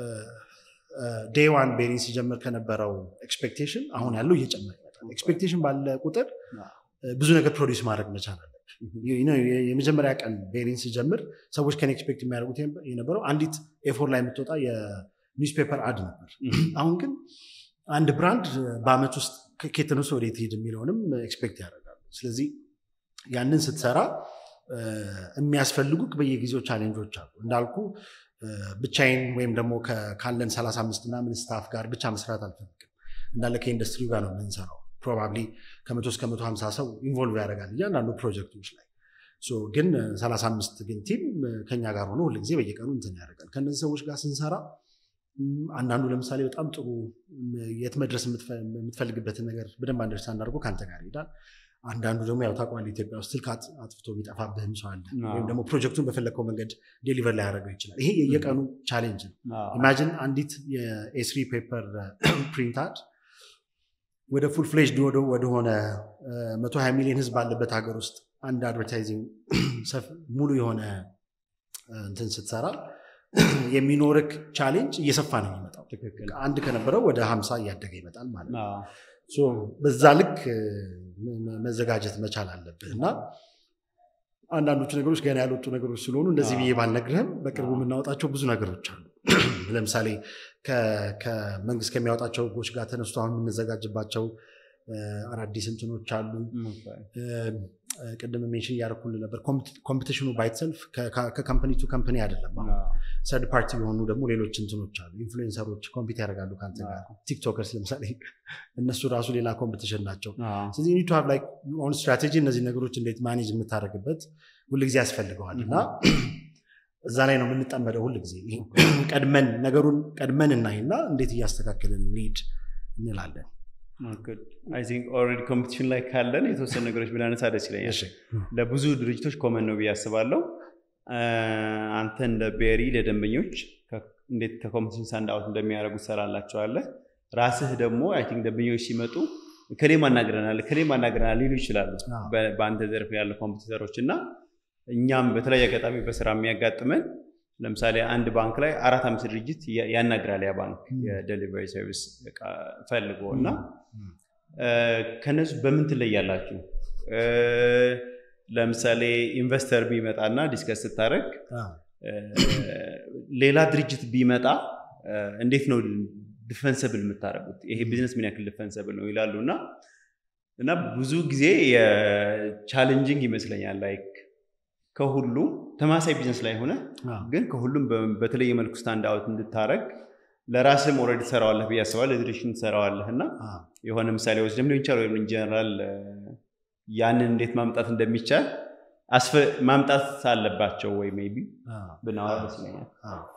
ዴይ ዋን ቤሪን ሲጀምር ከነበረው ኤክስፔክቴሽን አሁን ያለው እየጨመረ ይመጣል። ኤክስፔክቴሽን ባለ ቁጥር ብዙ ነገር ፕሮዲስ ማድረግ መቻል አለብን። የመጀመሪያ ቀን ቤሪን ሲጀምር ሰዎች ከኔ ኤክስፔክት የሚያደርጉት የነበረው አንዲት ኤፎር ላይ የምትወጣ የኒውስፔፐር አድ ነበር። አሁን ግን አንድ ብራንድ በአመት ውስጥ ከኬትነሱ ወዴት ሄድ የሚለውንም ኤክስፔክት ያደርጋሉ። ስለዚህ ያንን ስትሰራ የሚያስፈልጉ በየጊዜው ቻሌንጆች አሉ እንዳልኩ ብቻዬን ወይም ደግሞ ካለን 35 ምናምን ስታፍ ጋር ብቻ መስራት አልፈልግም። እንዳለ ከኢንዱስትሪው ጋር ነው የምንሰራው። ፕሮባብሊ ከመቶ እስከ መቶ ሀምሳ ሰው ኢንቮልቭ ያደርጋል እያንዳንዱ ፕሮጀክቶች ላይ ግን 35 ግን ቲም ከኛ ጋር ሆኖ ሁልጊዜ በየቀኑ እንትን ያደርጋል። ከእነዚህ ሰዎች ጋር ስንሰራ አንዳንዱ ለምሳሌ በጣም ጥሩ የት መድረስ የምትፈልግበትን ነገር በደንብ አንደርስታንድ አድርጎ ከአንተ ጋር ይሄዳል። አንዳንዱ ደግሞ ያው ታውቀዋለህ ኢትዮጵያ ውስጥ ስልክ አጥፍቶ ቢጠፋብህም ሰው አለ። ወይም ደግሞ ፕሮጀክቱን በፈለግከው መንገድ ዴሊቨር ላይ ያደረገው ይችላል። ይሄ የየቀኑ ቻሌንጅ ነው። ኢማጂን አንዲት የኤስሪ ፔፐር ፕሪንታድ ወደ ፉል ፍሌጅድ ወደሆነ መቶ ሀያ ሚሊዮን ህዝብ ባለበት ሀገር ውስጥ አንድ አድቨርታይዚንግ ሙሉ የሆነ እንትን ስትሰራ የሚኖርክ ቻሌንጅ እየሰፋ ነው የሚመጣው። አንድ ከነበረው ወደ ሀምሳ እያደገ ይመጣል ማለት ነው። በዛ ልክ መዘጋጀት መቻል አለብህ እና አንዳንዶቹ ነገሮች ገና ያልወጡ ነገሮች ስለሆኑ እንደዚህ ብዬ ባልነግርህም በቅርቡ የምናወጣቸው ብዙ ነገሮች አሉ። ለምሳሌ ከመንግስት ከሚያወጣቸው ህጎች ጋር ተነስቶ አሁን የምንዘጋጅባቸው አዳዲስ እንትኖች አሉ። ቅድም ሜንሽን እያደረኩልህ ነበር። ኮምፒቲሽኑ ባይትሰልፍ ከካምፓኒ ቱ ካምፓኒ አይደለም። ሰርድ ፓርቲ የሆኑ ደግሞ ሌሎች እንትኖች አሉ። ኢንፍሉዌንሰሮች ኮምፒት ያደርጋሉ ከአንተ ጋር። ቲክቶከርስ ለምሳሌ እነሱ ራሱ ሌላ ኮምፒቲሽን ናቸው። ስለዚህ ኒቱ ሀብ ላይ ኦን ስትራቴጂ እነዚህ ነገሮች እንዴት ማኔጅ የምታደርግበት ሁልጊዜ ያስፈልገዋል እና እዛ ላይ ነው የምንጠመደው ሁልጊዜ ቀድመን ነገሩን ቀድመን እናይና እንዴት እያስተካከልን እንሂድ እንላለን። አይ ቲንክ ኦልሬዲ ኮምፒቲሽን ላይ ካለን የተወሰኑ ነገሮች ብናነሳ ደስ ይለኛል። ለብዙ ድርጅቶች ኮመን ነው ብዬ አስባለሁ። አንተ እንደ ቤሪ ለደንበኞች እንዴት ከኮምፒቲሽን ሳንድ አውት እንደሚያደርጉ ትሰራላቸዋለህ። ራስህ ደግሞ አይ ቲንክ ደንበኞች ሲመጡ ከሌም አናግረናል ከሌም አናግረናል ሊሉ ይችላሉ በአንተ ዘርፍ ያሉ ኮምፒውተሮች እና እኛም በተለያየ አጋጣሚ በስራ የሚያጋጥመን ለምሳሌ አንድ ባንክ ላይ አራት አምስት ድርጅት ያናግራል ያ ባንክ የደሊቨሪ ሰርቪስ ፈልጎ እና ከነሱ በምን ትለያላችሁ? ለምሳሌ ኢንቨስተር ቢመጣና ዲስከስ ስታደርግ ሌላ ድርጅት ቢመጣ እንዴት ነው ዲፈንሰብል የምታደርጉት? ይሄ ቢዝነስ ምን ያክል ዲፈንሰብል ነው ይላሉ እና እና ብዙ ጊዜ ቻሌንጂንግ ይመስለኛል ላይክ ከሁሉም ተማሳይ ቢዝነስ ላይ ሆነ ግን ከሁሉም በተለየ መልኩ ስታንድ አውት እንድታረግ ለራስህም ኦልሬዲ ትሰራዋለህ ብዬ አስባለሁ። ለድርሽን ትሰራዋለህ እና የሆነ ምሳሌ ወስደም ሊሆን ይቻላል ወይም ኢንጀነራል ያንን እንዴት ማምጣት እንደሚቻል ማምጣት አለባቸው ወይ ሜይ ቢ ብናወራ ደስ ይለኛል።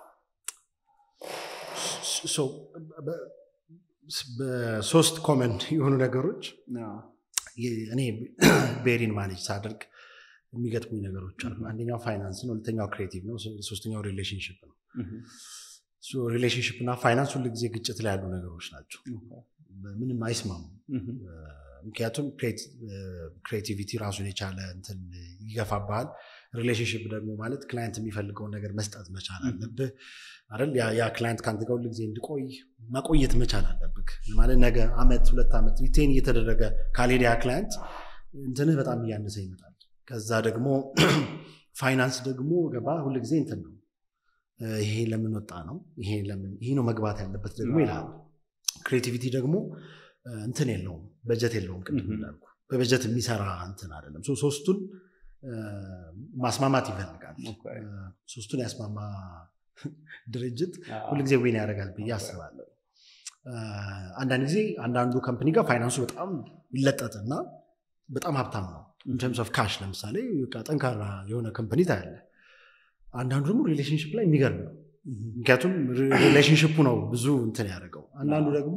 በሶስት ኮመን የሆኑ ነገሮች እኔ ቤሪን ማኔጅ ሳደርግ የሚገጥሙኝ ነገሮች አሉ። አንደኛው ፋይናንስ ነው፣ ሁለተኛው ክሬቲቭ ነው፣ ሶስተኛው ሪሌሽንሽፕ ነው። ሪሌሽንሽፕ እና ፋይናንስ ሁሉ ጊዜ ግጭት ላይ ያሉ ነገሮች ናቸው። ምንም አይስማሙ። ምክንያቱም ክሬቲቪቲ ራሱን የቻለ እንትን ይገፋብሃል። ሪሌሽንሽፕ ደግሞ ማለት ክላይንት የሚፈልገውን ነገር መስጠት መቻል አለብህ አይደል? ያ ክላይንት ከአንተ ጋር ሁልጊዜ እንዲቆይ መቆየት መቻል አለብህ ማለት ነገ አመት ሁለት ዓመት ሪቴን እየተደረገ ካልሄደ ያ ክላይንት እንትንህ በጣም እያነሰ ይመጣል። ከዛ ደግሞ ፋይናንስ ደግሞ ገባ ሁልጊዜ እንትን ነው ይሄ ለምን ወጣ ነው ይሄ ነው መግባት ያለበት ደግሞ ይላል። ክሬቲቪቲ ደግሞ እንትን የለውም በጀት የለውም። ቅድም እንዳልኩ በበጀት የሚሰራ እንትን አይደለም። ሶስቱን ማስማማት ይፈልጋል። ሶስቱን ያስማማ ድርጅት ሁልጊዜ ዊን ያደርጋል ብዬ አስባለሁ። አንዳንድ ጊዜ አንዳንዱ ከምፕኒ ጋር ፋይናንሱ በጣም ይለጠጥና በጣም ሀብታም ነው ኢንተርምስ ኦፍ ካሽ ለምሳሌ ጠንካራ የሆነ ከምፕኒ ታያለ። አንዳንዱ ደግሞ ሪሌሽንሽፕ ላይ የሚገርም ነው። ምክንያቱም ሪሌሽንሽፑ ነው ብዙ እንትን ያደርገው። አንዳንዱ ደግሞ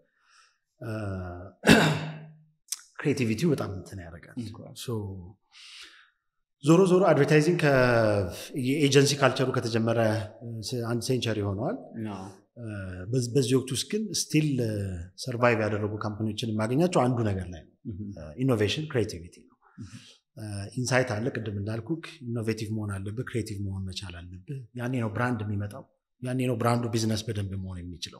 ክሬቲቪቲው በጣም እንትን ያደርጋል። ዞሮ ዞሮ አድቨርታይዚንግ የኤጀንሲ ካልቸሩ ከተጀመረ አንድ ሴንቸሪ ሆነዋል። በዚህ ወቅት ውስጥ ግን ስቲል ሰርቫይቭ ያደረጉ ካምፓኒዎችን የማገኛቸው አንዱ ነገር ላይ ነው። ኢኖቬሽን ክሬቲቪቲ ነው። ኢንሳይት አለ። ቅድም እንዳልኩ ኢኖቬቲቭ መሆን አለብህ፣ ክሬቲቭ መሆን መቻል አለብህ። ያኔ ነው ብራንድ የሚመጣው። ያኔ ነው ብራንዱ ቢዝነስ በደንብ መሆን የሚችለው።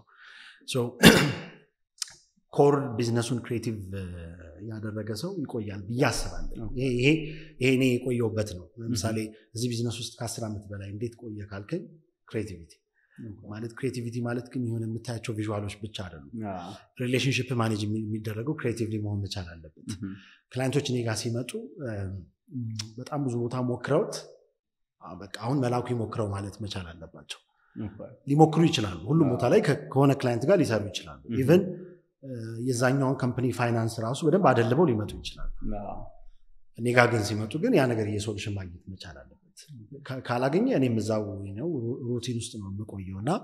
ኮር ቢዝነሱን ክሬቲቭ ያደረገ ሰው ይቆያል ብዬ አስባለሁ። ይሄ እኔ የቆየውበት ነው። ለምሳሌ እዚህ ቢዝነስ ውስጥ ከአስር ዓመት በላይ እንዴት ቆየ ካልከኝ ክሬቲቪቲ ማለት ክሬቲቪቲ ማለት ግን የሆነ የምታያቸው ቪዥዋሎች ብቻ አይደሉም። ሪሌሽንሽፕ ማኔጅ የሚደረገው ክሬቲቭሊ መሆን መቻል አለበት። ክላይንቶች እኔ ጋር ሲመጡ በጣም ብዙ ቦታ ሞክረውት በቃ አሁን መላኩ ይሞክረው ማለት መቻል አለባቸው። ሊሞክሩ ይችላሉ። ሁሉም ቦታ ላይ ከሆነ ክላይንት ጋር ሊሰሩ ይችላሉ። ኢቨን የዛኛውን ከምፕኒ ፋይናንስ ራሱ በደንብ አደልበው ሊመጡ ይችላሉ። እኔ ጋር ግን ሲመጡ ግን ያ ነገር የሶሉሽን ማግኘት መቻል አለበት። ካላገኘ እኔም እዛው ነው ሩቲን ውስጥ ነው የምቆየው እና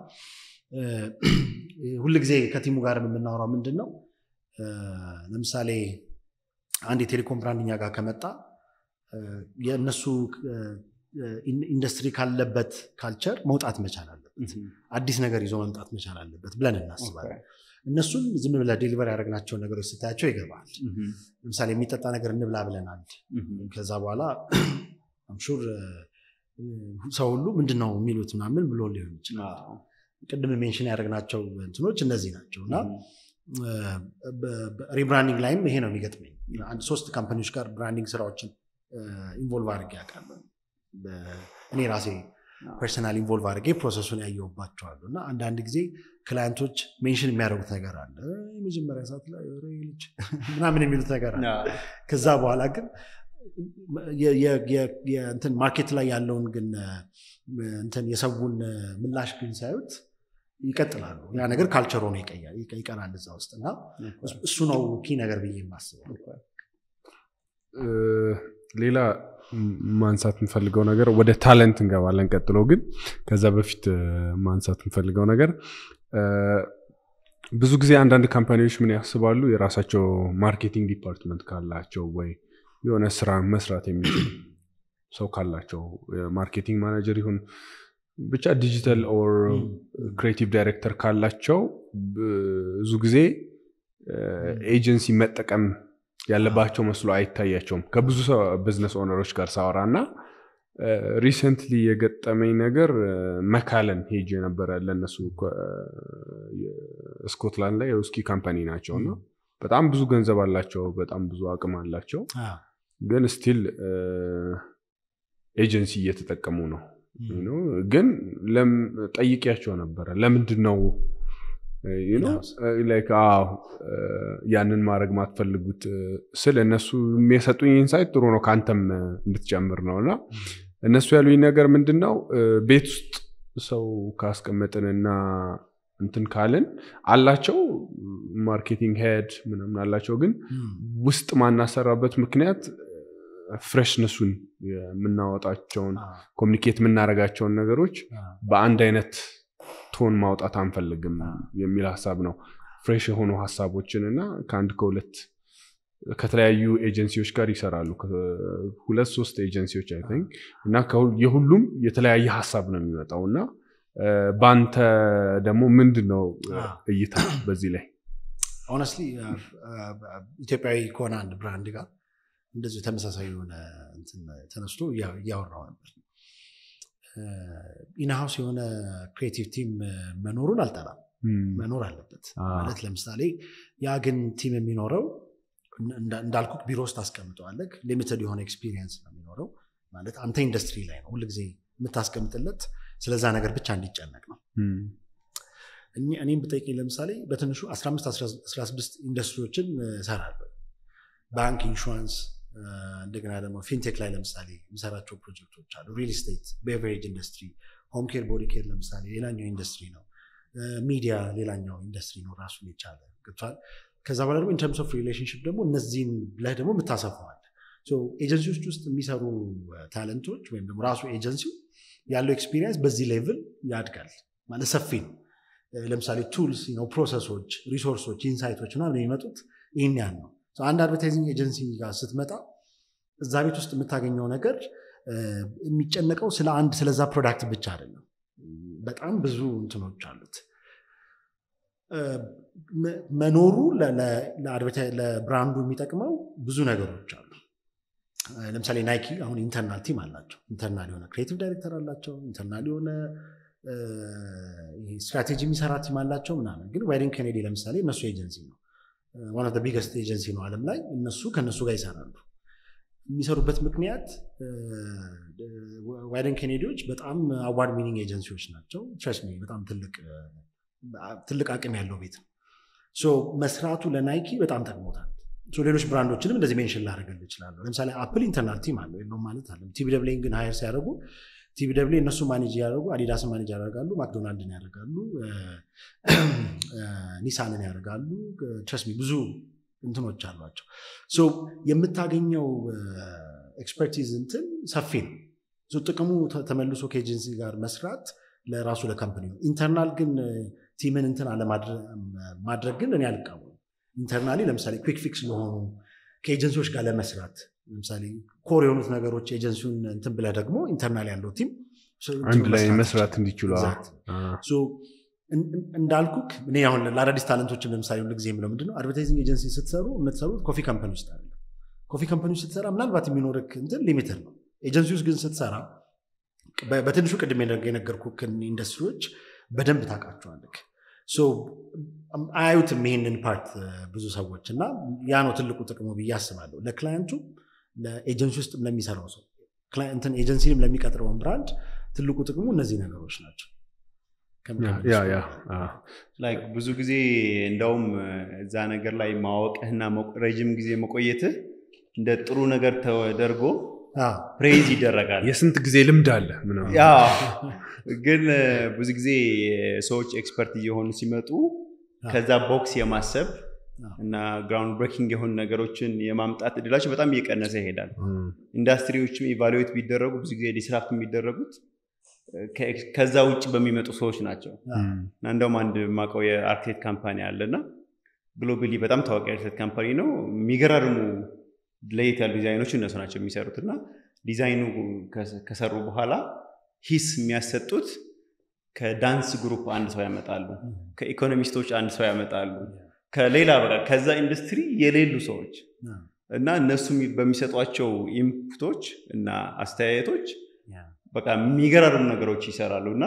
ሁልጊዜ ከቲሙ ጋር የምናወራው ምንድን ነው ለምሳሌ አንድ የቴሌኮም ብራንድ እኛ ጋር ከመጣ የእነሱ ኢንዱስትሪ ካለበት ካልቸር መውጣት መቻል አለበት። አዲስ ነገር ይዞ መምጣት መቻል አለበት ብለን እናስባለን። እነሱም ዝም ብለህ ዴሊቨር ያደረግናቸውን ነገሮች ስታያቸው ይገባል። ለምሳሌ የሚጠጣ ነገር እንብላ ብለናል። ከዛ በኋላ አምሹር ሰው ሁሉ ምንድን ነው የሚሉት ምናምን ብሎ ሊሆን ይችላል። ቅድም ሜንሽን ያደረግናቸው እንትኖች እነዚህ ናቸው እና ሪብራንዲንግ ላይም ይሄ ነው የሚገጥመኝ። አንድ ሶስት ካምፓኒዎች ጋር ብራንዲንግ ስራዎችን ኢንቮልቭ አድርጌ ያውቃለሁ። እኔ ራሴ ፐርሰናል ኢንቮልቭ አድርጌ ፕሮሰሱን ያየውባቸዋሉ እና አንዳንድ ጊዜ ክላይንቶች ሜንሽን የሚያደርጉት ነገር አለ። የመጀመሪያ ሰዓት ላይ ልጅ ምናምን የሚሉት ነገር አለ። ከዛ በኋላ ግን እንትን ማርኬት ላይ ያለውን ግን እንትን የሰውን ምላሽ ግን ሳዩት ይቀጥላሉ። ያ ነገር ካልቸር ሆኖ ይቀራል እዛ ውስጥ እና እሱ ነው ኪ ነገር ብዬ የማስበው። ሌላ ማንሳት የምፈልገው ነገር ወደ ታለንት እንገባለን ቀጥሎ። ግን ከዛ በፊት ማንሳት የምፈልገው ነገር ብዙ ጊዜ አንዳንድ ካምፓኒዎች ምን ያስባሉ የራሳቸው ማርኬቲንግ ዲፓርትመንት ካላቸው ወይ የሆነ ስራ መስራት የሚችል ሰው ካላቸው ማርኬቲንግ ማናጀር ይሁን ብቻ ዲጂታል ኦር ክሬቲቭ ዳይሬክተር ካላቸው ብዙ ጊዜ ኤጀንሲ መጠቀም ያለባቸው መስሎ አይታያቸውም ከብዙ ብዝነስ ኦነሮች ጋር ሳወራ እና ሪሰንትሊ የገጠመኝ ነገር መካለን ሄጅ የነበረ ለነሱ ስኮትላንድ ላይ የውስኪ ካምፓኒ ናቸው እና በጣም ብዙ ገንዘብ አላቸው በጣም ብዙ አቅም አላቸው ግን ስቲል ኤጀንሲ እየተጠቀሙ ነው ግን ጠይቂያቸው ነበረ ለምንድን ነው ያንን ማድረግ ማትፈልጉት ስል እነሱ የሰጡኝ ኢንሳይት ጥሩ ነው ከአንተም እንድትጨምር ነው እና እነሱ ያሉኝ ነገር ምንድን ነው ቤት ውስጥ ሰው ካስቀመጥንና እንትን ካልን አላቸው ማርኬቲንግ ሄድ ምናምን አላቸው ግን ውስጥ ማናሰራበት ምክንያት ፍሬሽነሱን የምናወጣቸውን ኮሚኒኬት የምናደርጋቸውን ነገሮች በአንድ አይነት ቶን ማውጣት አንፈልግም የሚል ሀሳብ ነው ፍሬሽ የሆኑ ሀሳቦችን እና ከአንድ ከሁለት ከተለያዩ ኤጀንሲዎች ጋር ይሰራሉ ሁለት ሶስት ኤጀንሲዎች አይ ቲንክ እና የሁሉም የተለያየ ሀሳብ ነው የሚመጣው እና በአንተ ደግሞ ምንድን ነው እይታ በዚህ ላይ ሆነስትሊ ኢትዮጵያዊ ከሆነ አንድ ብራንድ ጋር እንደዚሁ ተመሳሳይ የሆነ ተነስቶ እያወራው ነበር ኢንሃውስ የሆነ ክሬቲቭ ቲም መኖሩን አልጠላም መኖር አለበት ማለት ለምሳሌ ያ ግን ቲም የሚኖረው እንዳልኩ ቢሮ ውስጥ አስቀምጠዋለህ ሊሚትድ የሆነ ኤክስፒሪየንስ ነው የሚኖረው ማለት አንተ ኢንዱስትሪ ላይ ነው ሁልጊዜ የምታስቀምጥለት ስለዛ ነገር ብቻ እንዲጨነቅ ነው እኔም ብጠይቀኝ ለምሳሌ በትንሹ 15 16 ኢንዱስትሪዎችን እሰራለሁ ባንክ ኢንሹራንስ እንደገና ደግሞ ፊንቴክ ላይ ለምሳሌ የሚሰራቸው ፕሮጀክቶች አሉ ሪል ስቴት ቤቨሬጅ ኢንዱስትሪ ሆም ኬር ቦዲ ኬር ለምሳሌ ሌላኛው ኢንዱስትሪ ነው ሚዲያ ሌላኛው ኢንዱስትሪ ነው ራሱን የቻለ ገብቷል ከዛ በኋላ ደግሞ ኢንተርምስ ኦፍ ሪሌሽንሽፕ ደግሞ እነዚህን ላይ ደግሞ የምታሰፈዋል ኤጀንሲዎች ውስጥ የሚሰሩ ታለንቶች ወይም ደግሞ ራሱ ኤጀንሲው ያለው ኤክስፒሪየንስ በዚህ ሌቭል ያድጋል ማለት ሰፊ ነው ለምሳሌ ቱልስ ፕሮሰሶች ሪሶርሶች ኢንሳይቶች ምናምን የሚመጡት ይህን ያህል ነው አንድ አድቨርታይዚንግ ኤጀንሲ ጋር ስትመጣ እዛ ቤት ውስጥ የምታገኘው ነገር የሚጨነቀው ስለ አንድ ስለዛ ፕሮዳክት ብቻ አይደለም በጣም ብዙ እንትኖች አሉት መኖሩ ለብራንዱ የሚጠቅመው ብዙ ነገሮች አሉ ለምሳሌ ናይኪ አሁን ኢንተርናል ቲም አላቸው ኢንተርናል የሆነ ክሬቲቭ ዳይሬክተር አላቸው ኢንተርናል የሆነ ስትራቴጂ የሚሰራ ቲም አላቸው ምናምን ግን ዋይደን ኬኔዲ ለምሳሌ እነሱ ኤጀንሲ ነው ዋን ኦፍ ቢገስት ኤጀንሲ ነው አለም ላይ እነሱ ከእነሱ ጋር ይሰራሉ የሚሰሩበት ምክንያት ዋይደን ኬኔዲዎች በጣም አዋርድ ሚኒንግ ኤጀንሲዎች ናቸው ትረስት በጣም ትልቅ አቅም ያለው ቤት ነው መስራቱ ለናይኪ በጣም ጠቅሞታል ሌሎች ብራንዶችንም እንደዚህ ሜንሽን ላደርግል ይችላለሁ ለምሳሌ አፕል ኢንተርናል ቲም አለው የለውም ማለት አለ ቲቪ ደብሌን ግን ሀይር ሲያደርጉ ቲቪ ደብሌ እነሱ ማኔጅ ያደርጉ አዲዳስን ማኔጅ ያደርጋሉ ማክዶናልድን ያደርጋሉ ኒሳንን ያደርጋሉ ትረስሚ ብዙ እንትኖች አሏቸው የምታገኘው ኤክስፐርቲዝ እንትን ሰፊ ነው ጥቅሙ ተመልሶ ከኤጀንሲ ጋር መስራት ለራሱ ለካምፕኒ ነው ኢንተርናል ግን ቲምን እንትን አለማድረግ ግን እኔ አልቃወም ኢንተርናሊ ለምሳሌ ኩክ ፊክስ ለሆኑ ከኤጀንሲዎች ጋር ለመስራት ለምሳሌ ኮር የሆኑት ነገሮች ኤጀንሲውን እንትን ብለህ ደግሞ ኢንተርናል ያለው ቲም አንድ ላይ መስራት እንዲችሉ እንዳልኩክ እኔ አሁን ለአዳዲስ ታለንቶችን ለምሳሌ ሁሉ ጊዜ የምለው ምንድነው አድቨርታይዚንግ ኤጀንሲ ስትሰሩ የምትሰሩት ኮፊ ካምፓኒ ውስጥ አለ ኮፊ ካምፓኒ ውስጥ ስትሰራ ምናልባት የሚኖርክ እንትን ሊሚትድ ነው ኤጀንሲ ውስጥ ግን ስትሰራ በትንሹ ቅድም የነገርኩክን ኢንዱስትሪዎች በደንብ ታውቃቸዋለክ አያዩትም ይህንን ፓርት ብዙ ሰዎች እና ያ ነው ትልቁ ጥቅሙ ብዬ አስባለሁ ለክላየንቱ ለኤጀንሲ ውስጥ ለሚሰራው ሰው ኤጀንሲንም ለሚቀጥረውን ብራንድ ትልቁ ጥቅሙ እነዚህ ነገሮች ናቸው ብዙ ጊዜ እንደውም እዛ ነገር ላይ ማወቅህና ረጅም ጊዜ መቆየትህ እንደ ጥሩ ነገር ተደርጎ ፕሬዝ ይደረጋል የስንት ጊዜ ልምድ አለ ግን ብዙ ጊዜ ሰዎች ኤክስፐርት እየሆኑ ሲመጡ ከዛ ቦክስ የማሰብ እና ግራውንድ ብሬኪንግ የሆኑ ነገሮችን የማምጣት እድላቸው በጣም እየቀነሰ ይሄዳል ኢንዱስትሪዎችም ኢቫሉዌት ቢደረጉ ብዙ ጊዜ ዲስራፕት የሚደረጉት ከ- ከዛ ውጭ በሚመጡ ሰዎች ናቸው እና እንደውም አንድ የማውቀው የአርክቴክት ካምፓኒ አለ እና ግሎባሊ በጣም ታዋቂ አርክቴክት ካምፓኒ ነው። የሚገራርሙ ለየት ያሉ ዲዛይኖች እነሱ ናቸው የሚሰሩት እና ዲዛይኑ ከ- ከሰሩ በኋላ ሂስ የሚያሰጡት ከዳንስ ግሩፕ አንድ ሰው ያመጣሉ፣ ከኢኮኖሚስቶች አንድ ሰው ያመጣሉ፣ ከሌላ በቃ ከዛ ኢንዱስትሪ የሌሉ ሰዎች እና እነሱ የሚ- በሚሰጧቸው ኢንፑቶች እና አስተያየቶች በቃ የሚገራርሙ ነገሮች ይሰራሉ እና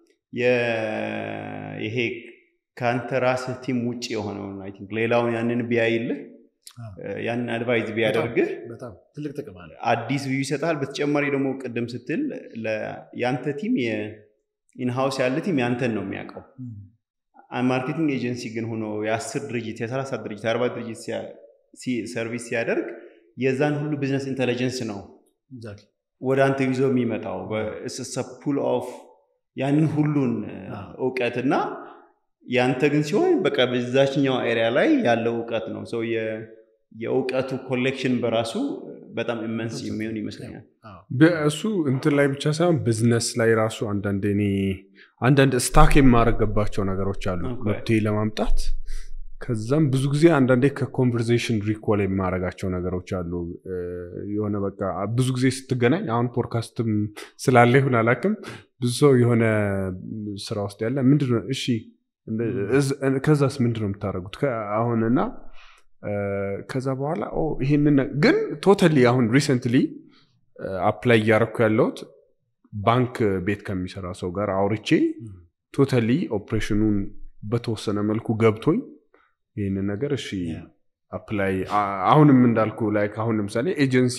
የ- ይሄ ከአንተ ራስህ ቲም ውጭ የሆነውን አይ ቲንክ ሌላውን ያንን ቢያይልህ ያንን አድቫይዝ ቢያደርግህ በጣም ትልቅ ጥቅም አለ። አዲስ ቪው ይሰጣል። በተጨማሪ ደግሞ ቅድም ስትል ለ- ያንተ ቲም ኢንሃውስ ያለ ቲም ያንተን ነው የሚያውቀው። ማርኬቲንግ ኤጀንሲ ግን ሆኖ የአስር ድርጅት የሰላሳ ድርጅት የአርባ ድርጅት ሲያ- ሲ- ሰርቪስ ሲያደርግ የዛን ሁሉ ቢዝነስ ኢንቴሊጀንስ ነው Exactly. ወደ አንተ ይዞ የሚመጣው ፑል ኦፍ ያንን ሁሉን አዎ። እውቀት እና ያንተ ግን ሲሆን በቃ በዛችኛው ኤሪያ ላይ ያለው እውቀት ነው ሰው የእውቀቱ ኮሌክሽን በራሱ በጣም ኢመንስ የሚሆን ይመስለኛል። አዎ። እሱ እንትን ላይ ብቻ ሳይሆን ቢዝነስ ላይ ራሱ አንዳንድ እኔ አንዳንድ ስታክ የማረገባቸው ነገሮች አሉ ኦኬ። መፍትሄ ለማምጣት ከዛም ብዙ ጊዜ አንዳንዴ ከኮንቨርዜሽን ሪኮል የማረጋቸው ነገሮች አሉ እ፣ የሆነ በቃ ብዙ ጊዜ ስትገናኝ አሁን ፖድካስትም ስላለ ይሁን አላውቅም ብዙ ሰው የሆነ ስራ ውስጥ ያለ ምንድነው እሺ እዝ- ከዛስ ምንድነው የምታደርጉት ከ- አሁንና እ፣ ከዛ በኋላ ኦ፣ ይሄንን ነ- ግን ቶታሊ አሁን ሪሰንትሊ አፕላይ እያረኩ ያለሁት ባንክ ቤት ከሚሰራ ሰው ጋር አውርቼ ቶታሊ ኦፕሬሽኑን በተወሰነ መልኩ ገብቶኝ ይህንን ነገር እሺ Yeah. አፕላይ አ- አሁንም እንዳልኩ ላይ አሁን ለምሳሌ ኤጀንሲ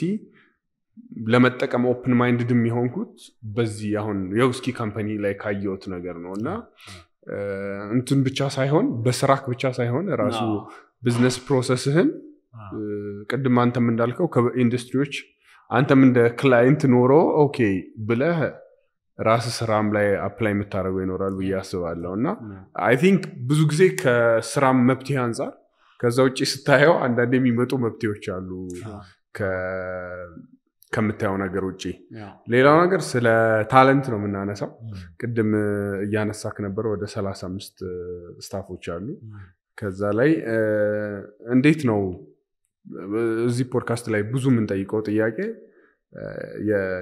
ለመጠቀም ኦፕን ማይንድድ የሚሆንኩት በዚህ አሁን የውስኪ ካምፓኒ ላይ ካየሁት ነገር ነው እና እ፣ እንትን ብቻ ሳይሆን በስራክ ብቻ ሳይሆን ራሱ አዎ። ቢዝነስ ፕሮሰስህን አዎ። እ፣ ቅድም አንተም እንዳልከው ከኢንዱስትሪዎች አንተም እንደ ክላይንት ኖሮ ኦኬ ብለህ ራስ ስራም ላይ አፕላይ የምታደርገው ይኖራል ብዬ አስባለሁ እና አይ ቲንክ ብዙ ጊዜ ከስራም መብትሄ አንጻር ከዛ ውጭ ስታየው አንዳንድ የሚመጡ መብትሄዎች አሉ አዎ። ከ- ከምታየው ነገር ውጭ ያው፣ ሌላው ነገር ስለ ታለንት ነው የምናነሳው Mm. ቅድም እ፣ እያነሳክ ነበር ወደ 35 ስታፎች አሉ Mm. ከዛ ላይ እ፣ እንዴት ነው እ፣ እዚህ ፖድካስት ላይ ብዙ የምንጠይቀው ጥያቄ እ፣ የ-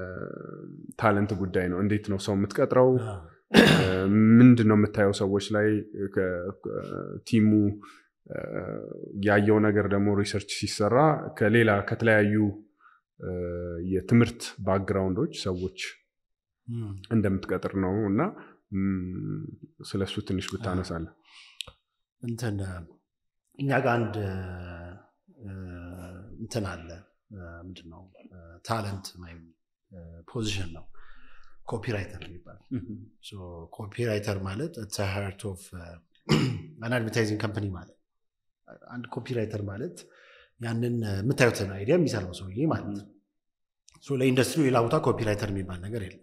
የታለንት ጉዳይ ነው እንዴት ነው ሰው የምትቀጥረው አዎ። እ፣ ምንድን ነው የምታየው ሰዎች ላይ ከ- ከ- ቲሙ እ፣ ያየው ነገር ደግሞ ሪሰርች ሲሰራ ከሌላ ከተለያዩ እ፣ የትምህርት ባክግራውንዶች ሰዎች Mm. እንደምትቀጥር ነው እና ም፣ ስለሱ ትንሽ ብታነሳለ እንትን እኛ ጋር አንድ እ፣ እንትን አለ እ፣ ምንድን ነው ታለንት ወይም ፖዚሽን ነው ኮፒራይተር የሚባል እህም፣ ኮፒራይተር ማለት ሀርት ኦፍ አን አድቨርታይዚንግ ከምፕኒ ማለት አንድ ኮፒራይተር ማለት ያንን የምታዩትን አይዲያ የሚሰራው ሰውዬ ማለት ነው ሶ ለኢንዱስትሪ ሌላ ቦታ ኮፒራይተር የሚባል ነገር የለም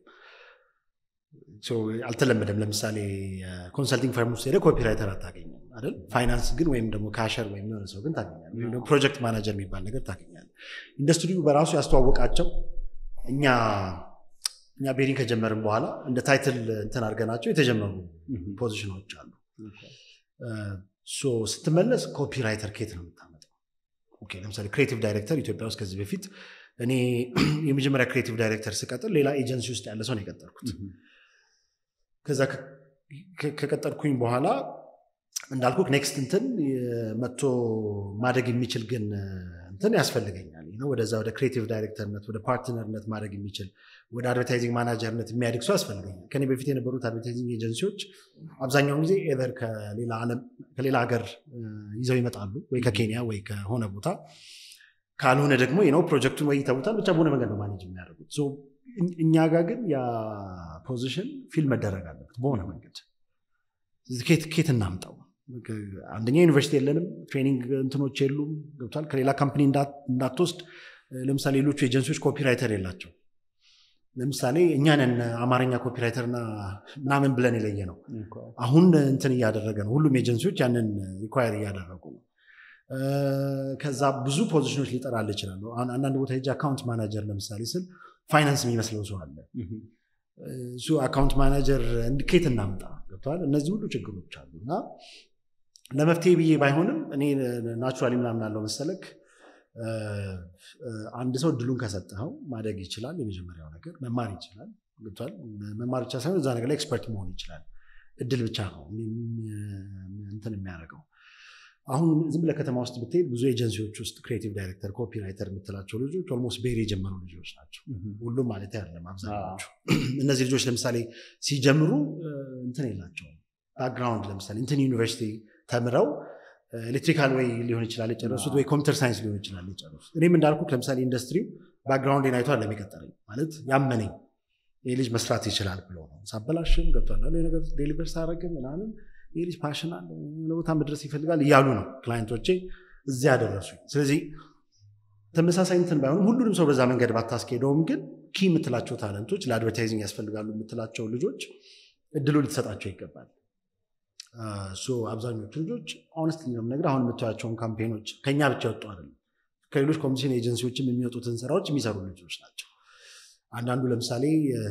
ሶ አልተለመደም ለምሳሌ ኮንሰልቲንግ ፈርም ውስጥ ሄደ ኮፒራይተር አታገኝም አይደል ፋይናንስ ግን ወይም ደግሞ ካሸር ወይም የሆነ ሰው ግን ታገኛል ወይም ደግሞ ፕሮጀክት ማናጀር የሚባል ነገር ታገኛል ኢንዱስትሪው በራሱ ያስተዋወቃቸው እኛ እኛ ቤሪንግ ከጀመርን በኋላ እንደ ታይትል እንትን አድርገናቸው የተጀመሩ እህም። ፖዚሽኖች አሉ ሶ ስትመለስ ኮፒራይተር ኬት ነው የምታመጣው ኦኬ፣ ለምሳሌ ክሬቲቭ ዳይሬክተር ኢትዮጵያ ውስጥ ከዚህ በፊት እኔ የመጀመሪያ ክሬቲቭ ዳይሬክተር ስቀጥር ሌላ ኤጀንሲ ውስጥ ያለ ሰው ነው የቀጠርኩት ከዛ ከ- ከ- ከቀጠርኩኝ በኋላ እንዳልኩ ኔክስት እንትን የ- መጥቶ ማደግ የሚችል ግን እንትን ያስፈልገኛል ነው ወደዛ ወደ ክሬቲቭ ዳይሬክተርነት ወደ ፓርትነርነት ማድረግ የሚችል ወደ አድቨርታይዚንግ ማናጀርነት የሚያድግ ሰው ያስፈልገኛል ከኔ በፊት የነበሩት አድቨርታይዚንግ ኤጀንሲዎች አብዛኛውን ጊዜ ኤቨር ከሌላ ዓለም- ከሌላ ሀገር እ፣ ይዘው ይመጣሉ ወይ ከኬንያ ወይ ከሆነ ቦታ ካልሆነ ደግሞ ነው ፕሮጀክቱን ወይ ይተውታል ብቻ በሆነ መንገድ ነው ማኔጅ የሚያደርጉት ሶ እኝ- እኛ ጋር ግን ያ ፖዚሽን ፊል መደረግ አለበት በሆነ መንገድ ስለዚህ ኬት ኬት እናምጣው አንደኛ ዩኒቨርሲቲ የለንም ትሬኒንግ እንትኖች የሉም ገብቷል ከሌላ ካምፕኒ እንዳ- እንዳትወስድ እ፣ ለምሳሌ ሌሎቹ ኤጀንሲዎች ኮፒራይተር የላቸው ለምሳሌ እኛንን አማርኛ ኮፒራይተርና ምናምን ብለን የለየ ነው አሁን እንትን እያደረገ ነው ሁሉም ኤጀንሲዎች ያንን ሪኳየር እያደረጉ ነው እ፣ ከዛ ብዙ ፖዚሽኖች ሊጠራል ይችላሉ አሁን አንዳንድ ቦታ ሄጄ አካውንት ማናጀር ለምሳሌ ስል ፋይናንስ የሚመስለው ሰው አለ እህም፣ እሱ አካውንት ማናጀር ከየት እናምጣ ገብተዋል እነዚህ ሁሉ ችግሮች አሉ እና ለመፍትሄ ብዬ ባይሆንም እኔ ናቹራሊ ምናምን አለው መሰለክ አንድ ሰው እድሉን ከሰጠኸው ማደግ ይችላል የመጀመሪያው ነገር መማር ይችላል ገብቷል መማር ብቻ ሳይሆን እዛ ነገር ላይ ኤክስፐርት መሆን ይችላል እድል ብቻ ነው እንትን የሚያደርገው አሁን ዝም ብለህ ከተማ ውስጥ ብትሄድ ብዙ ኤጀንሲዎች ውስጥ ክሬቲቭ ዳይሬክተር ኮፒ ራይተር የምትላቸው ልጆች ኦልሞስት ቤር የጀመሩ ልጆች ናቸው ሁሉም ማለት አይደለም አብዛኛዎቹ እነዚህ ልጆች ለምሳሌ ሲጀምሩ እንትን የላቸውም ባክግራውንድ ለምሳሌ እንትን ዩኒቨርሲቲ ተምረው ኤሌክትሪካል ወይ ሊሆን ይችላል የጨረሱት ወይ ኮምፒውተር ሳይንስ ሊሆን ይችላል የጨረሱት እኔም እንዳልኩት ለምሳሌ ኢንዱስትሪው ባክግራውንድ አይቶ አለም የቀጠረኝ ማለት ያመነኝ ይህ ልጅ መስራት ይችላል ብሎ ነው ሳበላሽም ገብቷል ነገር ዴሊቨር ሳረግ ምናምን ይህ ልጅ ፓሽን አለ ቦታ መድረስ ይፈልጋል እያሉ ነው ክላይንቶቼ እዚያ ያደረሱ ስለዚህ ተመሳሳይ እንትን ባይሆንም ሁሉንም ሰው በዛ መንገድ ባታስኬደውም ግን ኪ የምትላቸው ታለንቶች ለአድቨርታይዚንግ ያስፈልጋሉ የምትላቸው ልጆች እድሉ ልትሰጣቸው ይገባል አብዛኞቹ ልጆች ኦነስት ነው ነገር አሁን የምታያቸውን ካምፔኖች ከኛ ብቻ ወጡ አይደለም ከሌሎች ኮሚሽን ኤጀንሲዎችም የሚወጡትን ስራዎች የሚሰሩ ልጆች ናቸው አንዳንዱ ለምሳሌ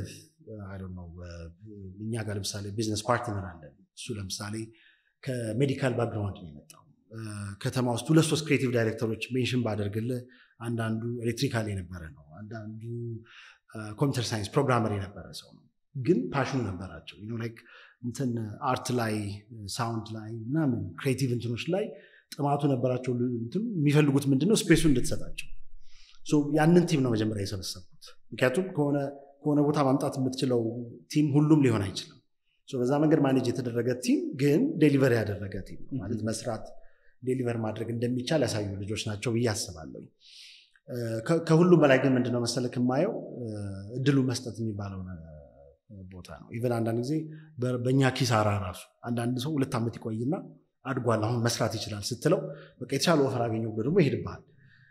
እኛ ጋር ለምሳሌ ቢዝነስ ፓርትነር አለን እሱ ለምሳሌ ከሜዲካል ባክግራውንድ ነው የመጣው ከተማ ውስጥ ሁለት ሶስት ክሬቲቭ ዳይሬክተሮች ሜንሽን ባደርግልህ አንዳንዱ ኤሌክትሪካል የነበረ ነው አንዳንዱ ኮምፒውተር ሳይንስ ፕሮግራመር የነበረ ሰው ነው ግን ፓሽኑ ነበራቸው ላይክ እንትን አርት ላይ ሳውንድ ላይ ምናምን ክሬቲቭ እንትኖች ላይ ጥማቱ ነበራቸው የሚፈልጉት ምንድነው ስፔሱ እንድትሰጣቸው ያንን ቲም ነው መጀመሪያ የሰበሰብኩት ምክንያቱም ከሆነ ቦታ ማምጣት የምትችለው ቲም ሁሉም ሊሆን አይችልም በዛ መንገድ ማኔጅ የተደረገ ቲም ግን ዴሊቨር ያደረገ ቲም ነው ማለት መስራት ዴሊቨር ማድረግ እንደሚቻል ያሳዩ ልጆች ናቸው ብዬ አስባለሁ ከሁሉም በላይ ግን ምንድነው መሰለክ የማየው እድሉ መስጠት የሚባለው ቦታ ነው ኢቨን አንዳንድ ጊዜ በእኛ ኪሳራ ራሱ አንዳንድ ሰው ሁለት ዓመት ይቆይና አድጓል አሁን መስራት ይችላል ስትለው በቃ የተሻለ ወፈር አገኘው ብሎ ደግሞ ይሄድብሃል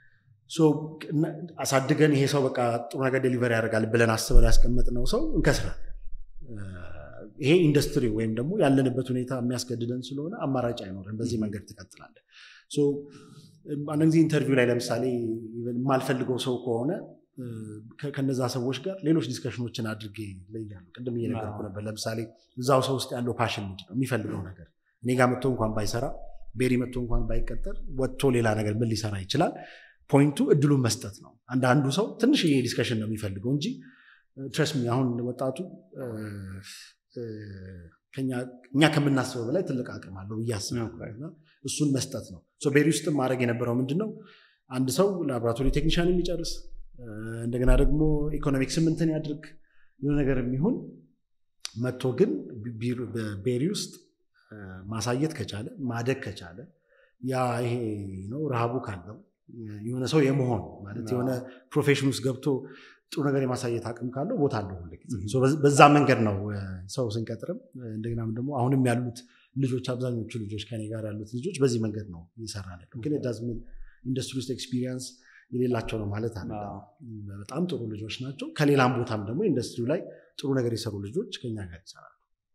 አሳድገን ይሄ ሰው በቃ ጥሩ ነገር ዴሊቨር ያደርጋል ብለን አስበን ያስቀመጥነው ሰው እንከስራለን ይሄ ኢንዱስትሪ ወይም ደግሞ ያለንበት ሁኔታ የሚያስገድደን ስለሆነ አማራጭ አይኖርም በዚህ መንገድ ትቀጥላለን አንዳንድ ጊዜ ኢንተርቪው ላይ ለምሳሌ የማልፈልገው ሰው ከሆነ ከነዛ ሰዎች ጋር ሌሎች ዲስከሽኖችን አድርጌ ለያሉ ቅድም እየነገርኩ ነበር ለምሳሌ እዛው ሰው ውስጥ ያለው ፓሽን ምንድን ነው የሚፈልገው ነገር እኔ ጋር መጥቶ እንኳን ባይሰራ ቤሪ መጥቶ እንኳን ባይቀጠር ወጥቶ ሌላ ነገር ምን ሊሰራ ይችላል ፖይንቱ እድሉን መስጠት ነው አንዳንዱ ሰው ትንሽ ዲስከሽን ነው የሚፈልገው እንጂ ትረስ አሁን ወጣቱ እኛ ከምናስበው በላይ ትልቅ አቅም አለው ብዬ አስባለሁ እሱን መስጠት ነው ቤሪ ውስጥ ማድረግ የነበረው ምንድነው አንድ ሰው ላቦራቶሪ ቴክኒሻን የሚጨርስ እንደገና ደግሞ ኢኮኖሚክ ስምንትን ያድርግ የሆነ ነገር የሚሆን መጥቶ ግን ቤሪ ውስጥ ማሳየት ከቻለ ማደግ ከቻለ ያ ይሄ ነው ረሃቡ ካለው የሆነ ሰው የመሆን ማለት የሆነ ፕሮፌሽን ውስጥ ገብቶ ጥሩ ነገር የማሳየት አቅም ካለው ቦታ አለው ሁልጊዜ በዛ መንገድ ነው ሰው ስንቀጥርም እንደገናም ደግሞ አሁንም ያሉት ልጆች አብዛኞቹ ልጆች ከኔ ጋር ያሉት ልጆች በዚህ መንገድ ነው እየሰራ ያለው ግን ዳዝሚን ኢንዱስትሪ ውስጥ ኤክስፒሪየንስ የሌላቸው ነው ማለት አለ በጣም ጥሩ ልጆች ናቸው ከሌላም ቦታም ደግሞ ኢንዱስትሪው ላይ ጥሩ ነገር የሰሩ ልጆች ከኛ ጋር ይሰራሉ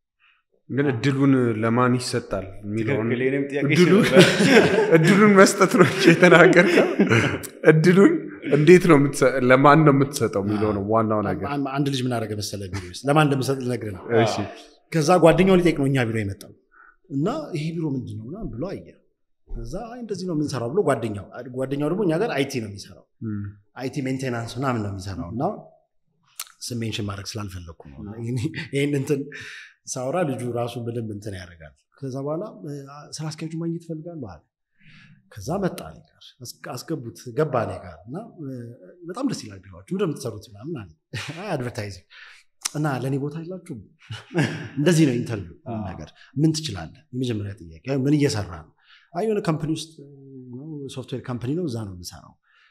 ግን እድሉን ለማን ይሰጣል የሚለውን ትክክል፣ የእኔም ጥያቄ እድሉን- ነበር። እድሉን መስጠት ነው እንጂ የተናገርከው እድሉን እንዴት ነው የምትሰ- ለማን ነው የምትሰጠው የሚለው ነው ዋናው ነገር አን- አንድ ልጅ ምን አደረገ መሰለ ቢሮ ውስጥ ለማን እንደምሰጥ ልነግርህ ነው እሺ ከዛ ጓደኛው ሊጠይቅ ነው እኛ ቢሮ የመጣው እና ይሄ ቢሮ ምንድን ነው ምናምን ብሎ አየ ከዛ አይ እንደዚህ ነው የምንሰራው ብሎ ጓደኛው ጓደኛው ደግሞ እኛ ጋር አይቲ ነው የሚሰራው እም፣ አይቲ ሜንቴናንስ ምናምን ነው የሚሰራው እና ስም ሜንሽን ማድረግ ስላልፈለግኩ ነው ይህን እንትን ሳውራ ልጁ ራሱ በደንብ እንትን ያደርጋል ከዛ በኋላ እ፣ ስራ አስኪያጁ ማግኘት እፈልጋለሁ አለ ከዛ መጣ እኔ ጋር አስ- አስገቡት ገባ እኔ ጋር እና እ፣ በጣም ደስ ይላል ቢሮችሁ ምንድን ነው የምትሰሩት ምናምን አለ አድቨርታይዚንግ እና ለእኔ ቦታ የላችሁም እንደዚህ ነው ኢንተርቪው ምን ነገር ምን ትችላለህ የመጀመሪያ ጥያቄ አይ፣ ምን እየሰራ ነው አይ የሆነ ካምፕኒ ውስጥ ሶፍትዌር ካምፕኒ ነው እዛ ነው የምሰራው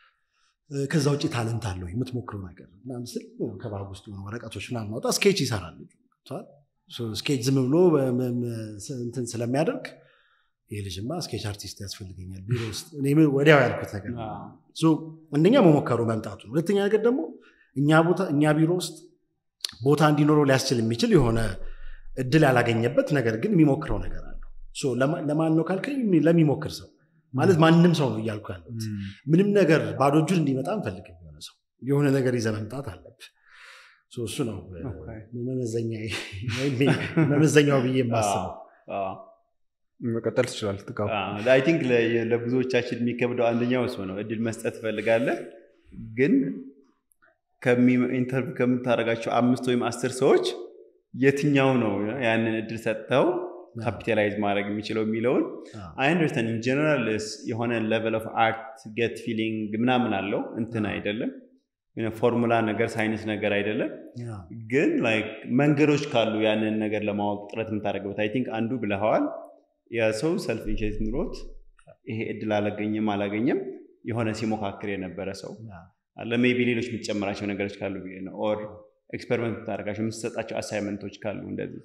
እ፣ ከዛ ውጭ ታለንት አለው የምትሞክረው ነገር ምናምን ስል ከባግ ውስጥ የሆኑ ወረቀቶች ምናምን ማውጣ ስኬች ይሰራል ልጁ ገብቶሃል? ሶ ስኬች ዝም ብሎ በ- በ- እንትን ስለሚያደርግ ይህ ልጅማ ስኬች አርቲስት ያስፈልገኛል ቢሮ ውስጥ እኔ ወዲያው ያልኩት ነገር ነው። ሶ አንደኛ መሞከሩ መምጣቱ ነው። ሁለተኛ ነገር ደግሞ እኛ ቦታ እኛ ቢሮ ውስጥ ቦታ እንዲኖረው ሊያስችል የሚችል የሆነ እድል ያላገኘበት ነገር ግን የሚሞክረው ነገር አለው። ሶ ለማ- ለማን ነው ካልከኝ ለሚሞክር ሰው ማለት ማንም ሰው ነው እያልኩ ያለሁት። ምንም ነገር ባዶ እጁን እንዲመጣ አንፈልግም። የሆነ ሰው የሆነ ነገር ይዘህ መምጣት አለብህ። እሱ ነው መመዘኛው ብዬ የማስበው መቀጠል ትችላል ጥቃው አይ ቲንክ ለብዙዎቻችን የሚከብደው አንደኛው እሱ ነው እድል መስጠት ትፈልጋለህ ግን ኢንተርቪው ከምታደርጋቸው አምስት ወይም አስር ሰዎች የትኛው ነው ያንን እድል ሰጥተው ካፒታላይዝ ማድረግ የሚችለው የሚለውን አይ አንደርስታንድ ኢን ጀነራል የሆነ ሌቨል ኦፍ አርት ጌት ፊሊንግ ምናምን አለው እንትን አይደለም ፎርሙላ ነገር ሳይንስ ነገር አይደለም ግን ላይክ መንገዶች ካሉ ያንን ነገር ለማወቅ ጥረት የምታደርገበት አይ ቲንክ አንዱ ብለኸዋል የሰው ሰልፍ ኢንሸት ኑሮት ይሄ እድል አላገኘም አላገኘም የሆነ ሲሞካክር የነበረ ሰው አለ ሜቢ ሌሎች የምትጨምራቸው ነገሮች ካሉ ብዬ ነው ኦር ኤክስፐሪመንት የምታደርጋቸው የምትሰጣቸው አሳይመንቶች ካሉ እንደዚህ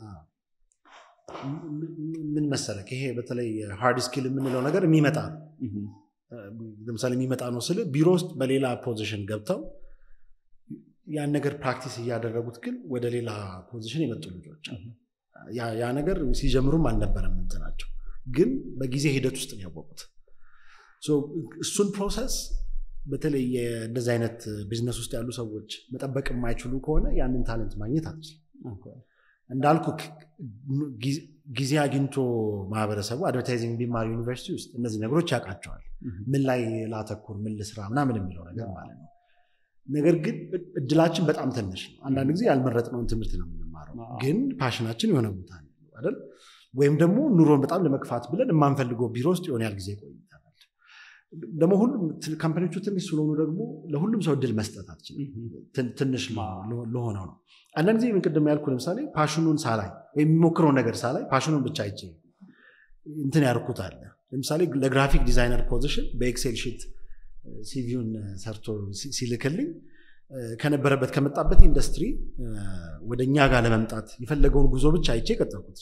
ምን መሰለክ ይሄ በተለይ ሃርድ ስኪል የምንለው ነገር የሚመጣ ነው ለምሳሌ የሚመጣ ነው ስል ቢሮ ውስጥ በሌላ ፖዚሽን ገብተው ያን ነገር ፕራክቲስ እያደረጉት ግን ወደ ሌላ ፖዚሽን የመጡ ልጆች ያ ነገር ሲጀምሩም አልነበረም እንትናቸው ግን በጊዜ ሂደት ውስጥ ነው ያወቁት እሱን ፕሮሰስ በተለይ እንደዚህ አይነት ቢዝነስ ውስጥ ያሉ ሰዎች መጠበቅ የማይችሉ ከሆነ ያንን ታለንት ማግኘት አትችልም እንዳልኩ ጊዜ አግኝቶ ማህበረሰቡ አድቨርታይዚንግ ቢማር ዩኒቨርሲቲ ውስጥ እነዚህ ነገሮች ያውቃቸዋል ምን ላይ ላተኩር ምን ልስራ ምናምን የሚለው ነገር ማለት ነው ነገር ግን እድላችን በጣም ትንሽ ነው አንዳንድ ጊዜ ያልመረጥነውን ትምህርት ነው የምንማረው ግን ፓሽናችን የሆነ ቦታ ነው አይደል ወይም ደግሞ ኑሮን በጣም ለመግፋት ብለን የማንፈልገው ቢሮ ውስጥ የሆነ ያህል ጊዜ ቆይተናል ደግሞ ሁሉም ካምፓኒዎቹ ትንሽ ስለሆኑ ደግሞ ለሁሉም ሰው እድል መስጠት አትችልም ትንሽ ለሆነው ነው አንዳንድ ጊዜ ምን ቅድም ያልኩ ለምሳሌ ፓሽኑን ሳላይ ወይም የሚሞክረው ነገር ሳላይ ፓሽኑን ብቻ አይቼ እንትን ያርኩት አለ ለምሳሌ ለግራፊክ ዲዛይነር ፖዚሽን በኤክሴል ሺት ሲቪውን ሰርቶ ሲልክልኝ ከነበረበት ከመጣበት ኢንዱስትሪ ወደ እኛ ጋር ለመምጣት የፈለገውን ጉዞ ብቻ አይቼ ቀጠልኩት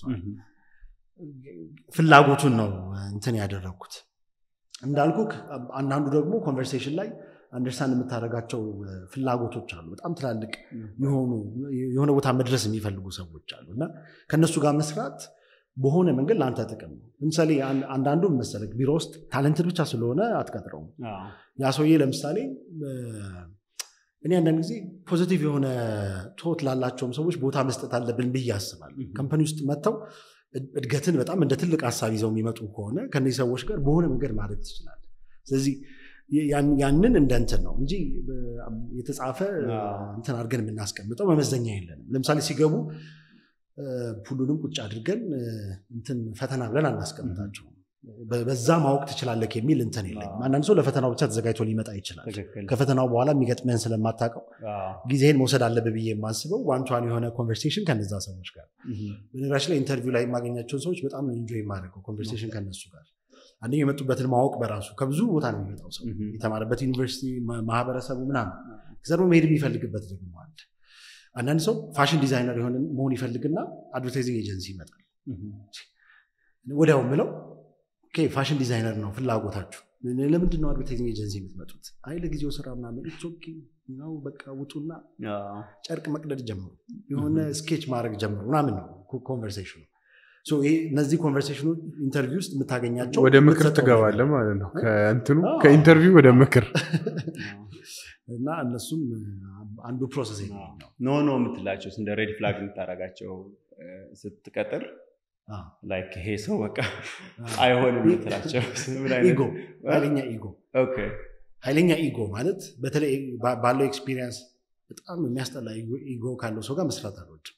ፍላጎቱን ነው እንትን ያደረግኩት እንዳልኩ አንዳንዱ ደግሞ ኮንቨርሴሽን ላይ አንደርስታንድ የምታደርጋቸው ፍላጎቶች አሉ በጣም ትላልቅ የሆኑ የሆነ ቦታ መድረስ የሚፈልጉ ሰዎች አሉ እና ከእነሱ ጋር መስራት በሆነ መንገድ ለአንተ ጥቅም ነው ለምሳሌ አንዳንዱ መሰለክ ቢሮ ውስጥ ታለንትድ ብቻ ስለሆነ አትቀጥረውም ያ ሰውዬ ለምሳሌ እኔ አንዳንድ ጊዜ ፖዚቲቭ የሆነ ቶት ላላቸውም ሰዎች ቦታ መስጠት አለብን ብዬ አስባለሁ ከምፓኒ ውስጥ መጥተው እድገትን በጣም እንደ ትልቅ ሀሳብ ይዘው የሚመጡ ከሆነ ከነዚህ ሰዎች ጋር በሆነ መንገድ ማድረግ ትችላለ ስለዚህ ያንን እንደ እንትን ነው እንጂ የተጻፈ እንትን አድርገን የምናስቀምጠው መመዘኛ የለንም ለምሳሌ ሲገቡ ሁሉንም ቁጭ አድርገን እንትን ፈተና ብለን አናስቀምጣቸውም በዛ ማወቅ ትችላለህ የሚል እንትን የለኝም አንዳንድ ሰው ለፈተናው ብቻ ተዘጋጅቶ ሊመጣ ይችላል ከፈተናው በኋላ የሚገጥምህን ስለማታውቀው ጊዜህን መውሰድ አለብህ ብዬ የማስበው ዋንቷን የሆነ ኮንቨርሴሽን ከነዛ ሰዎች ጋር በነገራችን ላይ ኢንተርቪው ላይ የማገኛቸውን ሰዎች በጣም ኢንጆይ የማደርገው ኮንቨርሴሽን ከነሱ ጋር አንደኛው የመጡበትን ማወቅ በራሱ ከብዙ ቦታ ነው የሚመጣው ሰው የተማረበት ዩኒቨርሲቲ ማህበረሰቡ ምናምን ከዛ ደግሞ መሄድ የሚፈልግበት ደግሞ አለ አንዳንድ ሰው ፋሽን ዲዛይነር የሆነ መሆን ይፈልግና አድቨርታይዚንግ ኤጀንሲ ይመጣል ወዲያው ምለው ፋሽን ዲዛይነር ነው ፍላጎታችሁ ለምንድን ነው አድቨርታይዚንግ ኤጀንሲ የምትመጡት አይ ለጊዜው ስራ ምናምን ነው በቃ ውጡና ጨርቅ መቅደድ ጀምሩ የሆነ ስኬች ማድረግ ጀምሩ ምናምን ነው ኮንቨርሴሽኑ እነዚህ ኮንቨርሴሽኖች ኢንተርቪው ውስጥ የምታገኛቸው ወደ ምክር ትገባለ ማለት ነው ከእንትኑ ከኢንተርቪው ወደ ምክር እና እነሱም አንዱ ፕሮሰስ ነው ኖ ኖ የምትላቸው እንደ ሬድ ፍላግ የምታደርጋቸው ስትቀጥር ላይክ ይሄ ሰው በቃ አይሆንም የምትላቸው ኢጎ ኃይለኛ ኢጎ ኃይለኛ ኢጎ ማለት በተለይ ባለው ኤክስፒሪየንስ በጣም የሚያስጠላ ኢጎ ካለው ሰው ጋር መስራት አልወድ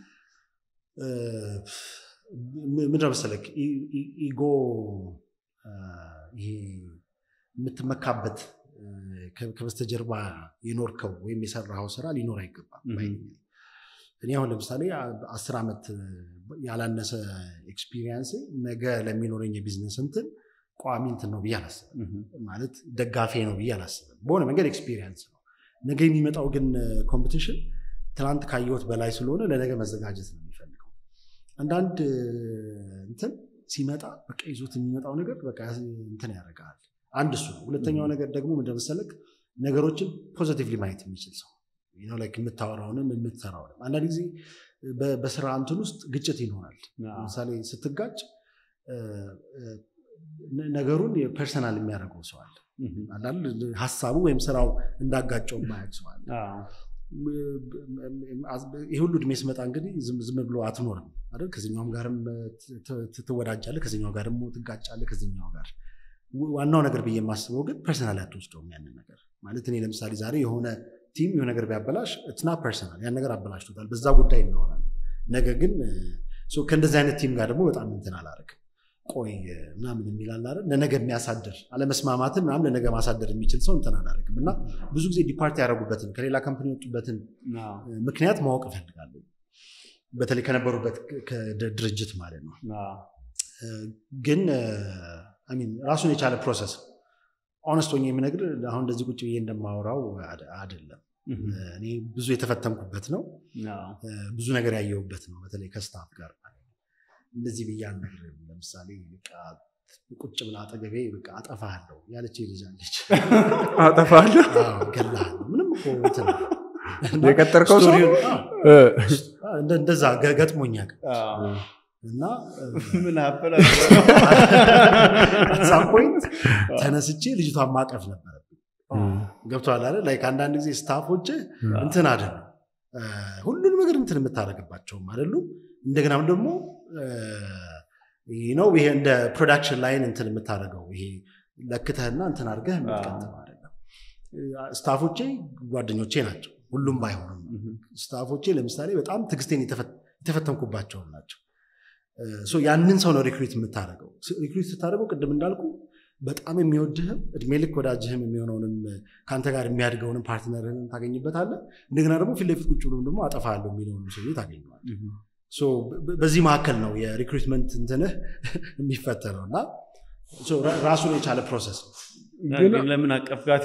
ምንድነው መሰለክ ኢጎ ይሄ የምትመካበት ከበስተጀርባ የኖርከው ወይም የሰራኸው ስራ ሊኖር አይገባም እኔ አሁን ለምሳሌ አስር ዓመት ያላነሰ ኤክስፒሪየንስ ነገ ለሚኖረኝ የቢዝነስ እንትን ቋሚ እንትን ነው ብዬ አላስብም ማለት ደጋፊ ነው ብዬ አላስብም በሆነ መንገድ ኤክስፒሪየንስ ነው ነገ የሚመጣው ግን ኮምፒቲሽን ትናንት ካየሁት በላይ ስለሆነ ለነገ መዘጋጀት ነው የሚፈልገው አንዳንድ እንትን ሲመጣ በቃ ይዞት የሚመጣው ነገር በቃ እንትን ያደርጋል አንድ እሱ ነው ሁለተኛው ነገር ደግሞ እንደመሰለክ ነገሮችን ፖዘቲቭሊ ማየት የሚችል ሰው የምታወራውንም የምትሰራውንም አንዳንድ ጊዜ በስራ እንትን ውስጥ ግጭት ይኖራል ለምሳሌ ስትጋጭ ነገሩን ፐርሰናል የሚያደርገው ሰው አለ ሀሳቡ ወይም ስራው እንዳጋጨው ማያቅ ሰው አለ ይህ ሁሉ እድሜ ስመጣ እንግዲህ ዝም ዝም ብሎ አትኖርም አይደል? ከዚኛውም ጋርም ት- ት- ትወዳጃለህ፣ ከዚኛው ጋር ደግሞ ትጋጫለህ፣ ከዚኛው ጋር ዋናው ነገር ብዬ የማስበው ግን ፐርሰናል አትወስደውም ያንን ነገር ማለት እኔ ለምሳሌ ዛሬ የሆነ ቲም የሆነ ነገር ቢያበላሽ እትና ፐርሰናል ያን ነገር አበላሽቶታል፣ በዛ ጉዳይ እናወራለን። ነገ ግን ሶ ከእንደዚህ አይነት ቲም ጋር ደግሞ በጣም እንትን አላረግም ቆይ ምናምን የሚላል አይደል ለነገ የሚያሳድር አለመስማማትን ምናምን ለነገ ማሳደር የሚችል ሰው እንትን አላረግም እና ብዙ ጊዜ ዲፓርት ያደረጉበትን ከሌላ ካምፕኒ የወጡበትን አዎ፣ ምክንያት ማወቅ እፈልጋለሁ። በተለይ ከነበሩበት ከ- ድርጅት ማለት ነው። አዎ። ግን አሚን ራሱን የቻለ ፕሮሰስ ኦነስት ሆኜ የምነግር አሁን እንደዚህ ቁጭ ብዬ እንደማወራው አደ- አይደለም። እህ፣ እኔ ብዙ የተፈተንኩበት ነው። አዎ። ብዙ ነገር ያየሁበት ነው። በተለይ ከስታፍ ጋር ማለት ነው። እንደዚህ ብዬ አልነግርህም። ለምሳሌ በቃ ቁጭ ብላ አጠገቤ በቃ አጠፋሃለሁ ያለች ልጅ አለች። አጠፋለሁ አዎ፣ እገድልሃለሁ። ምንም እኮ እንትን የቀጠርከው ሰው ስቶሪውን- አዎ፣ እ፣ እንደ- እንደዛ ገ- ገጥሞኛል አዎ። እና ምን አፈላ ሳም ፖይንት ተነስቼ ልጅቷን ማቀፍ ነበረብኝ። ገብቶሃል አይደል? ላይክ አንዳንድ ጊዜ ስታፎች እንትን አይደሉም እ፣ ሁሉንም ነገር እንትን የምታደርግባቸውም አይደሉም። እንደገናም ደግሞ ነው ይሄ እንደ ፕሮዳክሽን ላይን እንትን የምታደርገው ይሄ ለክተህና እንትን አድርገህ የምትቀጥለው አይደለም። እ፣ ስታፎቼ ጓደኞቼ ናቸው፣ ሁሉም ባይሆኑም ስታፎቼ ለምሳሌ በጣም ትዕግስቴን የተፈ- የተፈተንኩባቸውን ናቸው። ሶ ያንን ሰው ነው ሪክሩት የምታደርገው። ሪክሩት ስታደርገው ቅድም እንዳልኩ በጣም የሚወድህም እድሜ ልክ ወዳጅህም የሚሆነውንም ከአንተ ጋር የሚያድገውንም ፓርትነርህን ታገኝበታለህ። እንደገና ደግሞ ፊት ለፊት ቁጭ ብሎም ደግሞ አጠፋለሁ የሚለውን ሰው ታገኘዋል። ሶ በ- በዚህ መካከል ነው የሪክሩትመንት እንትንህ የሚፈተነው እና ሶ ራ- ራሱን የቻለ ፕሮሰስ ነው። ግን ግን ለምን አቀፍጋት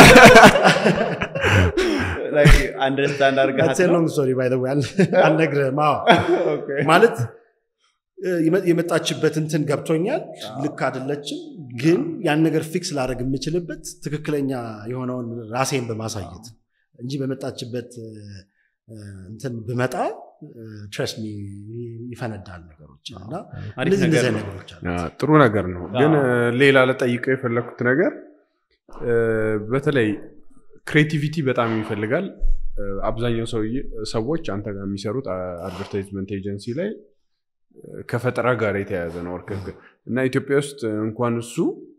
አንደርስታንድ That's a long story by the way፣ አል- አልነግርህም። አዎ ማለት እ፣ የመ- የመጣችበት እንትን ገብቶኛል። ልክ አይደለችም፣ ግን ያን ነገር ፊክስ ላደርግ የምችልበት ትክክለኛ የሆነውን ራሴን በማሳየት እንጂ በመጣችበት እ፣ እንትን ብመጣ ትረስ ይፈነዳል ነገሮች እና አሪፍ እንደዚህ እንደዚህ ነገር አይነት ነው። ነገሮች አሉ። አ፣ ጥሩ ነገር ነው። ግን አዎ። እ፣ ሌላ ለጠይቀው የፈለግኩት ነገር እ፣ በተለይ ክሬቲቪቲ በጣም ይፈልጋል። እ፣ አብዛኛው ሰውዬ- ሰዎች አንተ ጋር የሚሰሩት አድቨርታይዝመንት ኤጀንሲ ላይ እ፣ ከፈጠራ ጋር የተያያዘ ነው ወርክ እና ኢትዮጵያ ውስጥ እንኳን እሱ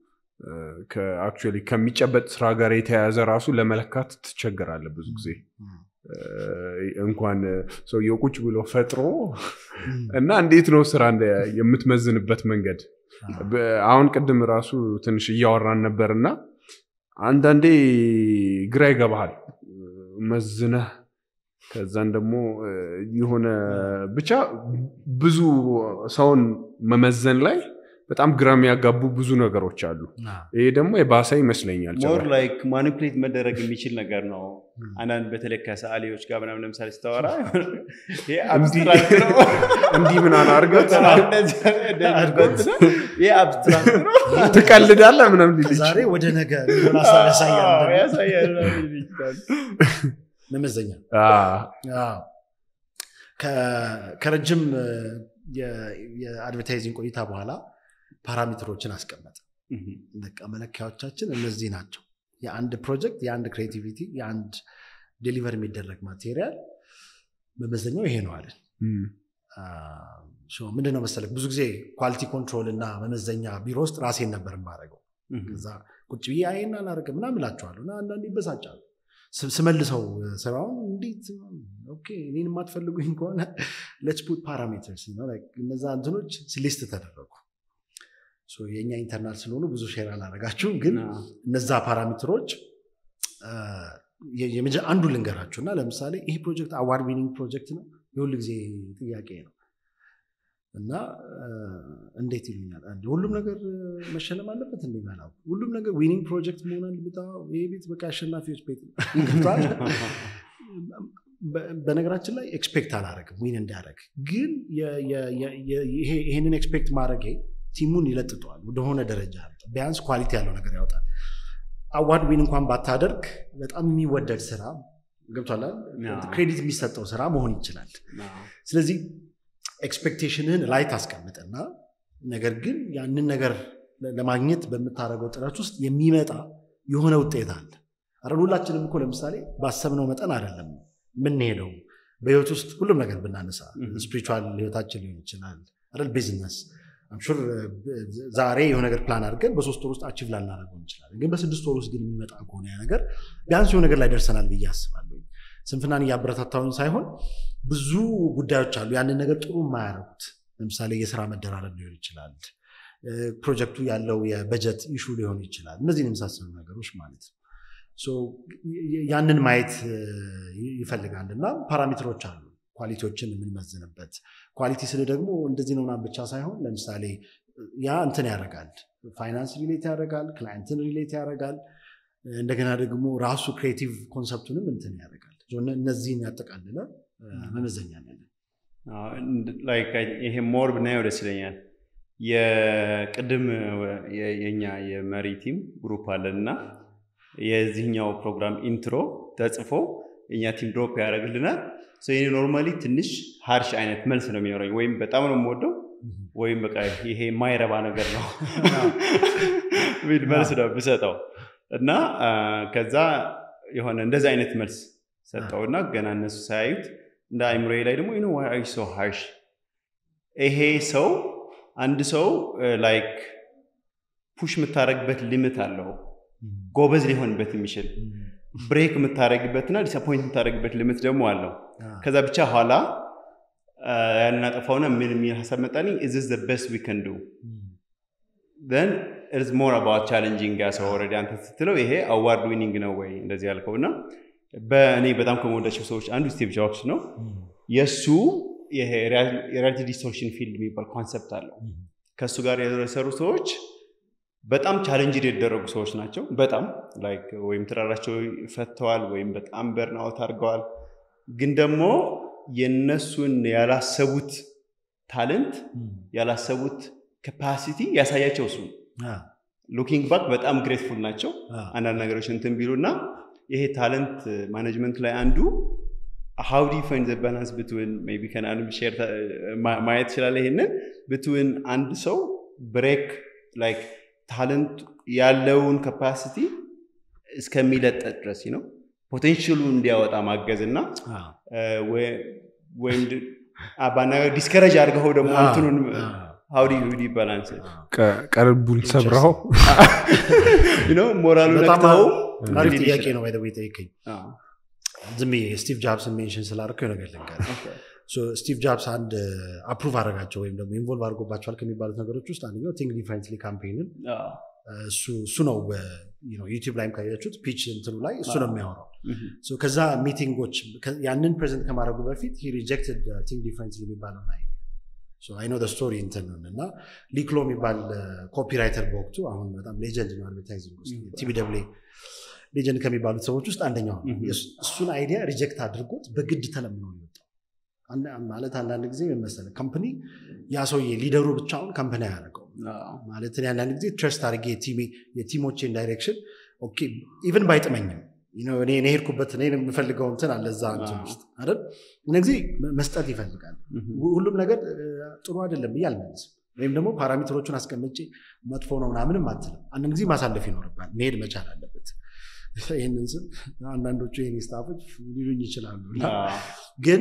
አክቹዋሊ ከሚጨበጥ ስራ ጋር የተያያዘ ራሱ ለመለካት ትቸገራለህ ብዙ ጊዜ እ፣ እንኳን ሰውየው ቁጭ ብሎ ፈጥሮ እና እንዴት ነው ስራ እንደ- የምትመዝንበት መንገድ በ- አሁን ቅድም ራሱ ትንሽ እያወራን ነበር እና አንዳንዴ ግራ ይገባሃል መዝነህ ከዛን ደግሞ እ፣ የሆነ ብቻ ብዙ ሰውን መመዘን ላይ በጣም ግራ የሚያጋቡ ብዙ ነገሮች አሉ ይሄ ደግሞ የባሰ ይመስለኛል ሞር ጭራሽ። ላይክ ማኒፕሌት መደረግ የሚችል ነገር ነው። አንዳንድ በተለይ ከሰዓሊዎች ጋር ምናምን ለምሳሌ ስታወራ ይሄ አብስትራክት ነው እንዲህ ምናምን አድርገህ እንደዚህ እንደዚህ ይሄ አብስትራክት ነው ትቀልዳለህ ምናምን ሊል ይችላል። ዛሬ ወደ ነገ የሚሆን ሀሳብ አዎ፣ ያሳያል። ያሳያል ሊል ይችላል። መመዘኛ አዎ። አዎ። ከ- ከረጅም እ፣ የ- የአድቨርታይዚንግ ቆይታ በኋላ ፓራሜትሮችን አስቀመጠ። በቃ መለኪያዎቻችን እነዚህ ናቸው። የአንድ ፕሮጀክት፣ የአንድ ክሬቲቪቲ፣ የአንድ ዴሊቨር የሚደረግ ማቴሪያል መመዘኛው ይሄ ነው አለን። እም፣ ምንድን ነው መሰለህ ብዙ ጊዜ ኳሊቲ ኮንትሮል እና መመዘኛ ቢሮ ውስጥ ራሴን ነበር የማደርገው። ከዛ ቁጭ ብዬ አይን አላደርግም ምናምን እላቸዋለሁ እና አንዳንድ ይበሳጫሉ። ስ- ስመልሰው ስራውን እንዴት ኦኬ እኔን የማትፈልጉኝ ከሆነ ሌትስ ፑት ፓራሜትርስ እነዛ እንትኖች ሊስት ተደረጉ። ሶ የእኛ ኢንተርናል ስለሆኑ ብዙ ሼር አላደረጋችሁም፣ ግን አዎ። እነዛ ፓራሜትሮች አ፣ የ- የመጀ- አንዱ ልንገራችሁ እና ለምሳሌ ይህ ፕሮጀክት አዋርድ ዊኒንግ ፕሮጀክት ነው የሁል ጊዜ ጥያቄ ነው እና አ፣ እንዴት ይሉኛል አንዴ፣ ሁሉም ነገር መሸለም አለበት እንዴ መላው ሁሉም ነገር ዊኒንግ ፕሮጀክት መሆን አለበት አዎ፣ ይሄ ቤት በቃ አሸናፊዎች ቤት ነው ገብቶሃል? በ- በነገራችን ላይ ኤክስፔክት አላረግም ዊን እንዲያደረግ ግን የ- የ- የ- የ- ይሄ- ይሄንን ኤክስፔክት ማድረጌ ቲሙን ይለጥጠዋል ወደሆነ ደረጃ ቢያንስ ኳሊቲ ያለው ነገር ያወጣል አዋርድ ዊን እንኳን ባታደርግ በጣም የሚወደድ ስራ ገብቷል አዎ። ክሬዲት የሚሰጠው ስራ መሆን ይችላል ስለዚህ ኤክስፔክቴሽንህን ላይ ታስቀምጥና ነገር ግን ያንን ነገር ለ- ለማግኘት በምታደርገው ጥረት ውስጥ የሚመጣ የሆነ ውጤት አለ አረ ሁላችንም እኮ ለምሳሌ ባሰብነው መጠን አይደለም የምንሄደው። በህይወት ውስጥ ሁሉም ነገር ብናነሳ ስፒሪቹዋል ህይወታችን ሊሆን ይችላል አይደል ቢዝነስ አምሹር ዛሬ የሆነ ነገር ፕላን አድርገን በሶስት ወር ውስጥ አቺቭ ላናደርገው እንችላለን። ግን በስድስት ወር ውስጥ ግን የሚመጣ ከሆነ ያ ነገር ቢያንስ የሆነ ነገር ላይ ደርሰናል ብዬ አስባለሁ። ስንፍናን እያበረታታውን ሳይሆን ብዙ ጉዳዮች አሉ ያንን ነገር ጥሩ የማያደርጉት። ለምሳሌ የስራ መደራረብ ሊሆን ይችላል። ፕሮጀክቱ ያለው የበጀት ኢሹ ሊሆን ይችላል። እነዚህን የመሳሰሉ ነገሮች ማለት ነው። ያንን ማየት ይፈልጋል እና ፓራሜትሮች አሉ ኳሊቲዎችን የምንመዝንበት ኳሊቲ ስል ደግሞ እንደዚህ ነው ምናምን ብቻ ሳይሆን ለምሳሌ ያ እንትን ያደርጋል ፋይናንስ ሪሌት ያደርጋል ክላይንትን ሪሌት ያደርጋል እንደገና ደግሞ ራሱ ክሬቲቭ ኮንሰፕቱንም እንትን ያደርጋል እነዚህን ያጠቃልለ መመዘኛ ያለን ይሄ ሞር ብናየው ደስ ይለኛል የቅድም የኛ የመሪ ቲም ግሩፕ አለን እና የዚህኛው ፕሮግራም ኢንትሮ ተጽፎ የኛ ቲም ድሮፕ ያደርግልናል ይህ ኖርማሊ ትንሽ ሀርሽ አይነት መልስ ነው የሚኖረኝ ወይም በጣም ነው የምወደው ወይም በቃ ይሄ የማይረባ ነገር ነው ሚል መልስ ነው ብሰጠው እና ከዛ የሆነ እንደዚህ አይነት መልስ ሰጠው እና ገና እነሱ ሳያዩት እንደ አይምሮዬ ላይ ደግሞ ኖ ዋይ ሶ ሃርሽ ይሄ ሰው አንድ ሰው ላይክ ፑሽ የምታደረግበት ሊምት አለው ጎበዝ ሊሆንበት የሚችል ብሬክ የምታደረግበትና ዲስአፖይንት የምታደረግበት ልምት ደግሞ አለው ከዛ ብቻ ኋላ ያንን አጠፋውና ምን የሚል ሀሳብ መጣልኝ ኢዝ ዘ ቤስት ዊ ከን ዱ ን ኢዝ ሞር አባውት ቻሌንጂንግ ያ ሰው ኦልሬዲ አንተ ስትለው ይሄ አዋርድ ዊኒንግ ነው ወይ እንደዚህ ያልከው እና በእኔ በጣም ከመወዳቸው ሰዎች አንዱ ስቲቭ ጆብስ ነው የእሱ ይሄ የሪያሊቲ ዲስቶርሽን ፊልድ የሚባል ኮንሰፕት አለው ከእሱ ጋር የሰሩ ሰዎች በጣም ቻለንጅ የተደረጉ ሰዎች ናቸው በጣም ላይክ ወይም ትዳራቸው ፈተዋል ወይም በጣም በርናውት አድርገዋል ግን ደግሞ የነሱን ያላሰቡት ታለንት ያላሰቡት ካፓሲቲ ያሳያቸው እሱ ሉኪንግ ባክ በጣም ግሬትፉል ናቸው አንዳንድ ነገሮች እንትን ቢሉ እና ይሄ ታለንት ማኔጅመንት ላይ አንዱ ሀው ዲ ፋይንድ ዘ ባላንስ ብትውን ቢ ከናንም ሼር ማየት ይችላለ ይሄንን ብትውን አንድ ሰው ብሬክ ላይክ ታለንት ያለውን ካፓሲቲ እስከሚለጠጥ ድረስ ነው ፖቴንሽሉ እንዲያወጣ ማገዝ እና ወይም ባናገር ዲስከረጅ አድርገው ደግሞ እንትኑን ሀውዲ ዲ ባላንስ ቀልቡን ሰብረው ሞራሉ ነክተው አሪፍ ጥያቄ ነው ባይደ ጠይቀኝ ዝም ስቲቭ ጃብስን ሜንሽን ስላደረከው ነገር ልንገር ስቲቭ ጃብስ አንድ አፕሩቭ አደረጋቸው ወይም ደግሞ ኢንቮልቭ አድርጎባቸዋል ከሚባሉት ነገሮች ውስጥ አንደኛው ቲንክ ዲፍረንትሊ ካምፔንን እሱ ነው ዩቲብ ላይም ካያችሁት ፒች እንትኑ ላይ እሱ ነው የሚያወራው ከዛ ሚቲንጎች ያንን ፕሬዘንት ከማድረጉ በፊት ሪጀክትድ ቲንክ ዲፍረንትሊ የሚባለው አይ አይኖ ስቶሪ እንትንን እና ሊክሎ የሚባል ኮፒራይተር በወቅቱ አሁን በጣም ሌጀንድ ነው አድቨርታይዚንግ ውስጥ ቲቢደብሌ ሌጀንድ ከሚባሉት ሰዎች ውስጥ አንደኛው እሱን አይዲያ ሪጀክት አድርጎት በግድ ተለምኖ ሊወጣው ማለት አንዳንድ ጊዜ መሰለ ካምፕኒ ያ ሰውዬ ሊደሩ ብቻውን ካምፕኒ አያደርገው ማለት አንዳንድ ጊዜ ትረስት አድርጌ የቲሞቼን ዳይሬክሽን ኢቨን ባይጥመኝም እኔ ሄድኩበት እኔ የምፈልገው እንትን አለ እዛ እንትን ውስጥ አይደል እነ ጊዜ መስጠት ይፈልጋል ሁሉም ነገር ጥሩ አይደለም ብዬ አልመልስም ወይም ደግሞ ፓራሜትሮቹን አስቀምጬ መጥፎ ነው ምናምንም አትልም አንድ ጊዜ ማሳለፍ ይኖርባል መሄድ መቻል አለበት ይህንን ስም አንዳንዶቹ የኔ ስታፎች ሊሉኝ ይችላሉ ግን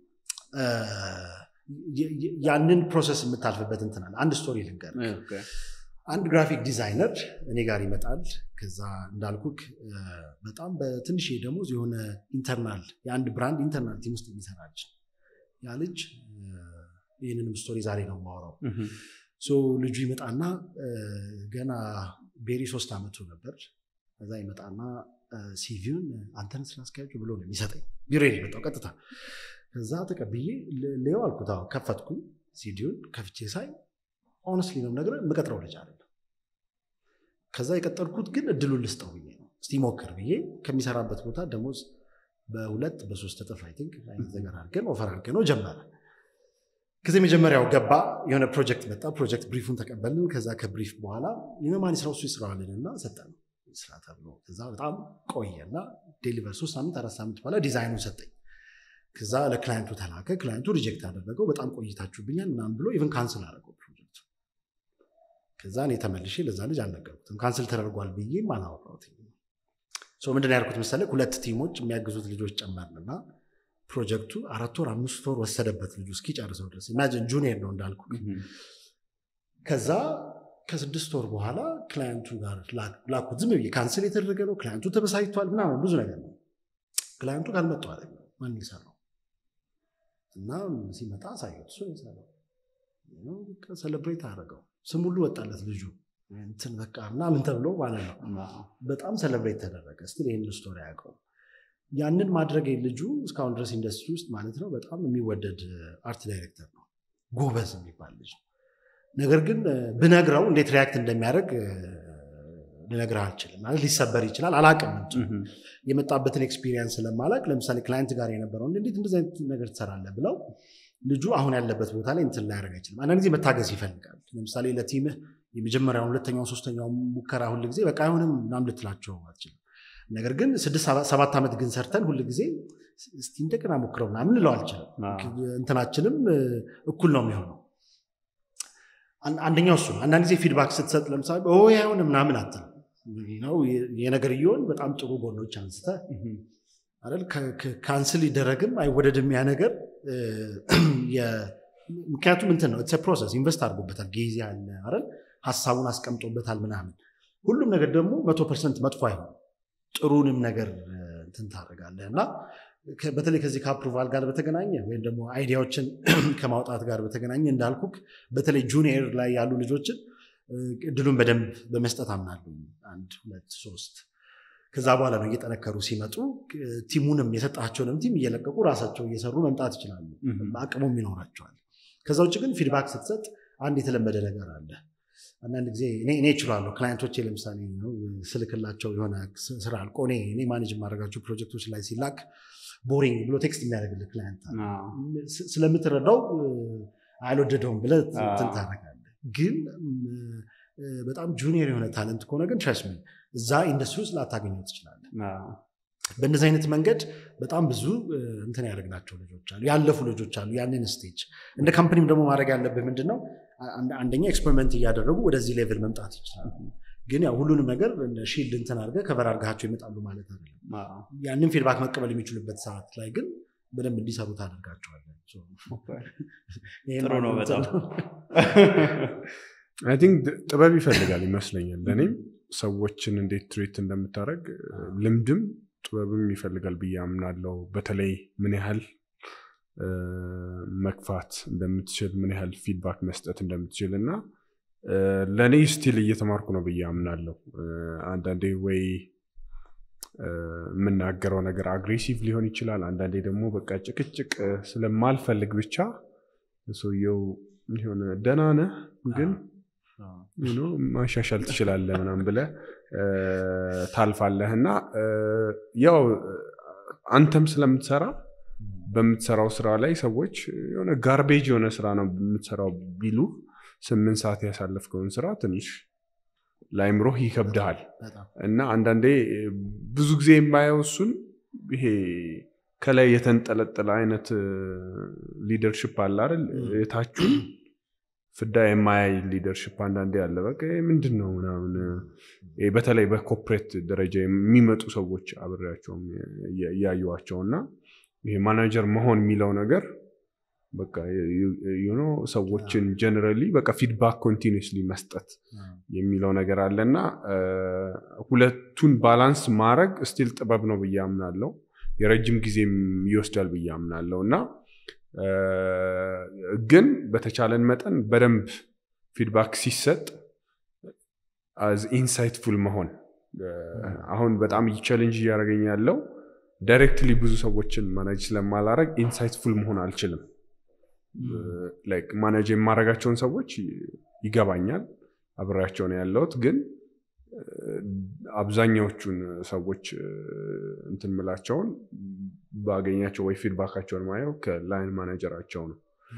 ያንን ፕሮሰስ የምታልፍበት እንትናል አንድ ስቶሪ ልንገር አንድ ግራፊክ ዲዛይነር እኔ ጋር ይመጣል ከዛ እንዳልኩክ በጣም በትንሽ ደሞዝ የሆነ ኢንተርናል የአንድ ብራንድ ኢንተርናል ቲም ውስጥ የሚሰራ ልጅ ያ ልጅ ይህንንም ስቶሪ ዛሬ ነው ማውራው ልጁ ይመጣና ገና ቤሪ ሶስት ዓመቱ ነበር ከዛ ይመጣና ሲቪውን አንተን ስራ አስኪያጁ ብሎ ነው የሚሰጠኝ ቢሮ የመጣው ቀጥታ ከዛ ተቀብዬ ሌው አልኩት ከፈትኩኝ ሲዲውን ከፍቼ ሳይ ኦነስትሊ ነው ነገር የምቀጥረው ልጅ አለ ከዛ የቀጠርኩት ግን እድሉን ልስጠው ብዬ ነው እስቲ ሞክር ብዬ ከሚሰራበት ቦታ ደሞዝ በሁለት በሶስት እጥፍ አይ ቲንክ አይነት ነገር አድርገን ኦፈር አድርገን ነው ጀመረ ከዚ መጀመሪያው ገባ የሆነ ፕሮጀክት መጣ ፕሮጀክት ብሪፉን ተቀበልን ከዛ ከብሪፍ በኋላ የማን ስራው እሱ ይስራዋልን እና ሰጠን ስራ ተብሎ ከዛ በጣም ቆየ እና ዴሊቨር ሶስት ሳምንት አራት ሳምንት በኋላ ዲዛይኑን ሰጠኝ ከዛ ለክላይንቱ ተላከ ክላይንቱ ሪጀክት አደረገው በጣም ቆይታችሁብኛል ምናምን ብሎ ኢቨን ካንስል አደረገው ፕሮጀክቱ ከዛ እኔ ተመልሼ ለዛ ልጅ አልነገርኩትም ካንስል ተደርጓል ብዬም አላወራሁትም ምንድን ነው ያልኩት መሰለህ ሁለት ቲሞች የሚያግዙት ልጆች ጨመርን እና ፕሮጀክቱ አራት ወር አምስት ወር ወሰደበት ልጁ እስኪጨርሰው ድረስ ኢማጂን ጁኒየር ነው እንዳልኩ ከዛ ከስድስት ወር በኋላ ክላየንቱ ጋር ላኩት ዝም ብዬ ካንስል የተደረገ ነው ክላየንቱ ተበሳይቷል ምናምን ብዙ ነገር ነው ክላየንቱ ካልመጡ አለ ማን የሰራው እና ሲመጣ አሳየው እሱ የሰራው ሰለብሬት አደረገው ስም ሁሉ ወጣለት ልጁ እንትን በቃ ምናምን ተብሎ ማለት ነው በጣም ሰለብሬት ተደረገ ስቲል ይህን ስቶሪ ያውቀው ያንን ማድረግ ልጁ እስካሁን ድረስ ኢንዱስትሪ ውስጥ ማለት ነው በጣም የሚወደድ አርት ዳይሬክተር ነው ጎበዝ የሚባል ልጅ ነገር ግን ብነግረው እንዴት ሪያክት እንደሚያደርግ ልነግርህ አልችልም ማለት ሊሰበር ይችላል አላቅም የመጣበትን ኤክስፒሪየንስ ስለማላቅ ለምሳሌ ክላይንት ጋር የነበረው እንዴት እንደዚህ አይነት ነገር ትሰራለህ ብለው ልጁ አሁን ያለበት ቦታ ላይ እንትን ላያደርግ አይችልም አንዳንድ ጊዜ መታገዝ ይፈልጋል ለምሳሌ ለቲምህ የመጀመሪያውን ሁለተኛውን ሶስተኛውን ሙከራ ሁል ጊዜ በቃ አይሆንም ምናምን ልትላቸው አትችልም ነገር ግን ስድስት ሰባት ዓመት ግን ሰርተን ሁል ጊዜ እስቲ እንደገና ሞክረው ምናምን ልለው አልችልም እንትናችንም እኩል ነው የሚሆነው አንደኛው እሱ ነው አንዳንድ ጊዜ ፊድባክ ስትሰጥ ለምሳሌ አይሆን ምናምን አትልም የነገርየውን በጣም ጥሩ ጎኖች አንስተ አይደል ካንስል ይደረግም አይወደድም ያ ነገር ምክንያቱም እንትን ነው ፕሮሰስ ኢንቨስት አድርጎበታል ጊዜ አለ አይደል ሀሳቡን አስቀምጦበታል ምናምን ሁሉም ነገር ደግሞ መቶ ፐርሰንት መጥፎ አይሆን ጥሩንም ነገር እንትን ታደርጋለህ እና በተለይ ከዚህ ከአፕሩቫል ጋር በተገናኘ ወይም ደግሞ አይዲያዎችን ከማውጣት ጋር በተገናኘ እንዳልኩክ በተለይ ጁኒየር ላይ ያሉ ልጆችን እድሉን በደንብ በመስጠት አምናሉ አንድ ሁለት ሶስት ከዛ በኋላ ነው እየጠነከሩ ሲመጡ ቲሙንም የሰጣቸውንም ቲም እየለቀቁ ራሳቸው እየሰሩ መምጣት ይችላሉ አቅሙም ይኖራቸዋል ከዛ ውጭ ግን ፊድባክ ስትሰጥ አንድ የተለመደ ነገር አለ አንዳንድ ጊዜ እኔ እችላለሁ ክላይንቶቼ ለምሳሌ ስልክላቸው የሆነ ስራ አልቆ እኔ ማኔጅ የማደርጋቸው ፕሮጀክቶች ላይ ሲላክ ቦሪንግ ብሎ ቴክስት የሚያደርግልህ ክላይንት ስለምትረዳው አልወደደውም ብለህ እንትን ታደርጋለህ ግን በጣም ጁኒየር የሆነ ታለንት ከሆነ ግን ትረስሚ እዛ ኢንዱስትሪ ውስጥ ላታገኘው ትችላለህ በእነዚህ አይነት መንገድ በጣም ብዙ እንትን ያደረግናቸው ልጆች አሉ ያለፉ ልጆች አሉ ያንን ስቴጅ እንደ ካምፕኒም ደግሞ ማድረግ ያለብህ ምንድን ነው አንደኛ ኤክስፐሪመንት እያደረጉ ወደዚህ ሌቭል መምጣት ይችላል ግን ያው ሁሉንም ነገር ሺልድ እንትን አድርገህ ከበር አድርጋቸው ይመጣሉ ማለት አይደለም ያንን ፊድባክ መቀበል የሚችሉበት ሰዓት ላይ ግን በደንብ እንዲሰሩ ታደርጋቸዋለን ጥሩ ነው በጣም አይ ቲንክ ጥበብ ይፈልጋል ይመስለኛል ለእኔም ሰዎችን እንዴት ትሬት እንደምታደረግ ልምድም ጥበብም ይፈልጋል ብዬ አምናለው በተለይ ምን ያህል መግፋት እንደምትችል ምን ያህል ፊድባክ መስጠት እንደምትችል እና ለእኔ ስቲል እየተማርኩ ነው ብዬ አምናለሁ አንዳንዴ ወይ የምናገረው ነገር አግሬሲቭ ሊሆን ይችላል አንዳንዴ ደግሞ በቃ ጭቅጭቅ ስለማልፈልግ ብቻ ሰውየው የሆነ ደህና ነህ ግን ማሻሻል ትችላለህ ምናም ብለ ታልፋለህ እና ያው አንተም ስለምትሰራ በምትሰራው ስራ ላይ ሰዎች የሆነ ጋርቤጅ የሆነ ስራ ነው የምትሰራው ቢሉ ስምንት ሰዓት ያሳለፍከውን ስራ ትንሽ ለአይምሮህ ይከብድሃል እና አንዳንዴ ብዙ ጊዜ የማየው እሱን ይሄ ከላይ የተንጠለጠለ አይነት ሊደርሽፕ አለ አይደል የታችሁን ፍዳ የማያይ ሊደርሽፕ አንዳንዴ አለ በቃ ምንድን ነው ምናምን በተለይ በኮፕሬት ደረጃ የሚመጡ ሰዎች አብሬያቸውም እያዩዋቸው እና ይሄ ማናጀር መሆን የሚለው ነገር በቃ ዩኖ ሰዎችን ጀነራሊ በቃ ፊድባክ ኮንቲኒስሊ መስጠት የሚለው ነገር አለ እና ሁለቱን ባላንስ ማድረግ ስቲል ጥበብ ነው ብዬ አምናለው የረጅም ጊዜም ይወስዳል ብዬ አምናለው እና ግን በተቻለን መጠን በደንብ ፊድባክ ሲሰጥ ኢንሳይትፉል መሆን አሁን በጣም ቻሌንጅ እያደረገኝ ያለው ዳይሬክትሊ ብዙ ሰዎችን ማናጅ ስለማላረግ ኢንሳይትፉል መሆን አልችልም ማናጅ የማረጋቸውን ሰዎች ይገባኛል አብሬያቸው ነው ያለሁት ግን አብዛኛዎቹን ሰዎች እንትን ምላቸውን ባገኛቸው ወይ ፊድባካቸውን ማየው ከላይን ማናጀራቸው ነው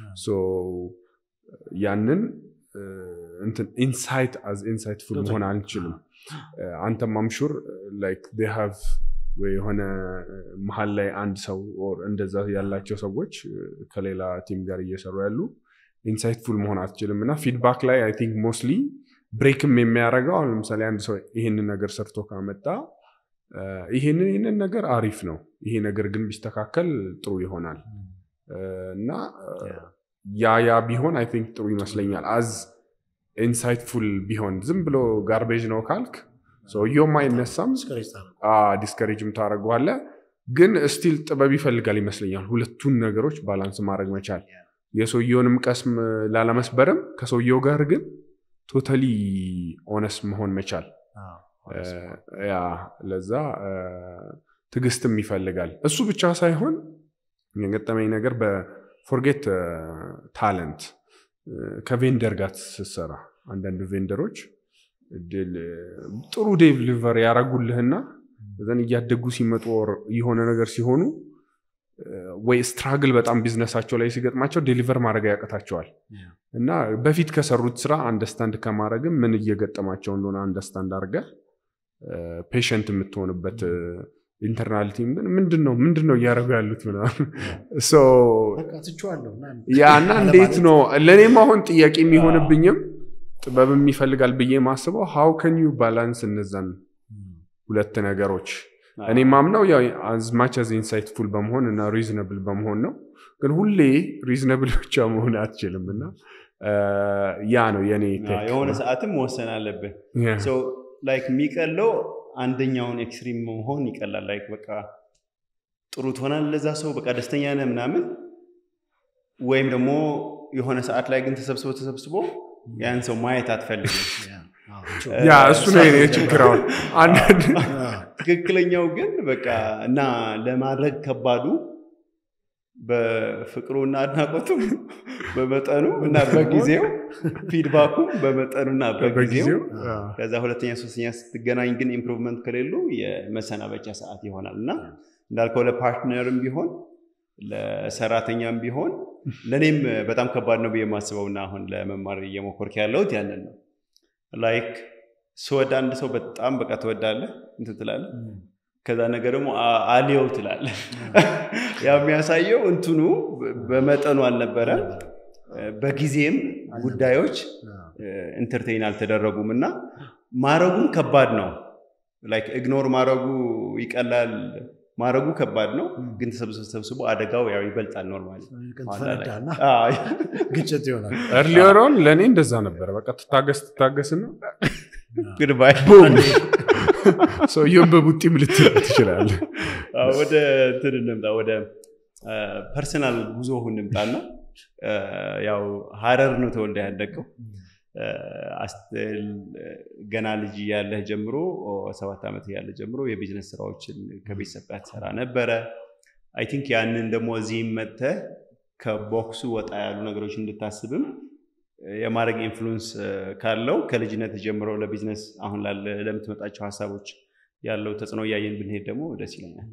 ያንን ኢንሳይት አዝ ኢንሳይትፉል መሆን አልችልም አንተም አምሹር ላይክ ሃቭ ወይ የሆነ መሀል ላይ አንድ ሰው እንደዛ ያላቸው ሰዎች ከሌላ ቲም ጋር እየሰሩ ያሉ ኢንሳይትፉል መሆን አትችልም እና ፊድባክ ላይ አይ ቲንክ ሞስትሊ ብሬክም የሚያደርገው አሁን ለምሳሌ አንድ ሰው ይህንን ነገር ሰርቶ ካመጣ ይሄንን ይህንን ነገር አሪፍ ነው። ይሄ ነገር ግን ቢስተካከል ጥሩ ይሆናል እና ያ ያ ቢሆን አይ ቲንክ ጥሩ ይመስለኛል። አዝ ኢንሳይትፉል ቢሆን ዝም ብሎ ጋርቤጅ ነው ካልክ ሰውየውም አይነሳም፣ ዲስከሬጅም ታደርገዋለ። ግን ስቲል ጥበብ ይፈልጋል ይመስለኛል። ሁለቱን ነገሮች ባላንስ ማድረግ መቻል የሰውየውንም ቀስም ላለመስበርም ከሰውየው ጋር ግን ቶታሊ ኦነስ መሆን መቻል ያ ለዛ ትዕግስትም ይፈልጋል። እሱ ብቻ ሳይሆን የገጠመኝ ነገር በፎርጌት ታለንት ከቬንደር ጋር ስትሰራ አንዳንድ ቬንደሮች ጥሩ ዴሊቨር ያደረጉልህና ዘን እያደጉ ሲመጡ የሆነ ነገር ሲሆኑ ወይ ስትራግል በጣም ቢዝነሳቸው ላይ ሲገጥማቸው ዴሊቨር ማድረግ ያቀታቸዋል እና በፊት ከሰሩት ስራ አንደስታንድ ከማድረግም ምን እየገጠማቸው እንደሆነ አንደስታንድ አድርገ ፔሽንት የምትሆንበት ኢንተርናል ቲም ግን ምንድን ነው ምንድን ነው እያደረጉ ያሉት ምናምን ያ እና እንዴት ነው ለእኔም አሁን ጥያቄ የሚሆንብኝም ጥበብም ይፈልጋል ብዬ ማስበው ሀው ከን ዩ ባላንስ እነዛን ሁለት ነገሮች እኔ ማምነው ያው አዝማች አዝ ኢንሳይትፉል በመሆን እና ሪዝነብል በመሆን ነው። ግን ሁሌ ሪዝነብል ብቻ መሆን አትችልም እና ያ ነው የኔ የሆነ ሰዓትም መወሰን አለብን። ላይክ የሚቀለው አንደኛውን ኤክስትሪም መሆን ይቀላል። ላይክ በቃ ጥሩ ትሆናል ለዛ ሰው በቃ ደስተኛ ነህ ምናምን፣ ወይም ደግሞ የሆነ ሰዓት ላይ ግን ተሰብስቦ ተሰብስቦ ያን ሰው ማየት አትፈልግም። ያ እሱ ነው የኔ ችግር። አሁን አንዳንድ ትክክለኛው ግን በቃ እና ለማድረግ ከባዱ በፍቅሩና አድናቆቱም በመጠኑ እና በጊዜው ፊድባኩም በመጠኑና በጊዜው ከዛ ሁለተኛ ሶስተኛ ስትገናኝ ግን ኢምፕሩቭመንት ከሌሉ የመሰናበቻ ሰዓት ይሆናል እና እንዳልከው ለፓርትነርም ቢሆን ለሰራተኛም ቢሆን ለእኔም በጣም ከባድ ነው ብዬ የማስበው እና አሁን ለመማር እየሞከርክ ያለሁት ያንን ነው ላይክ ስወድ አንድ ሰው በጣም በቃ ትወዳለህ እንትን ትላለህ ከዛ ነገር ደግሞ አሊየው ትላለህ ያ የሚያሳየው እንትኑ በመጠኑ አልነበረ በጊዜም ጉዳዮች ኢንተርቴይን አልተደረጉም እና ማረጉም ከባድ ነው ላይክ ኢግኖር ማረጉ ይቀላል ማድረጉ ከባድ ነው ግን ተሰብስቦ አደጋው ያው ይበልጣል ኖርማሊ ግጭት ይሆናል እርሊዮሮን ለእኔ እንደዛ ነበረ በቃ ትታገስ ትታገስና ግድባይ ሰውየውን በቡጢም ልትል ትችላለ ወደ እንትን እንምጣ ወደ ፐርሰናል ጉዞ እንምጣና ያው ሀረር ነው ተወልደ ያደገው ገና ልጅ ያለህ ጀምሮ ሰባት ዓመት ያለ ጀምሮ የቢዝነስ ስራዎችን ከቤተሰብ ጋር ትሰራ ነበረ አይ ቲንክ ያንን ደግሞ እዚህም መጥተህ ከቦክሱ ወጣ ያሉ ነገሮች እንድታስብም የማድረግ ኢንፍሉንስ ካለው ከልጅነት ጀምሮ ለቢዝነስ አሁን ለምትመጣቸው ሀሳቦች ያለው ተጽዕኖ እያየን ብንሄድ ደግሞ ደስ ይለኛል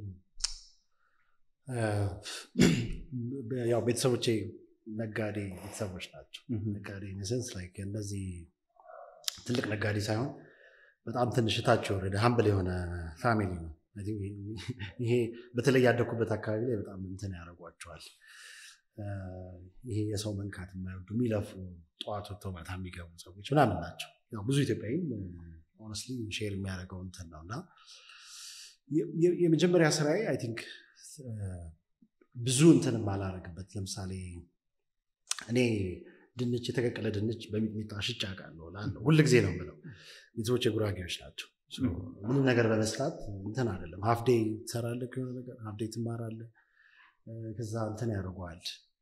ያው ቤተሰቦቼ ነጋዴ ቤተሰቦች ናቸው ነጋዴ ሴንስ ላይክ እነዚህ ትልቅ ነጋዴ ሳይሆን በጣም ትንሽ እታች የወረደ ሀምብል የሆነ ፋሚሊ ነው ይሄ በተለይ ያደኩበት አካባቢ ላይ በጣም እንትን ያደርጓቸዋል ይሄ የሰው መንካት የማይወዱ የሚለፉ ጠዋት ወጥተው ማታ የሚገቡ ሰዎች ምናምን ናቸው ብዙ ኢትዮጵያዊም ሆነስትሊ ሼር የሚያደርገው እንትን ነው እና የመጀመሪያ ስራዬ አይ ቲንክ ብዙ እንትን ማላረግበት ለምሳሌ እኔ ድንች የተቀቀለ ድንች በሚጥሚጣ ሽጭ አውቃለሁ እላለሁ ሁል ጊዜ ነው የምለው ቤተሰቦች የጉራጌዎች ናቸው ምንም ነገር በመስራት እንትን አይደለም ሀፍዴ ትሰራለህ ከሆነ ነገር ሀፍዴ ትማራለህ ከዛ እንትን ያደርገዋል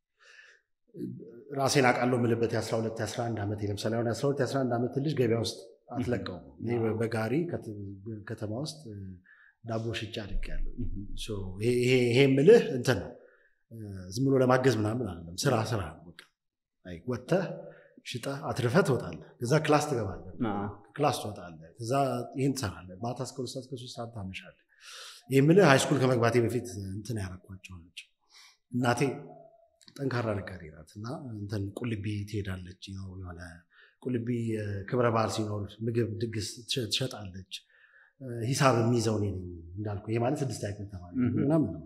ራሴን አውቃለሁ የምልበት የ12 የ11 ዓመት ለምሳሌ አሁን የ12 የ11 ዓመት ልጅ ገበያ ውስጥ አትለቀውም እኔ በጋሪ ከተማ ውስጥ ዳቦ ሽጭ አድርጌያለሁ ይሄ ምልህ እንትን ነው ዝም ብሎ ለማገዝ ምናምን አይደለም ስራ ስራ ነው ወጥተህ ሽጠህ አትርፈህ ትወጣለህ ከዛ ክላስ ትገባለህ ክላስ ትወጣለህ ከዛ ይህን ትሰራለህ ማታ እስከ ሁለት ሰዓት እስከ ሶስት ሰዓት ታመሻለህ ይህ ምልህ ሃይስኩል ከመግባቴ በፊት እንትን ያረኳቸው ናቸው እናቴ ጠንካራ ነጋዴ ናት እና እንትን ቁልቢ ትሄዳለች የሆነ ቁልቢ ክብረ በዓል ሲኖር ምግብ ድግስ ትሸጣለች ሂሳብ የሚይዘው እኔ ነኝ እንዳልኩ ይሄ ማለት ስድስት ያክል ተማሪ ምናምን ነው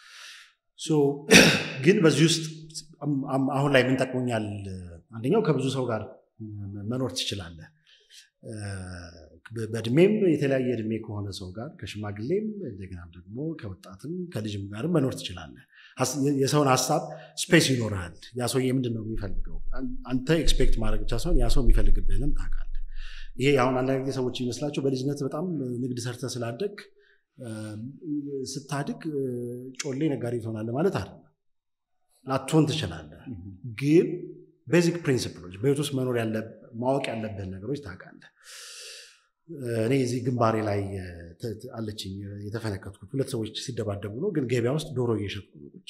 ግን በዚህ ውስጥ አሁን ላይ ምን ጠቅሞኛል አንደኛው ከብዙ ሰው ጋር መኖር ትችላለህ በእድሜም የተለያየ እድሜ ከሆነ ሰው ጋር ከሽማግሌም እንደገና ደግሞ ከወጣትም ከልጅም ጋርም መኖር ትችላለህ። የሰውን ሀሳብ ስፔስ ይኖርሃል። ያ ሰውዬ ምንድን ነው የሚፈልገው? አንተ ኤክስፔክት ማድረግ ብቻ ሳይሆን ያ ሰው የሚፈልግብህንም ታውቃለህ። ይሄ አሁን አንዳንድ ጊዜ ሰዎች ይመስላቸው በልጅነት በጣም ንግድ ሰርተ ስላደግ ስታድግ ጮሌ ነጋዴ ትሆናለህ ማለት አይደለም። ላትሆን ትችላለህ፣ ግን ቤዚክ ፕሪንሲፕሎች በህይወት ውስጥ መኖር ማወቅ ያለብህን ነገሮች ታውቃለህ። እኔ እዚህ ግንባሬ ላይ አለችኝ የተፈነከትኩት ሁለት ሰዎች ሲደባደቡ ነው፣ ግን ገበያ ውስጥ ዶሮ እየሸጥኩ ነው ቁጭ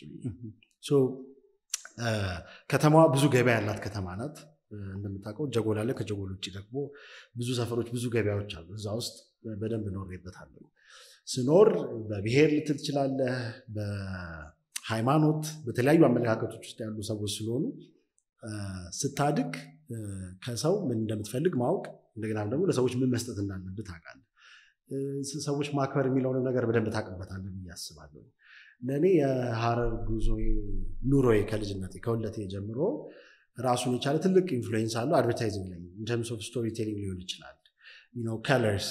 ከተማዋ ብዙ ገበያ ያላት ከተማ ናት። እንደምታውቀው ጀጎል አለ። ከጀጎል ውጭ ደግሞ ብዙ ሰፈሮች፣ ብዙ ገበያዎች አሉ። እዛ ውስጥ በደንብ ኖሬበታለሁ። ስኖር በብሔር ልትል ትችላለህ፣ በሃይማኖት፣ በተለያዩ አመለካከቶች ውስጥ ያሉ ሰዎች ስለሆኑ ስታድግ ከሰው ምን እንደምትፈልግ ማወቅ እንደገና ደግሞ ለሰዎች ምን መስጠት እንዳለብህ ታውቃለህ። ሰዎች ማክበር የሚለውን ነገር በደንብ ታውቅበታለህ ብዬ አስባለሁ። ለእኔ የሀረር ጉዞ ኑሮዬ ከልጅነቴ ከሁለቴ ጀምሮ ራሱን የቻለ ትልቅ ኢንፍሉዌንስ አለው አድቨርታይዚንግ ላይ ኢንተርምስ ኦፍ ስቶሪ ቴሊንግ ሊሆን ይችላል። ከለርስ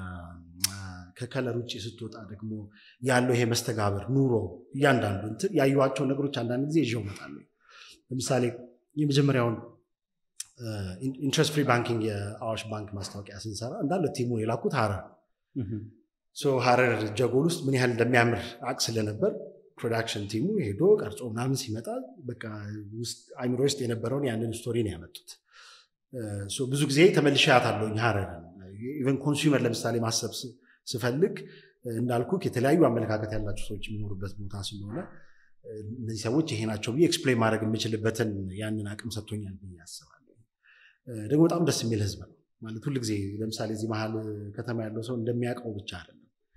ከከለር ውጭ ስትወጣ ደግሞ ያለው ይሄ መስተጋብር ኑሮ እያንዳንዱ እንትን ያዩዋቸው ነገሮች አንዳንድ ጊዜ ይዤው እመጣለሁ። ለምሳሌ የመጀመሪያውን ኢንትረስት ፍሪ ባንኪንግ የአዋሽ ባንክ ማስታወቂያ ስንሰራ እንዳለ ቲሙን የላኩት ሀረር ሀረር ጀጎል ውስጥ ምን ያህል እንደሚያምር አቅ ስለነበር ፕሮዳክሽን ቲሙ ሄዶ ቀርጾ ምናምን ሲመጣ በቃ አይምሮ ውስጥ የነበረውን ያንን ስቶሪ ነው ያመጡት። ብዙ ጊዜ ተመልሼ አያታለሁኝ ሀረርን። ኢቨን ኮንሱመር ለምሳሌ ማሰብ ስፈልግ እንዳልኩ የተለያዩ አመለካከት ያላቸው ሰዎች የሚኖሩበት ቦታ ስለሆነ እነዚህ ሰዎች ይሄ ናቸው ብዬ ኤክስፕሌን ማድረግ የምችልበትን ያንን አቅም ሰጥቶኛል ብዬ አስባለሁ። ደግሞ በጣም ደስ የሚል ህዝብ ነው ማለት ሁል ጊዜ ለምሳሌ እዚህ መሀል ከተማ ያለው ሰው እንደሚያውቀው ብቻ አይደለም፣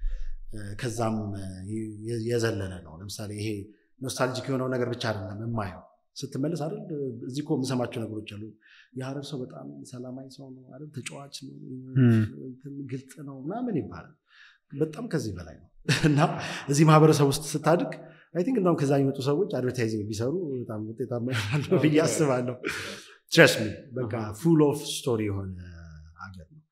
ከዛም የዘለለ ነው። ለምሳሌ ይሄ ኖስታልጂክ የሆነው ነገር ብቻ አይደለም የማየው ስትመለስ አይደል እዚህ እኮ የምሰማቸው ነገሮች አሉ። የሀረር ሰው በጣም ሰላማዊ ሰው ነው አይደል፣ ተጫዋች ነው፣ ግልጽ ነው ምናምን ይባላል። በጣም ከዚህ በላይ ነው እና እዚህ ማህበረሰብ ውስጥ ስታድግ አይ ቲንክ እንደውም ከዛ የሚመጡ ሰዎች አድቨርታይዚንግ ቢሰሩ በጣም ውጤታማ ይሆናሉ ብዬ አስባለሁ። ትረስ ሚ በቃ ፉል ኦፍ ስቶሪ የሆነ ሀገር ነው።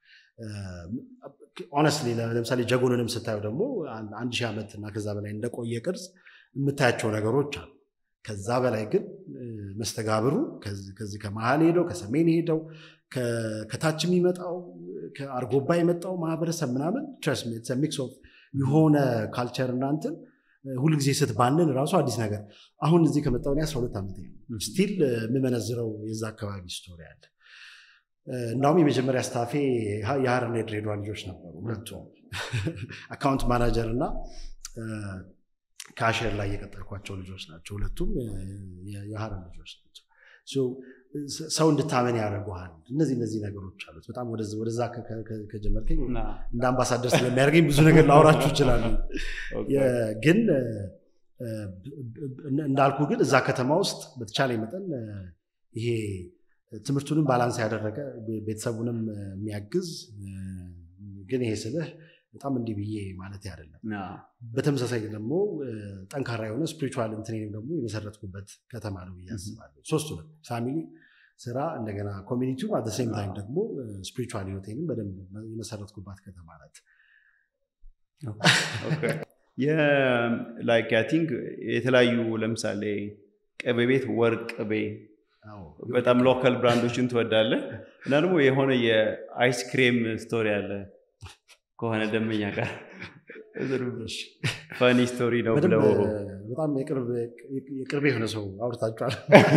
ኦነስትሊ ለምሳሌ ጀጎልንም ስታየው ደግሞ አንድ ሺህ ዓመት እና ከዛ በላይ እንደቆየ ቅርጽ የምታያቸው ነገሮች አሉ። ከዛ በላይ ግን መስተጋብሩ ከዚህ ከመሀል ሄደው ከሰሜን ሄደው ከታች የሚመጣው ከአርጎባ የመጣው ማህበረሰብ ምናምን ትረስ ሚክስ ኦፍ የሆነ ካልቸር እናንትን ሁልጊዜ ስትባንን ራሱ አዲስ ነገር አሁን እዚህ ከመጣሁ አስራ ሁለት ዓመት ነው ስቲል የምመነዝረው የዛ አካባቢ ስቶሪ አለ እንዳውም የመጀመሪያ ስታፌ የሀረርና የድሬዳዋ ልጆች ነበሩ ሁለቱም አካውንት ማናጀር እና ካሽር ላይ የቀጠርኳቸው ልጆች ናቸው ሁለቱም የሀረር ልጆች ናቸው ሰው እንድታመን ያደርገዋል እነዚህ እነዚህ ነገሮች አሉት በጣም ወደዛ ከጀመርከኝ እንደ አምባሳደር ስለሚያደርገኝ ብዙ ነገር ላውራችሁ ይችላሉ ግን እንዳልኩ ግን እዛ ከተማ ውስጥ በተቻለ መጠን ይሄ ትምህርቱንም ባላንስ ያደረገ ቤተሰቡንም የሚያግዝ ግን ይሄ ስልህ በጣም እንዲህ ብዬ ማለት አይደለም። በተመሳሳይ ደግሞ ጠንካራ የሆነ ስፒሪቹዋል እንትኔንም ደግሞ የመሰረትኩበት ከተማ ነው ብዬ አስባለሁ። ሶስቱንም ፋሚሊ፣ ስራ፣ እንደገና ኮሚኒቲው አት ሴም ታይም ደግሞ ስፒሪቹዋል ህይወቴንም በደንብ የመሰረትኩባት ከተማ ናት። ላይክ አይ ቲንክ የተለያዩ ለምሳሌ ቅቤ ቤት ወርቅ ቅቤ በጣም ሎካል ብራንዶችን ትወዳለህ እና ደግሞ የሆነ የአይስክሬም ስቶሪ አለ ከሆነ ደንበኛ ጋር ፈኒ ስቶሪ ነው ብለው በጣም የቅርብ የሆነ ሰው አውርታችኋል።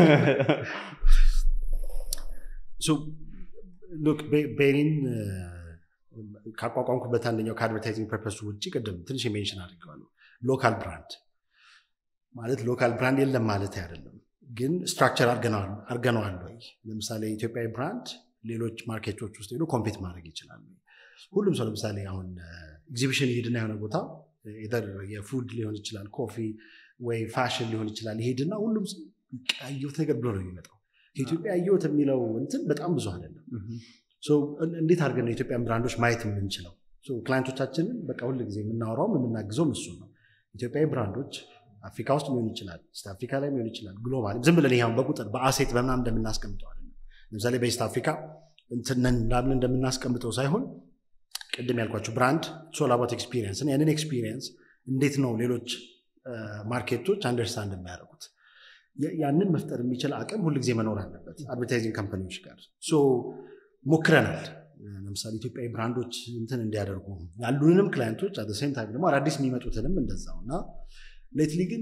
ቤሪን ካቋቋምኩበት አንደኛው ከአድቨርታይዚንግ ፐርፐሱ ውጭ ቅድም ትንሽ የሜንሽን አድርገዋለሁ። ሎካል ብራንድ ማለት ሎካል ብራንድ የለም ማለት አይደለም፣ ግን ስትራክቸር አድርገነዋል ወይ? ለምሳሌ ኢትዮጵያዊ ብራንድ ሌሎች ማርኬቶች ውስጥ ሄዶ ኮምፔት ማድረግ ይችላል። ሁሉም ሰው ለምሳሌ አሁን ኤግዚቢሽን ይሄድና የሆነ ቦታ የፉድ ሊሆን ይችላል፣ ኮፊ ወይ ፋሽን ሊሆን ይችላል። ይሄድና ሁሉም ያየሁት ነገር ብሎ ነው የሚመጣው። ከኢትዮጵያ ያየሁት የሚለው እንትን በጣም ብዙ አይደለም። እንዴት አድርገን ነው የኢትዮጵያን ብራንዶች ማየት የምንችለው? ክላይንቶቻችንን በቃ ሁል ጊዜ የምናወራውም የምናግዘውም እሱ ነው። ኢትዮጵያዊ ብራንዶች አፍሪካ ውስጥ ሊሆን ይችላል፣ ኢስት አፍሪካ ላይ ሊሆን ይችላል፣ ግሎባል ዝም ብለን ይሁን በቁጥር በአሴት በምናም እንደምናስቀምጠው አይደለም። ለምሳሌ በኢስት አፍሪካ እንትነን ላምን እንደምናስቀምጠው ሳይሆን ቅድም ያልኳቸው ብራንድ ሶላባት ኤክስፒሪየንስ ያንን ኤክስፒሪየንስ እንዴት ነው ሌሎች ማርኬቶች አንደርስታንድ የሚያደርጉት ያንን መፍጠር የሚችል አቅም ሁልጊዜ መኖር አለበት አድቨርታይዚንግ ካምፓኒዎች ጋር ሞክረናል ለምሳሌ ኢትዮጵያዊ ብራንዶች እንትን እንዲያደርጉ ያሉንንም ክላይንቶች አደሴም ታይም ደግሞ አዳዲስ የሚመጡትንም እንደዛው እና ሌትሊ ግን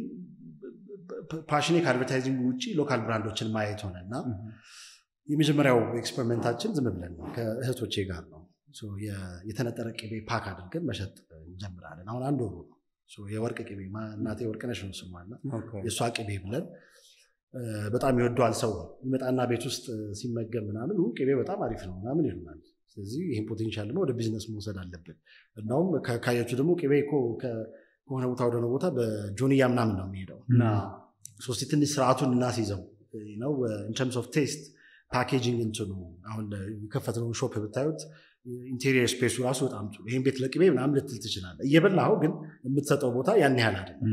ፓሽኔ ከአድቨርታይዚንግ ውጭ ሎካል ብራንዶችን ማየት ሆነ እና የመጀመሪያው ኤክስፐሪመንታችን ዝም ብለን ነው ከእህቶቼ ጋር ነው የተነጠረ ቅቤ ፓክ አድርገን መሸጥ እንጀምራለን አሁን አንድ ወሩ ነው የወርቅ ቅቤ እናቴ ወርቅነሽ ነው ስሟና የእሷ ቅቤ ብለን በጣም ይወደዋል ሰው ይመጣና ቤት ውስጥ ሲመገብ ምናምን ቅቤ በጣም አሪፍ ነው ምናምን ይሉናል ስለዚህ ይህን ፖቴንሻል ደግሞ ወደ ቢዝነስ መውሰድ አለብን እናውም ካያችሁ ደግሞ ቅቤ እኮ ከሆነ ቦታ ወደሆነ ቦታ በጆንያ ምናምን ነው የሚሄደው ሶስቲ ትንሽ ስርዓቱን እናስይዘው ነው ኢንተርምስ ኦፍ ቴስት ፓኬጂንግ እንትኑ አሁን የከፈትነውን ሾፕ ብታዩት ኢንቴሪየር ስፔሱ ራሱ በጣም ጥሩ ይህን ቤት ለቅቤ ምናምን ልትል ትችላለ እየበላኸው ግን የምትሰጠው ቦታ ያን ያህል አይደለም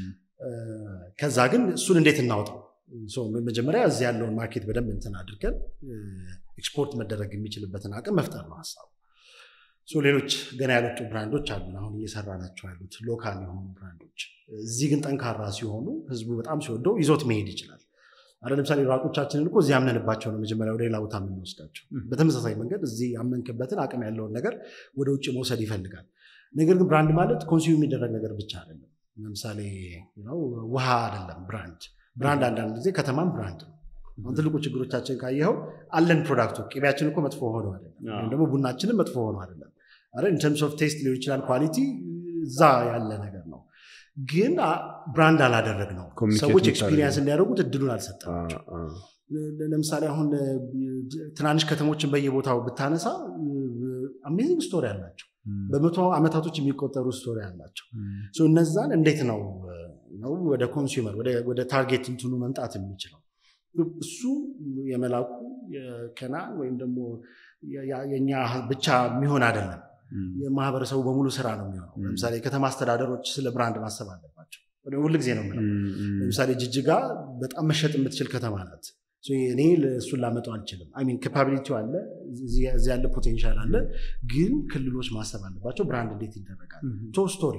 ከዛ ግን እሱን እንዴት እናውጣው መጀመሪያ እዚህ ያለውን ማርኬት በደንብ እንትን አድርገን ኤክስፖርት መደረግ የሚችልበትን አቅም መፍጠር ነው ሀሳቡ ሌሎች ገና ያልወጡ ብራንዶች አሉ አሁን እየሰራ ናቸው ያሉት ሎካል የሆኑ ብራንዶች እዚህ ግን ጠንካራ ሲሆኑ ህዝቡ በጣም ሲወደው ይዞት መሄድ ይችላል አለ ለምሳሌ ራቆቻችንን እኮ እዚህ ያምነንባቸው ነው መጀመሪያ ወደ ሌላ ቦታ የምንወስዳቸው በተመሳሳይ መንገድ እዚህ ያመንክበትን አቅም ያለውን ነገር ወደ ውጭ መውሰድ ይፈልጋል ነገር ግን ብራንድ ማለት ኮንሱም የሚደረግ ነገር ብቻ አይደለም ለምሳሌ ውሃ አይደለም ብራንድ ብራንድ አንዳንድ ጊዜ ከተማም ብራንድ ነው አሁን ትልቁ ችግሮቻችን ካየኸው አለን ፕሮዳክቱ ቅቤያችን እኮ መጥፎ ሆኖ አይደለም ወይም ደግሞ ቡናችንም መጥፎ ሆኖ አይደለም ኢንተርምስ ኦፍ ቴስት ሊሆን ይችላል ኳሊቲ እዛ ያለ ነገር ነው ግን ብራንድ አላደረግ ነው ሰዎች ኤክስፒሪየንስ እንዲያደርጉት እድሉን አልሰጠናቸው ለምሳሌ አሁን ትናንሽ ከተሞችን በየቦታው ብታነሳ አሜዚንግ ስቶሪ አላቸው በመቶ ዓመታቶች የሚቆጠሩ ስቶሪ አላቸው እነዛን እንዴት ነው ነው ወደ ኮንሱመር ወደ ታርጌት እንትኑ መምጣት የሚችለው እሱ የመላኩ የከናን ወይም ደግሞ የኛ ብቻ የሚሆን አይደለም የማህበረሰቡ በሙሉ ስራ ነው የሚሆነው ለምሳሌ የከተማ አስተዳደሮች ስለ ብራንድ ማሰብ አለባቸው ሁል ጊዜ ነው የምለው ለምሳሌ ጅጅጋ በጣም መሸጥ የምትችል ከተማ ናት እኔ እሱን ላመጣው አልችልም ሚን ካፓቢሊቲ አለ እዚህ ያለ ፖቴንሻል አለ ግን ክልሎች ማሰብ አለባቸው ብራንድ እንዴት ይደረጋል ቶ ስቶሪ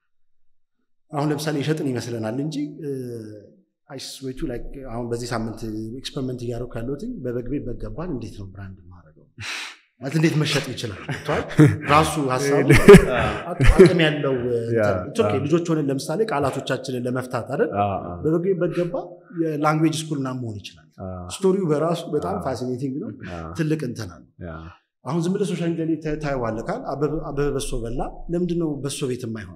አሁን ለምሳሌ የሸጥን ይመስለናል እንጂ አይስዌቱ አሁን በዚህ ሳምንት ኤክስፐሪመንት እያደረኩ ያለሁት በበግቤ በገባል እንዴት ነው ብራንድ ማድረገው ማለት እንዴት መሸጥ ይችላል ራሱ ሀሳቡ አቅም ያለው ልጆች ሆነን ለምሳሌ ቃላቶቻችንን ለመፍታት አይደል በበግቤ በገባ የላንጉዌጅ ስኩል ና መሆን ይችላል ስቶሪው በራሱ በጣም ፋሲኔቲንግ ነው ትልቅ እንትና ነው አሁን ዝም ብለህ ሶሻል ሚዲያ ላይ ታየዋለህ ካል አበበ በሶ በላ ለምንድን ነው በሶ ቤት የማይሆን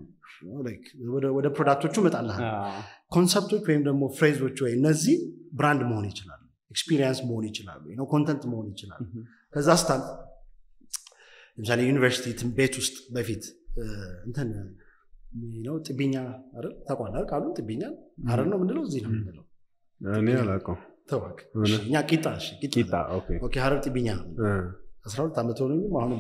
ወደ ፕሮዳክቶቹ እመጣልሃል ኮንሰፕቶች ወይም ደግሞ ፍሬዞች ወይ እነዚህ ብራንድ መሆን ይችላሉ ኤክስፒሪየንስ መሆን ይችላሉ ኮንተንት መሆን ይችላሉ ከዛ ስታል ለምሳሌ ዩኒቨርሲቲ ቤት ውስጥ በፊት እንትን ነው ጥቢኛ አይደል ታቋላል ቃሉ ጥቢኛ አረር ነው ምንለው እዚህ ነው ምንለው እኔ አላውቀውም ተዋክ እኛ ቂጣ ቂጣ ሀረር ጥቢኛ ነው አስራ ሁለት ዓመት ሆነኝም አሁንም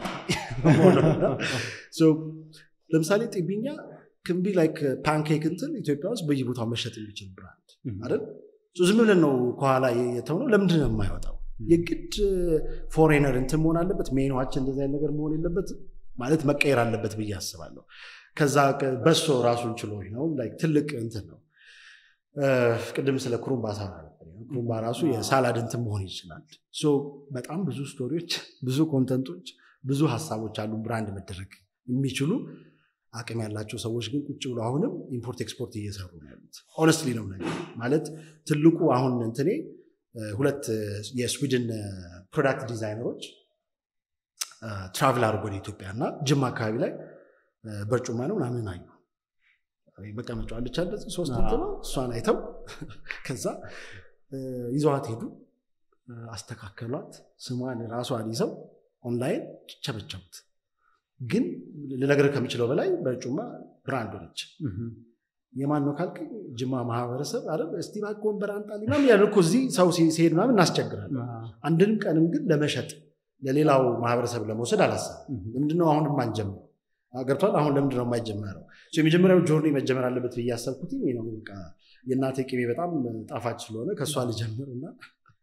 ለምሳሌ ጥቢኛ ክንቢ ላይክ ፓንኬክ እንትን ኢትዮጵያ ውስጥ በየቦታው መሸጥ የሚችል ብራንድ አይደል ዝም ብለን ነው ከኋላ የተውነው ለምንድን ነው የማይወጣው የግድ ፎሬነር እንትን መሆን አለበት ሜኗችን እንደዚህ አይነት ነገር መሆን የለበት ማለት መቀየር አለበት ብዬ አስባለሁ ከዛ በሶ ራሱን ችሎ ነው ትልቅ እንትን ነው ቅድም ስለ ኩሩምባ ሳራ ኩሩምባ ራሱ የሳላድ እንትን መሆን ይችላል በጣም ብዙ ስቶሪዎች ብዙ ኮንተንቶች ብዙ ሀሳቦች አሉ ብራንድ መደረግ የሚችሉ አቅም ያላቸው ሰዎች ግን ቁጭ ብሎ አሁንም ኢምፖርት ኤክስፖርት እየሰሩ ነው ያሉት ኦነስትሊ ነው ነገር ማለት ትልቁ አሁን እንትኔ ሁለት የስዊድን ፕሮዳክት ዲዛይነሮች ትራቭል አድርጎ ወደ ኢትዮጵያ እና ጅማ አካባቢ ላይ በርጩማ ነው ምናምን አዩ መቀመጫ አለች አለ ሶስት ነው እሷን አይተው ከዛ ይዘዋት ሄዱ አስተካከሏት ስሟን ራሷን ይዘው ኦንላይን ቸበቸቡት ግን ልነግርህ ከሚችለው በላይ በጩማ ብራንድ ሆነች የማን ነው ካልክ ጅማ ማህበረሰብ አረ እስቲ እባክህ ወንበር አንጣልኝ ምናምን ያለ እኮ እዚህ ሰው ሲሄድ ምናምን እናስቸግራለን አንድንም ቀንም ግን ለመሸጥ ለሌላው ማህበረሰብ ለመውሰድ አላሰብም ለምንድነው አሁንም አንጀምረው ገብቷል አሁን ለምንድነው የማይጀመረው የመጀመሪያው ጆርኒ መጀመር አለበት ብዬ ያሰብኩት ነው በቃ የእናቴ ቅቤ በጣም ጣፋጭ ስለሆነ ከእሷ ልጀምር እና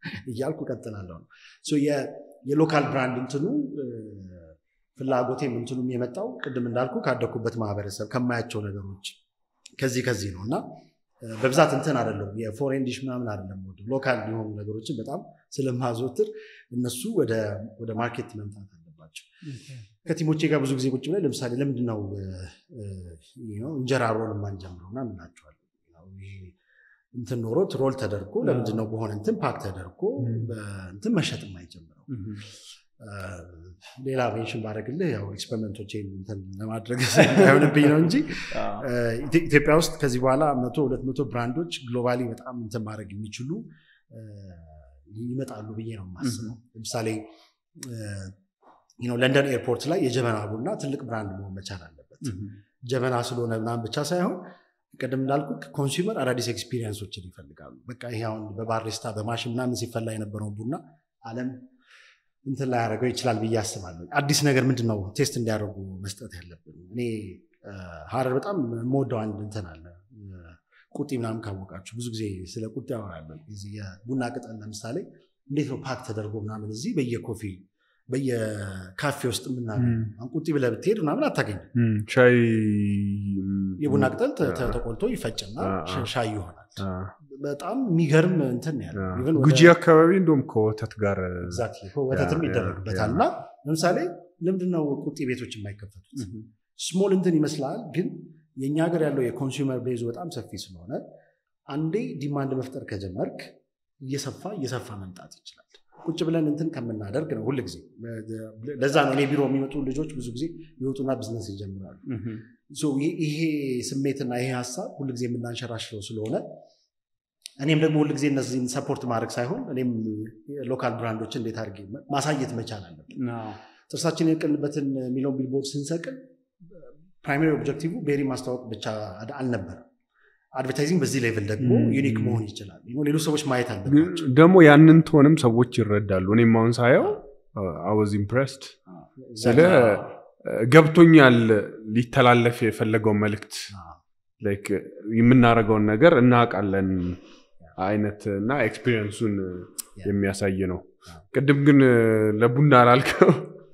እያልኩ ቀጥላለሁ ነው ሶ የ- የሎካል ብራንድ እንትኑ እ፣ ፍላጎቴም እንትኑም የመጣው ቅድም እንዳልኩ ካደኩበት ማህበረሰብ ከማያቸው ነገሮች ከዚህ ከዚህ ነው እና እ፣ በብዛት እንትን አይደለም የፎሬን ዲሽ ምናምን አይደለም የምወደው። ሎካል የሆኑ ነገሮችን በጣም ስለማዘወትር እነሱ ወደ ወደ ማርኬት መምጣት አለባቸው። ከቲሞቼ ጋር ብዙ ጊዜ ቁጭ ብለን ለምሳሌ ለምንድን ነው እ፣ እ፣ you know እንጀራ ሮል የማንጀምረው እና እንላቸዋለን። ያው ይሄ እንትን ኖሮት ሮል ተደርጎ ለምንድን ነው በሆነ እንትን ፓክ ተደርጎ በእንትን መሸጥ የማይጀምረው? እ፣ ሌላ ሜንሽን ባደረግልህ ያው ኤክስፐሪመንቶቼን እንትን ለማድረግ ሳይሆንብኝ ነው እንጂ እ፣ ኢትዮ- ኢትዮጵያ ውስጥ ከዚህ በኋላ መቶ ሁለት መቶ ብራንዶች ግሎባሊ በጣም እንትን ማድረግ የሚችሉ እ፣ ይመጣሉ ብዬ ነው የማስበው። ለምሳሌ እ፣ you know ለንደን ኤርፖርት ላይ የጀበና ቡና ትልቅ ብራንድ መሆን መቻል አለበት። ጀበና ስለሆነ ምናምን ብቻ ሳይሆን ቅድም እንዳልኩ ኮንሱመር አዳዲስ ኤክስፒሪየንሶችን ይፈልጋሉ። በቃ ይሄ አሁን በባሪስታ በማሽን ምናምን ሲፈላ የነበረውን ቡና ዓለም እንትን ላይ ያደረገው ይችላል ብዬ አስባለሁ። አዲስ ነገር ምንድን ነው ቴስት እንዲያደርጉ መስጠት ያለብን። እኔ እ፣ ሀረር በጣም የምወደው አንድ እንትን አለ እ፣ ቁጢ ምናምን ካወቃችሁ ብዙ ጊዜ ስለ ቁጢ ያወራለን። እዚህ የቡና ቅጠል ለምሳሌ እንዴት ነው ፓክ ተደርጎ ምናምን እዚህ በየኮፊ በየካፌ ውስጥ የምናገኘው አሁን ቁጢ ብለህ ብትሄድ ምናምን አታገኝም። እም፣ ሻይ የቡና ቅጠል ተ- ተ- አ- ተቆልቶ ይፈጭና አ- አ- ሻ- ሻይ ይሆናል። አ፣ በጣም የሚገርም እንትን ነው ያለው። አ፣ Even ወደ- ጉጂ አካባቢ እንደውም ከወተት ጋር Exactly. ወተትም ያ- ይደረግበታል ያ- እና ለምሳሌ ለምንድነው ቁጤ ቤቶች የማይከፈቱት? ስሞል እንትን ይመስላል፣ ግን የእኛ ሀገር ያለው የኮንሱመር ቤዙ በጣም ሰፊ ስለሆነ አንዴ ዲማንድ መፍጠር ከጀመርክ እየሰፋ እየሰፋ መምጣት ይችላል። ቁጭ ብለን እንትን ከምናደርግ ነው ሁል ጊዜ። ለዛ ነው እኔ ቢሮ የሚመጡ ልጆች ብዙ ጊዜ ይወጡና ቢዝነስ ይጀምራሉ። ሶ ይሄ- ይሄ ስሜትና ይሄ ሀሳብ ሁል ጊዜ የምናንሸራሽረው ስለሆነ እኔም ደግሞ ሁል ጊዜ እነዚህን ሰፖርት ማድረግ ሳይሆን እኔም ሎካል ብራንዶችን እንዴት አድርጌ ማሳየት መቻል አለብን። ጥርሳችን የቅንበትን የሚለውን ቢልቦርድ ስንሰቅል ፕራይማሪ ኦብጀክቲቭ ቤሪ ማስተዋወቅ ብቻ አድ- አልነበረም። አድቨርታይዚንግ በዚህ ሌቭል ደግሞ ም። ዩኒክ መሆን ይችላል። ሌሎች ሰዎች ማየት አለባቸው። ደግሞ ያንን ትሆንም ሰዎች ይረዳሉ። እኔም አሁን ሳየው አወዝ ኢምፕሬስድ ስለ ገብቶኛል ሊተላለፍ የፈለገው መልእክት ላይክ የምናደርገውን ነገር እናውቃለን አይነት እና ኤክስፒሪየንሱን የሚያሳይ ነው። ቅድም ግን ለቡና ላልከው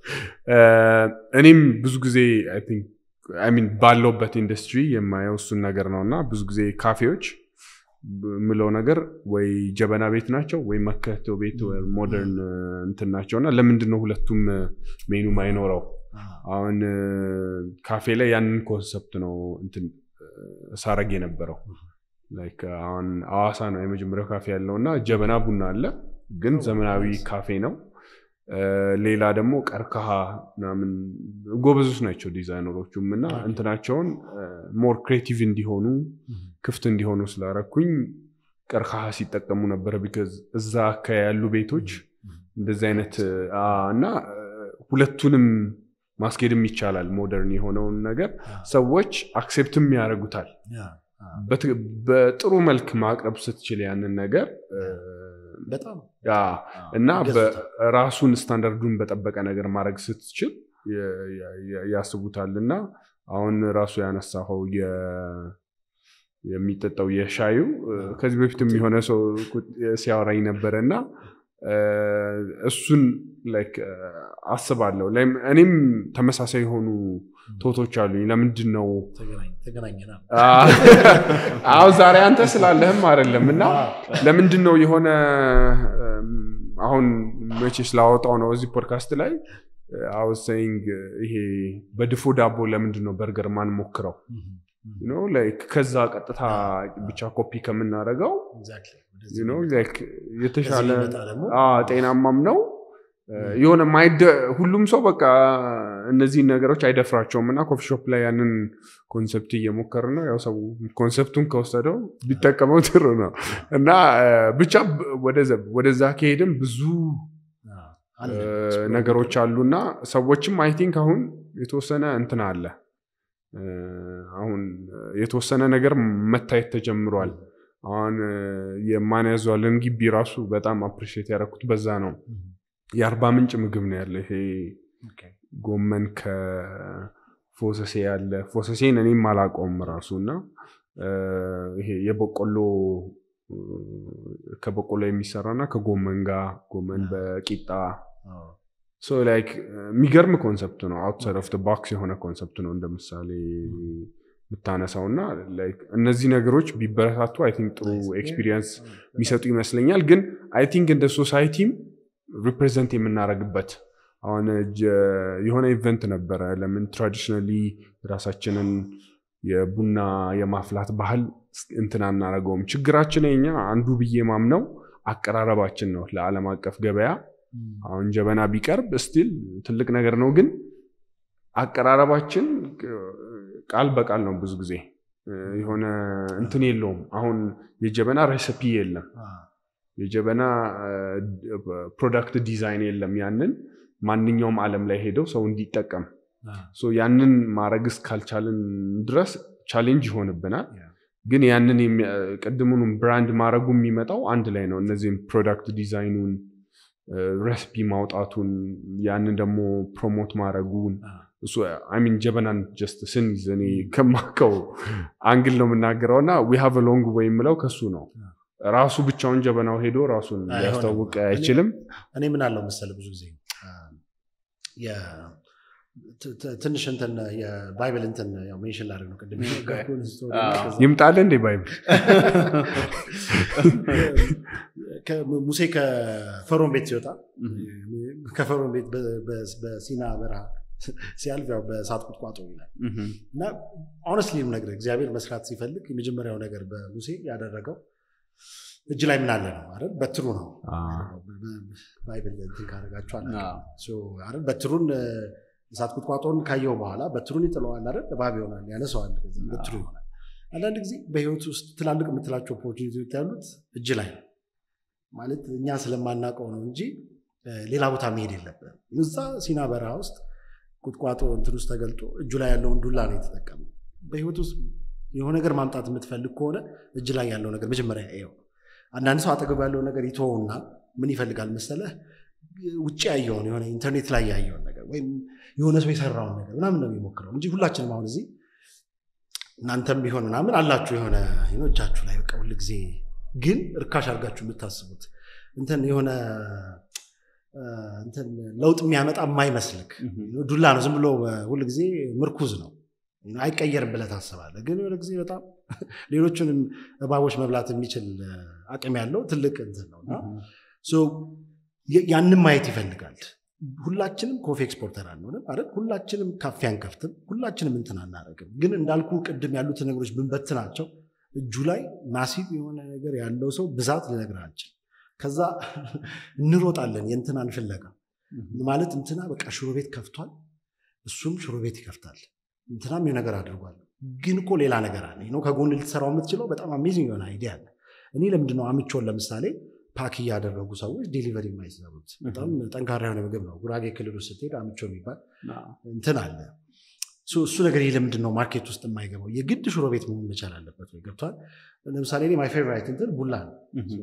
እኔም ብዙ ጊዜ አይ ቲንክ አይ ሚን ባለውበት ኢንዱስትሪ የማየው እሱን ነገር ነው እና ብዙ ጊዜ ካፌዎች የምለው ነገር ወይ ጀበና ቤት ናቸው ወይ መከቶ ቤት ወይ ሞደርን እንትን ናቸው እና ለምንድን ነው ሁለቱም ሜኑ ማይኖረው? አሁን ካፌ ላይ ያንን ኮንሰፕት ነው እንትን ሳረግ የነበረው ላይክ አሁን አዋሳ ነው የመጀመሪያው ካፌ ያለው እና ጀበና ቡና አለ ግን ዘመናዊ ካፌ ነው ሌላ ደግሞ ቀርከሃ ምናምን ጎበዞች ናቸው ዲዛይነሮቹም እና እንትናቸውን ሞር ክሬቲቭ እንዲሆኑ ክፍት እንዲሆኑ ስላረኩኝ ቀርከሃ ሲጠቀሙ ነበረ ቢካዝ እዛ አካባቢ ያሉ ቤቶች እንደዚህ አይነት አ፣ እና ሁለቱንም ማስኬድም ይቻላል ሞደርን የሆነውን ነገር ሰዎች አክሴፕትም ያደርጉታል በት- በጥሩ መልክ ማቅረብ ስትችል ያንን ነገር እ፣ በጣም ያ እና ይገዙታል። በራሱን ስታንዳርዱን በጠበቀ ነገር ማድረግ ስትችል የ- የ- ያስቡታል እና አሁን ራሱ ያነሳኸው የ- የሚጠጣው የሻዩ እ፣ ከዚህ በፊትም የሆነ ሰው ቁ- ሲያወራኝ ነበረ እና እ፣ እሱን ላይክ እ፣ አስባለሁ ላይም እኔም ተመሳሳይ የሆኑ ቶቶች አሉኝ ለምንድን ነው ተገናኝ- ተገናኘናል። አዎ ዛሬ አንተ ስላለህም አይደለም እና ለምንድን ነው የሆነ እም፣ አሁን መቼ ስላወጣው ነው እዚህ ፖድካስት ላይ አውስ ሰይንግ ይሄ በድፎ ዳቦ ለምንድን ነው በርገር ማን ሞክረው You know, like ከዛ ቀጥታ ብቻ ኮፒ ከምናደርገው Exactly. you know, like የተሻለ ከዚህ ቢመጣ ደግሞ አዎ፣ ጤናማም ነው የሆነ ማይደ- ሁሉም ሰው በቃ እነዚህን ነገሮች አይደፍራቸውም እና ኮፊ ሾፕ ላይ ያንን ኮንሰፕት እየሞከር ነው ያው ሰው ኮንሰፕቱን ከወሰደው ቢጠቀመው ጥሩ ነው እና እ፣ ብቻ ብ- ወደዛ- ወደዛ ከሄድም ብዙ አለ። እ፣ ነገሮች አሉ እና ሰዎችም አይ ቲንክ አሁን የተወሰነ እንትን አለ እ፣ አሁን የተወሰነ ነገር መታየት ተጀምሯል አሁን እ፣ የማን ያዟልን ግቢ ራሱ በጣም አፕሪሺየት ያደረኩት በዛ ነው የአርባ ምንጭ ምግብ ነው ያለ ይሄ ጎመን ከፎሰሴ ያለ ፎሰሴን እኔም አላውቀውም ራሱ እና እ፣ ይሄ የበቆሎ ከበቆሎ የሚሰራ እና ከጎመን ጋር ጎመን አዎ። በቂጣ አዎ። ሶ ላይክ የሚገርም ኮንሰፕት ነው። አውትሳይድ ኦፍ ባክስ የሆነ ኮንሰፕት ነው እንደ ምሳሌ የምታነሳው እና ላይክ እነዚህ ነገሮች ቢበረታቱ አይ ቲንክ ጥሩ Nice. ኤክስፒሪየንስ የሚሰጡ ይመስለኛል። ግን አይ ቲንክ እንደ ሶሳይቲም ሪፕሬዘንት የምናደርግበት አሁን ጀ- የሆነ ኢቨንት ነበረ። ለምን ትራዲሽናሊ ራሳችንን የቡና የማፍላት ባህል እንትን አናደርገውም? ችግራችን የኛ አንዱ ብዬ ማምነው አቀራረባችን ነው ለዓለም አቀፍ ገበያ አሁን ጀበና ቢቀርብ ስቲል ትልቅ ነገር ነው፣ ግን አቀራረባችን ቃል በቃል ነው። ብዙ ጊዜ የሆነ እንትን የለውም። አሁን የጀበና ሬሲፒ የለም፣ አዎ። የጀበና ፕሮዳክት ዲዛይን የለም። ያንን ማንኛውም ዓለም ላይ ሄደው ሰው እንዲጠቀም አዎ። ሶ ያንን ማድረግ እስካልቻልን ድረስ ቻሌንጅ ይሆንብናል። ያ። ግን ያንን የሚያ- ቅድሙንም ብራንድ ማድረጉ የሚመጣው አንድ ላይ ነው። እነዚህም ፕሮዳክት ዲዛይኑን ሬሲፒ ማውጣቱን ያንን ደግሞ ፕሮሞት ማድረጉን አዎ። እሱ ሚን ጀበናን ጀስት ስንይዝ እኔ ከማከው አንግል ነው የምናገረው እና ዊ ሃቭ ሎንግ ወይ የምለው ከሱ ነው። ራሱ ብቻውን ጀበናው ሄዶ ራሱን አይሆንም። ሊያስታውቅ እኔ- አይችልም። እኔ ምን አለው መሰለ ብዙ ጊዜ አ፣ የ- ት- ት- ትንሽ እንትን የባይብል እንትን ያው ሜንሽን ላደርግ ነው ቅድም የነገርኩህን ስቶሪ እና አዎ። ከዛ- ይምጣል እንዴ ባይብል ከ- ሙሴ ከፈርዖን ቤት ሲወጣ ከፈርዖን ቤት በ- በ- በሲና በረሃ ሲያልፍ ያው በእሳት ቁጥቋጦ ይላል እና ኦነስትሊ ነገር እግዚአብሔር መስራት ሲፈልግ የመጀመሪያው ነገር በሙሴ ያደረገው እጅ ላይ ምን አለ ነው አይደል? በትሩ ነው። ባይብል እንትን ካደረጋችሁ አላውቅም። ሶ አይደል? በትሩን እ፣ እሳት ቁጥቋጦን ካየው በኋላ በትሩን ይጥለዋል አይደል? እባብ ይሆናል፣ ያነሰዋል፣ ከዛ በትሩ ይሆናል። አንዳንድ ጊዜ በህይወት ውስጥ ትላልቅ የምትላቸው ኦፖርቹኒቲዎች ያሉት እጅ ላይ ነው። ማለት እኛ ስለማናውቀው ነው እንጂ እ፣ ሌላ ቦታ መሄድ የለብንም። እዛ ሲና በረሃ ውስጥ ቁጥቋጦ እንትን ውስጥ ተገልጦ እጁ ላይ ያለውን ዱላ ነው የተጠቀመው። በህይወት ውስጥ የሆነ ነገር ማምጣት የምትፈልግ ከሆነ እጅ ላይ ያለው ነገር መጀመሪያ ይኸው። አንዳንድ ሰው አጠገቡ ያለው ነገር ይተወውና ምን ይፈልጋል መሰለህ? ውጭ ያየውን የሆነ ኢንተርኔት ላይ ያየውን ነገር ወይም የሆነ ሰው የሰራውን ነገር ምናምን ነው የሚሞክረው እንጂ ሁላችንም አሁን እዚህ እናንተም ቢሆን ምናምን አላችሁ የሆነ you know እጃችሁ ላይ በቃ ሁል ጊዜ ግን እርካሽ አድርጋችሁ የምታስቡት እንትን የሆነ እ፣ እንትን ለውጥ የሚያመጣ የማይመስልክ ዱላ ነው። ዝም ብሎ ሁል ጊዜ ምርኩዝ ነው አይቀየርም ብለህ ታስባለህ። ግን የሆነ ጊዜ በጣም ሌሎቹንም እባቦች መብላት የሚችል እ፣ አቅም ያለው ትልቅ እንትን ነው እና ሶ የ- ያንን ማየት ይፈልጋል። ሁላችንም ኮፊ ኤክስፖርተር አንሆንም አይደል? ሁላችንም ካፌ አንከፍትም፣ ሁላችንም እንትን አናደርግም። ግን እንዳልኩ ቅድም ያሉትን ነገሮች ብንበትናቸው እጁ ላይ ማሲቭ የሆነ ነገር ያለው ሰው ብዛት ልነግርህ አልችልም። ከዛ እንሮጣለን የእንትናን ፍለጋ ማለት እንትና በቃ ሽሮ ቤት ከፍቷል፣ እሱም ሽሮ ቤት ይከፍታል፣ እንትናም የሆነ ነገር አድርጓል። ግን እኮ ሌላ ነገር አለ ነው ከጎን ልትሰራው የምትችለው በጣም አሜዚንግ የሆነ አይዲያ አለ። እኔ ለምንድነው አምቾን ለምሳሌ ፓክ እያደረጉ ሰዎች ዴሊቨሪ የማይሰሩት? በጣም ጠንካራ የሆነ ምግብ ነው። ጉራጌ ክልል ውስጥ ስትሄድ አምቾ የሚባል እንትን አለ። ሶ እሱ ነገር ይህ ለምንድን ነው ማርኬት ውስጥ የማይገባው? የግድ ሽሮ ቤት መሆን መቻል አለበት ወይ? ገብቷል። ለምሳሌ እኔ ማይ ፌቨራይት እንትን ቡላ ነው።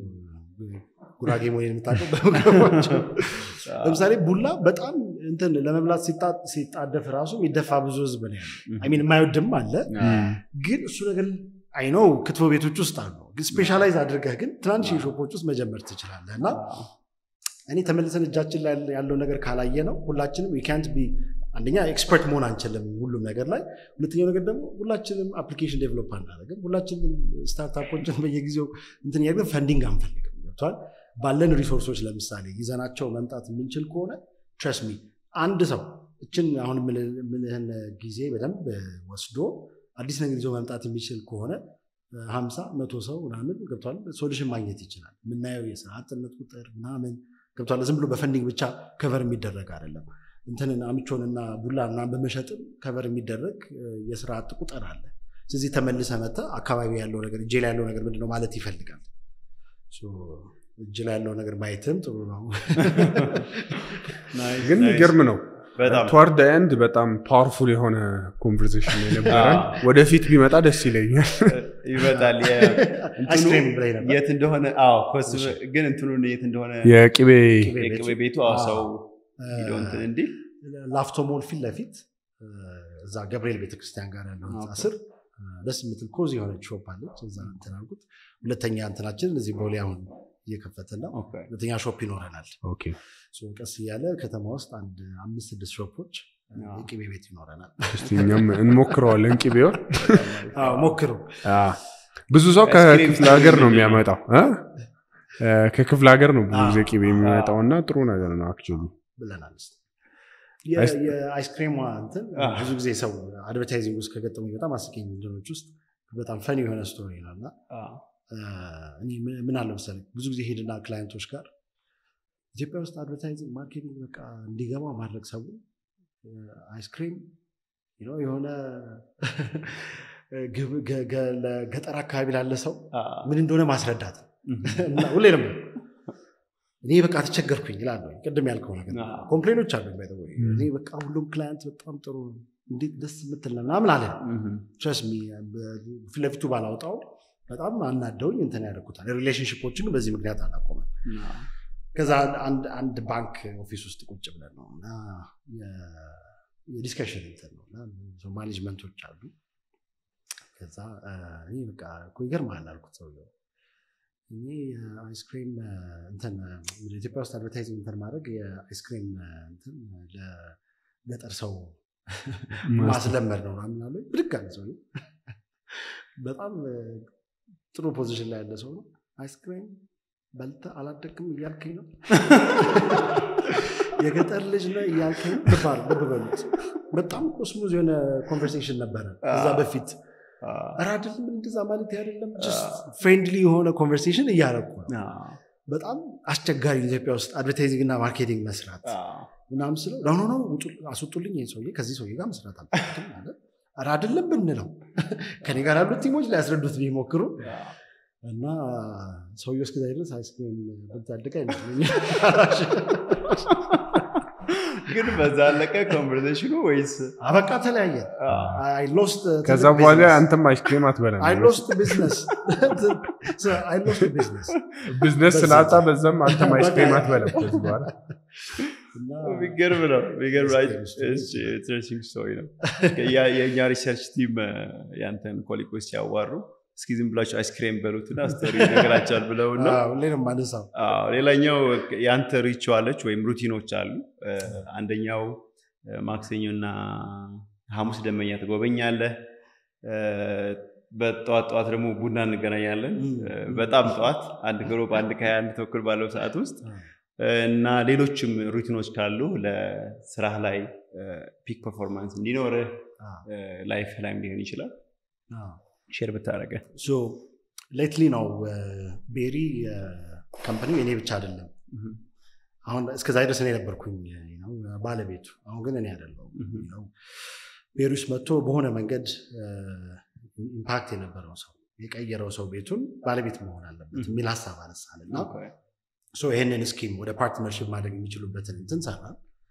ጉራጌ መሆን የምታውቀው በምግባቸው ለምሳሌ ቡላ በጣም እንትን ለመብላት ሲጣ- ሲጣደፍ ራሱ የሚደፋ ብዙ ህዝብ ነው ያለው። አይ ሚን የማይወድም አለ። ግን እሱ ነገር አይነው ክትፎ ቤቶች ውስጥ አሉ። ግን ስፔሻላይዝ አድርገህ ግን ትናንሽ ሾፖች ውስጥ መጀመር ትችላለህ እና እኔ ተመልሰን እጃችን ላይ ያለው ነገር ካላየ ነው ሁላችንም ካንት ቢ አንደኛ ኤክስፐርት መሆን አንችልም ሁሉም ነገር ላይ። ሁለተኛው ነገር ደግሞ ሁላችንም አፕሊኬሽን ዴቨሎፕ አናደርግም። ሁላችንም ስታርታፖችን በየጊዜው እንትን እያደረግን ፈንዲንግ አንፈልግም። ገብቷል። ባለን ሪሶርሶች ለምሳሌ ይዘናቸው መምጣት የምንችል ከሆነ ትረስ ሚ አንድ ሰው እችን አሁን ምልህን ጊዜ በደንብ ወስዶ አዲስ ነገር ይዞ መምጣት የሚችል ከሆነ ሀምሳ መቶ ሰው ምናምን ገብቷል ሶሉሽን ማግኘት ይችላል። የምናየው የስራ አጥነት ቁጥር ምናምን ገብቷል። ዝም ብሎ በፈንዲንግ ብቻ ከቨር የሚደረግ አይደለም። እንትንን አምቾንና ቡላ ምናምን በመሸጥም ከቨር የሚደረግ እ፣ የስራ አጥ ቁጥር አለ። ስለዚህ ተመልሰ መተ አካባቢ ያለው ነገር እጄ ላይ ያለው ነገር ምንድነው ማለት ይፈልጋል። ሶ እጅ ላይ ያለው ነገር ማየትም ጥሩ ነው። ግን የሚገርም ነው። በጣም ትዋርድ ኤንድ በጣም ፓወርፉል የሆነ ኮንቨርሴሽን የነበረን ወደፊት ቢመጣ ደስ ይለኛል። ይመጣል። የ- እንትኑ አይስክሬም ብላይ ነበር። የት እንደሆነ አዎ፣ ኮስ ግን እንትኑን የት እንደሆነ የቅቤ የቅቤ ቤቱ አዎ፣ ሰው ሂዶ እንትን እንዲህ ላፍቶ ሞል ፊት ለፊት እ፣ እዛ ገብርኤል ቤተክርስቲያን ጋር ያለው ህንፃ ኦኬ። ስር ደስ የምትል ኮዝ የሆነች ሾፕ አለች። እዛ እንትን አልኩት። ሁለተኛ እንትናችን እዚህ ቦሌ አሁን እየከፈትን ነው። ኦኬ። ሁለተኛ ሾፕ ይኖረናል። ኦኬ ሶ ቀስ እያለ ከተማ ውስጥ አንድ አምስት ስድስት ሾፖች የቅቤ ቤት ይኖረናል። እስቲ እኛም እንሞክረዋለን ቅቤውን አዎ፣ ሞክሩ። አ፣ ብዙ ሰው አይስክሪም ከክፍለ ሀገር ነው ምንድን ነው? የሚያመጣው እ? እ፣ ከክፍለ ሀገር ነው ብዙ አዎ። ጊዜ ቅቤ የሚመጣው እና ጥሩ ነገር ነው አክቹዋሊ ብለናል። እስኪ የ- አይስ- የአይስክሬሟ እንትን አዎ። ብዙ ጊዜ ሰው አድቨርታይዚንግ ውስጥ ከገጠሙኝ በጣም አስቂኝ እንትኖች ውስጥ በጣም ፈኒ የሆነ ስቶሪ ነው እና አዎ። እኔ ምን- ምን አለ መሰለኝ ብዙ ጊዜ ሄድና ክላይንቶች ጋር ኢትዮጵያ ውስጥ አድቨርታይዚንግ ማርኬቲንግ በቃ እንዲገባው ማድረግ ሰው አይስክሪም you know የሆነ ግብ- ገ- ገ- ለገጠር አካባቢ ላለ ሰው አዎ። ምን እንደሆነ ማስረዳት እም። እና ሁሌ ነው የምለው። እኔ በቃ ተቸገርኩኝ ይላል ቅድም ያልከው ነገር አዎ። ኮምፕሌኖች አሉ by the way። እኔ በቃ ሁሉም ክላይንት በጣም ጥሩ እንዴት ደስ የምትል ነው ምናምን አለ እም። ትረስ ፊት ለፊቱ ባላወጣው በጣም አናደውኝ እንትን ያደርጉታል ሪሌሽንሽፖችን በዚህ ምክንያት አላቆመም አዎ። ከዛ አንድ አንድ ባንክ ኦፊስ ውስጥ ቁጭ ብለን ነው እና የ- የዲስከሽን እንትን ነው እና ሰው ማኔጅመንቶች አሉ ከዛ እ፣ እኔ በቃ እኮ ይገርምሃል አልኩት ሰውየው እኔ የአይስክሪም እ፣ እንትን እ፣ ወደ ኢትዮጵያ ውስጥ አድቨርታይዚንግ እንትን ማድረግ የአይስክሪም እ፣ እንትን ለገጠር ሰው ማስለመድ ነው ምናምን አለ ብድግ አለ ሰውየው በጣም እ፣ ጥሩ ፖዚሽን ላይ ያለ ሰው ነው አይስክሪም በልተህ አላደግም እያልከኝ ነው የገጠር ልጅ ነህ እያልከኝ ነው ልብ አድርግ፣ ልብ በሉት በጣም ኮስሞዝ የሆነ ኮንቨርሴሽን ነበረ ከዛ በፊት አዎ። ኧረ አይደለም እንደዛ ማለት አይደለም ፍሬንድሊ የሆነ ኮንቨርሴሽን እያደረኩ ነው አዎ። በጣም አስቸጋሪ ኢትዮጵያ ውስጥ አድቨርታይዚንግ እና ማርኬቲንግ መስራት አዎ። ምናምን ስለው ኖ ኖ ውጡ አስወጡልኝ ይህን ሰውዬ ከዚህ ሰውዬ ጋር መስራት አልፈልግም አለ ኧረ አይደለም ብንለው ከኔ ጋር ያሉት ቲሞች ሊያስረዱት ቢሞክሩ እና ሰውዬው እስከዛ ድረስ አይስክሪም ብታድቅ አይመስለኝም ግን በዛ አለቀ ኮንቨርሴሽኑ ወይስ አበቃ ተለያየ አይ ሎስት ከዛ በኋላ አንተም አይስክሬም አትበላም አይ ሎስት ቢዝነስ አይ ሎስት ቢዝነስ ቢዝነስ ስላጣ በዛም አንተም አይስክሬም አትበላም ከዚህ በኋላ የሚገርም ነው የሚገርም ኢንትረስቲንግ ስቶሪ ነው ያ- የእኛ ሪሰርች ቲም ያንተን ኮሊጎች ሲያዋሩ እስኪ ዝም ብላችሁ አይስክሬም በሉትና ስቶሪ ነገራቸዋል ብለው ነው ሁሌ ነው የማነሳው አዎ፣ ሌላኛው የአንተ ሪቹዋሎች ወይም ሩቲኖች አሉ እ፣ አንደኛው እ፣ ማክሰኞና ሐሙስ ደመኛ ትጎበኛለህ እ፣ በጠዋት ጠዋት ደግሞ ቡና እንገናኛለን እ፣ በጣም ጠዋት አንድ ግሩፕ አንድ ከሀያ አንድ ተኩል ባለው ሰዓት ውስጥ እ፣ እና ሌሎችም ሩቲኖች ካሉ ለስራህ ላይ ፒክ ፐርፎርማንስ እንዲኖርህ ላይፍ ላይም ሊሆን ይችላል ሼር ብታደረገ ሌትሊ ነው ቤሪ ካምፓኒ እኔ ብቻ አይደለም አሁን እስከዛ ድረስ እኔ ነበርኩኝ ነው ባለቤቱ አሁን ግን እኔ አይደለሁም ነው ቤሪ ውስጥ መጥቶ በሆነ መንገድ ኢምፓክት የነበረው ሰው የቀየረው ሰው ቤቱን ባለቤት መሆን አለበት የሚል ሀሳብ አነሳን እና ሶ ይህንን ስኪም ወደ ፓርትነርሽፕ ማድረግ የሚችሉበትን እንትን ሰራ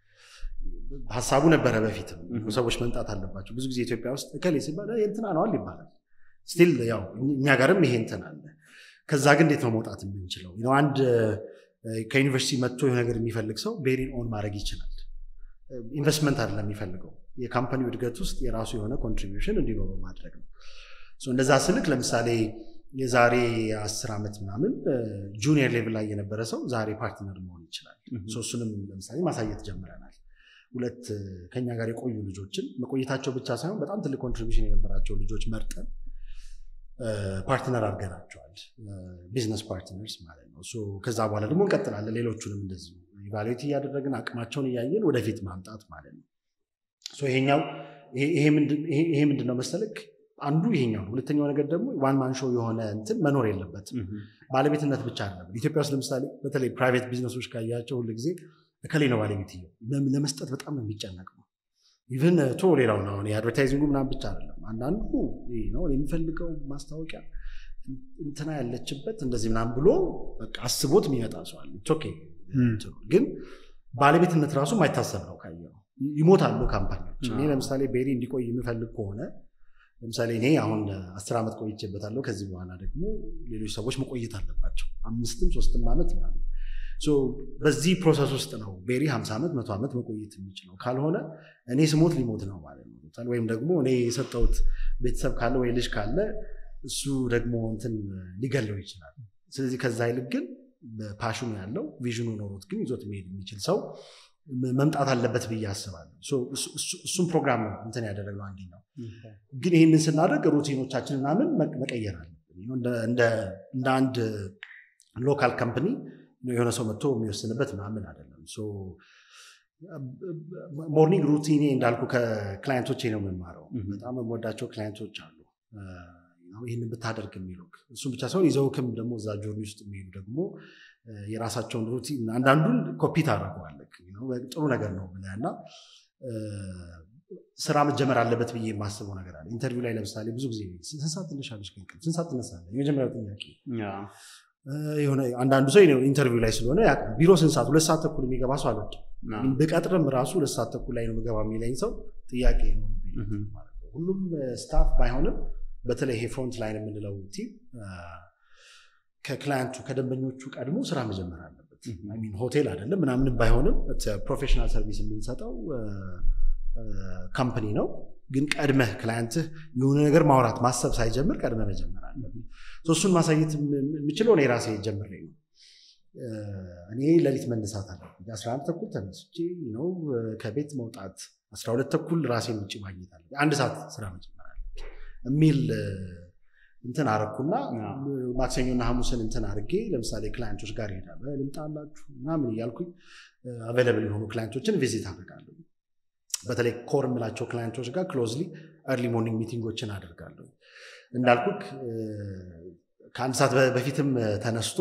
ሀሳቡ ነበረ በፊትም ሰዎች መምጣት አለባቸው ብዙ ጊዜ ኢትዮጵያ ውስጥ እከሌ ሲባል "ይሄ እንትና ነዋል ይባላል ስቲል ያው እኛ ጋርም ይሄ እንትን አለ ከዛ ግን እንዴት ነው መውጣት የምንችለው ነው አንድ እ፣ ከዩኒቨርሲቲ መጥቶ የሆነ ነገር የሚፈልግ ሰው ቤሪን ኦን ማድረግ ይችላል ኢንቨስትመንት አይደለም የሚፈልገው የካምፓኒው እድገት ውስጥ የራሱ የሆነ ኮንትሪቢሽን እንዲኖረው ማድረግ ነው ሶ እንደዛ ስልክ ለምሳሌ የዛሬ አስር ዓመት ምናምን ጁኒየር ሌቭል ላይ የነበረ ሰው ዛሬ ፓርትነር መሆን ይችላል ሶ እሱንም ለምሳሌ ማሳየት ጀምረናል ሁለት እ፣ ከኛ ጋር የቆዩ ልጆችን መቆየታቸው ብቻ ሳይሆን በጣም ትልቅ ኮንትሪቢሽን የነበራቸው ልጆች መርጠን እ፣ ፓርትነር አድርገናቸዋል ቢዝነስ ፓርትነርስ ማለት ነው ሶ ከዛ በኋላ ደግሞ እንቀጥላለን ሌሎቹንም እንደዚሁ ኢቫሉዌት እያደረግን አቅማቸውን እያየን ወደፊት ማምጣት ማለት ነው ሶ ይሄኛው ይሄ- ይሄ ምንድን- ይሄ- ይሄ ምንድን ነው መሰለክ አንዱ ይሄኛው ነው ሁለተኛው ነገር ደግሞ ዋን ማን ሾው የሆነ እንትን መኖር የለበትም ባለቤትነት ብቻ አይደለም ኢትዮጵያ ውስጥ ለምሳሌ በተለይ ፕራይቬት ቢዝነሶች ካያቸው ሁሉ ጊዜ እከሌ ነው ባለቤትየው ለም- ለመስጠት በጣም ነው የሚጨነቅ ነው ኢቨን ቶ ሌላው ነው አሁን የአድቨርታይዚንጉ ምናምን ብቻ አይደለም አንዳንዱ ይሄ ነው የሚፈልገው ማስታወቂያ እንትና ያለችበት እንደዚህ ምናምን ብሎ በቃ አስቦት የሚመጣ ሰው አለ It's okay። እንትኑ ግን ባለቤትነት ራሱ የማይታሰብ ነው ካየው ይሞታሉ ካምፓኒዎች እኔ ለምሳሌ ቤሪ እንዲቆይ የምፈልግ ከሆነ ለምሳሌ እኔ አሁን አስር ዓመት ቆይቼበታለሁ ከዚህ በኋላ ደግሞ ሌሎች ሰዎች መቆየት አለባቸው አምስትም ሶስትም ዓመት ምናምን በዚህ ፕሮሰስ ውስጥ ነው ቤሪ 50 ዓመት መቶ ዓመት መቆየት የሚችለው። ካልሆነ እኔ ስሞት ሊሞት ነው ማለት ነው። ወይም ደግሞ እኔ የሰጠሁት ቤተሰብ ካለ ወይ ልጅ ካለ እሱ ደግሞ እንትን ሊገለው ይችላል። ስለዚህ ከዛ ይልቅ ግን ፓሽኑ ያለው ቪዥኑ ኖሮት ግን ይዞት መሄድ የሚችል ሰው መምጣት አለበት ብዬ አስባለሁ። እሱም ፕሮግራም ነው እንትን ያደረገው አንደኛው። ግን ይህንን ስናደርግ ሩቲኖቻችን ምናምን መቀየር አለብን። እንደ አንድ ሎካል ካምፕኒ የሆነ ሰው መጥቶ የሚወስንበት ምናምን አይደለም። ሞርኒንግ ሩቲኔ እንዳልኩ ከክላይንቶቼ ነው የምማረው። በጣም የምወዳቸው ክላይንቶች አሉ ይህንን ብታደርግ የሚሉ እሱም ብቻ ሳይሆን ይዘውክም ደግሞ እዛ ጆርኒ ውስጥ የሚሄዱ ደግሞ የራሳቸውን ሩቲን አንዳንዱን ኮፒ ታደርገዋለህ። ጥሩ ነገር ነው ብለህ እና ስራ መጀመር አለበት ብዬ የማስበው ነገር አለ። ኢንተርቪው ላይ ለምሳሌ ብዙ ጊዜ ስንት ሰዓት ትነሻለሽ? ከእንቅልፍ ስንት ሰዓት ትነሳለህ? የመጀመሪያው ጥያቄ የሆነ አንዳንዱ ሰው ሁሌ ላይ ስለሆነ ያውቃል። ቢሮ ስንት ሰዓት ሁለት ሰዓት ተኩል የሚገባ ሰው አልወድም። ብቀጥርም ራሱ ሁለት ሰዓት ተኩል ላይ ነው ምገባ የሚለኝ ሰው ጥያቄ ነው። ሁሉም ስታፍ ባይሆንም በተለይ ይሄ ፍሮንት ላይን የምንለው ቲም ከክላያንቱ ከደንበኞቹ ቀድሞ ስራ መጀመር አለበት። ሆቴል አይደለም ምናምንም ባይሆንም ፕሮፌሽናል ሰርቪስ የምንሰጠው ካምፕኒ ነው። ግን ቀድመህ ክላያንትህ የሆነ ነገር ማውራት ማሰብ ሳይጀምር ቀድመህ መጀመር አለብን። እሱን ማሳየት የምችለው እኔ ራሴ ጀምሬ ነው። እኔ ሌሊት መነሳት አለብኝ። አስራ አንድ ተኩል ተነስቼ ነው ከቤት መውጣት፣ አስራ ሁለት ተኩል ራሴን ውጭ ማግኘት አለብኝ። አንድ ሰዓት ስራ መጀመር አለብኝ የሚል እንትን አረኩና ማክሰኞና ሐሙስን እንትን አድርጌ ለምሳሌ ክላይንቶች ጋር ይሄዳለሁ። ልምጣላችሁ ምናምን እያልኩኝ አቬለብል የሆኑ ክላይንቶችን ቪዚት አደርጋለሁ። በተለይ ኮር የምላቸው ክላይንቶች ጋር ክሎዝሊ እርሊ ሞርኒንግ ሚቲንጎችን አደርጋለሁ። እንዳልኩክ ከአንድ ሰዓት በፊትም ተነስቶ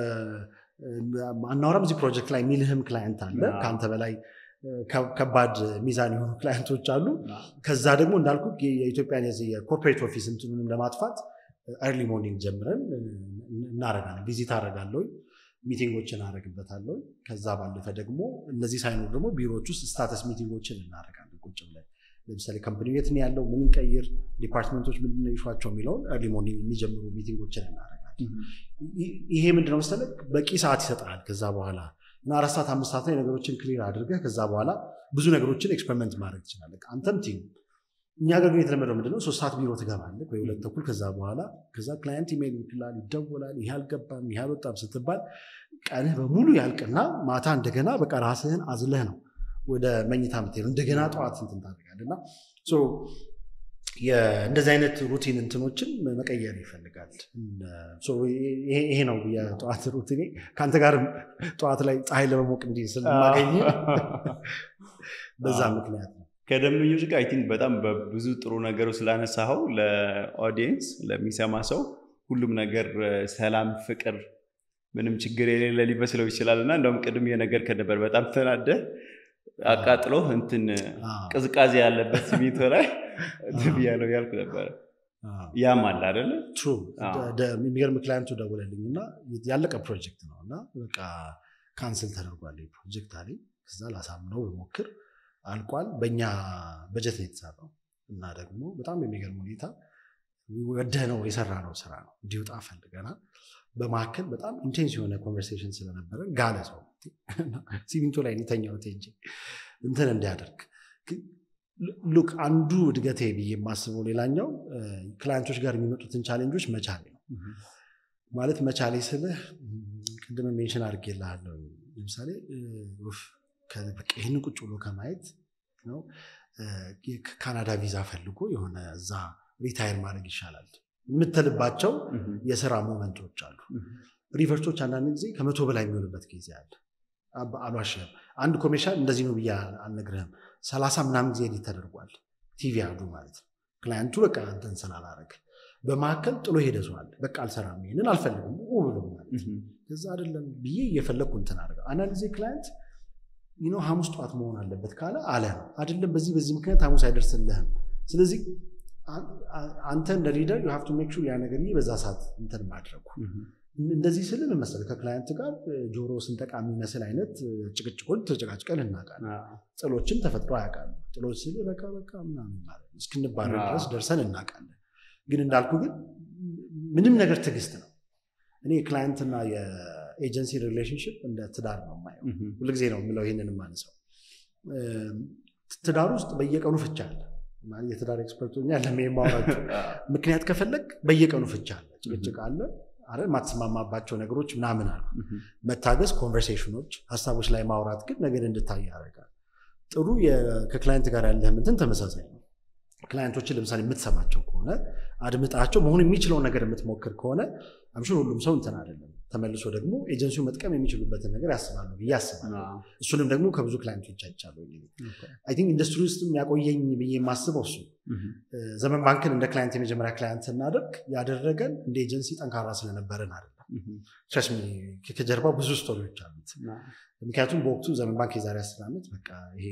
አናወራም እዚህ ፕሮጀክት ላይ የሚልህም ክላይንት አለ። ከአንተ በላይ ከባድ ሚዛን የሆኑ ክላይንቶች አሉ። ከዛ ደግሞ እንዳልኩ የኢትዮጵያን የኮርፖሬት ኦፊስ እንትኑንም ለማጥፋት እርሊ ሞርኒንግ ጀምረን እናረጋለን። ቪዚት አደርጋለሁ፣ ሚቲንጎችን አደርግበታለሁ። ከዛ ባለፈ ደግሞ እነዚህ ሳይኖር ደግሞ ቢሮዎች ውስጥ ስታተስ ሚቲንጎችን እናደርጋለን ቁጭ ብለን ለምሳሌ ከምፕኒ የት ነው ያለው፣ ምን ቀይር፣ ዲፓርትመንቶች ምንድን ነው ይሿቸው የሚለውን እርሊ ሞርኒንግ የሚጀምሩ ሚቲንጎችን እናደርጋለን። ይሄ ምንድነው መሰለህ በቂ ሰዓት ይሰጣል። ከዛ በኋላ እና አራት ሰዓት አምስት ሰዓት ላይ ነገሮችን ክሊር አድርገህ ከዛ በኋላ ብዙ ነገሮችን ኤክስፐሪመንት ማድረግ ትችላለህ። አንተም ቲም እኛ ጋር ግን የተለመደው ምንድነው ሶስት ሰዓት ቢሮ ትገባለህ ወይ ሁለት ተኩል ከዛ በኋላ ከዛ ክላይንት ኢሜል ይልክላል፣ ይደወላል። ይህ አልገባም ይህ አልወጣም ስትባል ቀንህ በሙሉ ያልቅና ማታ እንደገና በቃ ራስህን አዝለህ ነው ወደ መኝታ የምትሄደው እንደገና ጠዋት እንትን ታደርጋለህ እና እንደዚህ አይነት ሩቲን እንትኖችን መቀየር ይፈልጋል። ይሄ ነው የጠዋት ሩቲኔ። ከአንተ ጋር ጠዋት ላይ ፀሐይ ለመሞቅ እንዲህ ስለማገኝ በዛ ምክንያት ነው። ከደንበኞች ጋር አይ ቲንክ በጣም በብዙ ጥሩ ነገሩ ስላነሳኸው ለኦዲየንስ ለሚሰማ ሰው ሁሉም ነገር ሰላም፣ ፍቅር፣ ምንም ችግር የሌለ ሊመስለው ይችላል እና እንደውም ቅድም የነገር ከነበር በጣም ተናደህ አቃጥሎ እንትን ቅዝቃዜ ያለበት ሲሚንቶ ላይ ብያለው ያልኩ ነበረ። ያም አለ አይደለ? ትሩ የሚገርም ክላይንቱ ደውለልኝ እና ያለቀ ፕሮጀክት ነው እና በቃ ካንስል ተደርጓል ፕሮጀክት አለኝ። ከዛ ላሳምነው በሞክር አልቋል። በእኛ በጀት ነው የተሰራው እና ደግሞ በጣም የሚገርም ሁኔታ ወደህ ነው የሰራ ነው ስራ ነው እንዲወጣ ፈልገናል። በመካከል በጣም ኢንቴንስ የሆነ ኮንቨርሴሽን ስለነበረ ጋለ ሰው ሲሚንቶ ላይ የተኛሁት እንጂ እንትን እንዲያደርግ ሉክ አንዱ እድገቴ ብዬ የማስበው ሌላኛው ክላይንቶች ጋር የሚመጡትን ቻሌንጆች መቻሌ ነው። ማለት መቻሌ ስልህ ቅድም ሜንሽን አድርጌልሃለሁ። ለምሳሌ ይህንን ቁጭ ብሎ ከማየት ነው ካናዳ ቪዛ ፈልጎ የሆነ እዛ ሪታየር ማድረግ ይሻላል የምትልባቸው የስራ ሞመንቶች አሉ። ሪቨርሶች አንዳንድ ጊዜ ከመቶ በላይ የሚሆንበት ጊዜ አለ። አልዋሽም። አንድ ኮሜርሻል እንደዚህ ነው ብዬ አልነግርህም። ሰላሳ ምናምን ጊዜ ኤዲት ተደርጓል። ቲቪ አዱ ማለት ነው። ክላይንቱ በቃ እንትን ስላላረግ በመካከል ጥሎ ሄደ ሰው አለ። በቃ አልሰራም፣ ይሄንን አልፈልግም ብሎ ማለት ከዛ አይደለም ብዬ እየፈለግኩ እንትን አደረገ። አንዳንድ ጊዜ ክላይንት ነው ሐሙስ ጠዋት መሆን አለበት ካለ አለ ነው አይደለም። በዚህ በዚህ ምክንያት ሐሙስ አይደርስልህም። ስለዚህ አንተ እንደ ሊደር ዩ ሃቭ ቱ ሜክ ሹር ያ ነገር በዛ ሰዓት እንትን ማድረጉ እንደዚህ ስል ምን መሰለህ ከክላይንት ጋር ጆሮ ስንጠቃ የሚመስል አይነት ጭቅጭቆች ተጨቃጭቀን እናውቃለን። ጥሎችም ተፈጥሮ ያውቃሉ። ጥሎች ስል በቃ በቃ ምናምን ማለት ነው እስክንባረር ድረስ ደርሰን እናውቃለን። ግን እንዳልኩ ግን ምንም ነገር ትዕግስት ነው። እኔ ክላይንትና ኤጀንሲ ሪሌሽንሽፕ እንደ ትዳር ነው የማየው። ሁልጊዜ ነው የምለው ይህንን የማነሳው። ትዳር ውስጥ በየቀኑ ፍቻ አለ። ማለት የትዳር ኤክስፐርት ያለም የማወራቸው ምክንያት ከፈለግ በየቀኑ ፍቻ አለ፣ ጭቅጭቅ አለ፣ አረ የማትስማማባቸው ነገሮች ምናምን አሉ። መታገስ፣ ኮንቨርሴሽኖች፣ ሀሳቦች ላይ ማውራት ግን ነገር እንድታይ ያደርጋል። ጥሩ ከክላይንት ጋር ያለህ እንትን ተመሳሳይ ነው። ክላይንቶችን ለምሳሌ የምትሰማቸው ከሆነ አድምጣቸው መሆን የሚችለውን ነገር የምትሞክር ከሆነ አምሹር ሁሉም ሰው እንትን አይደለም። ተመልሶ ደግሞ ኤጀንሲው መጥቀም የሚችሉበትን ነገር ያስባሉ ብዬ አስባለሁ። እሱንም ደግሞ ከብዙ ክላይንቶች አይቻለሁ። አይ ቲንክ ኢንዱስትሪ ውስጥ የሚያቆየኝ ብዬ የማስበው እሱ ዘመን ባንክን እንደ ክላይንት የመጀመሪያ ክላይንት ስናደርግ ያደረገን እንደ ኤጀንሲ ጠንካራ ስለነበረን አይደለም። ትረስሚ ከጀርባው ብዙ ስቶሪዎች አሉት። ምክንያቱም በወቅቱ ዘመን ባንክ የዛሬ አስር ዓመት በቃ ይሄ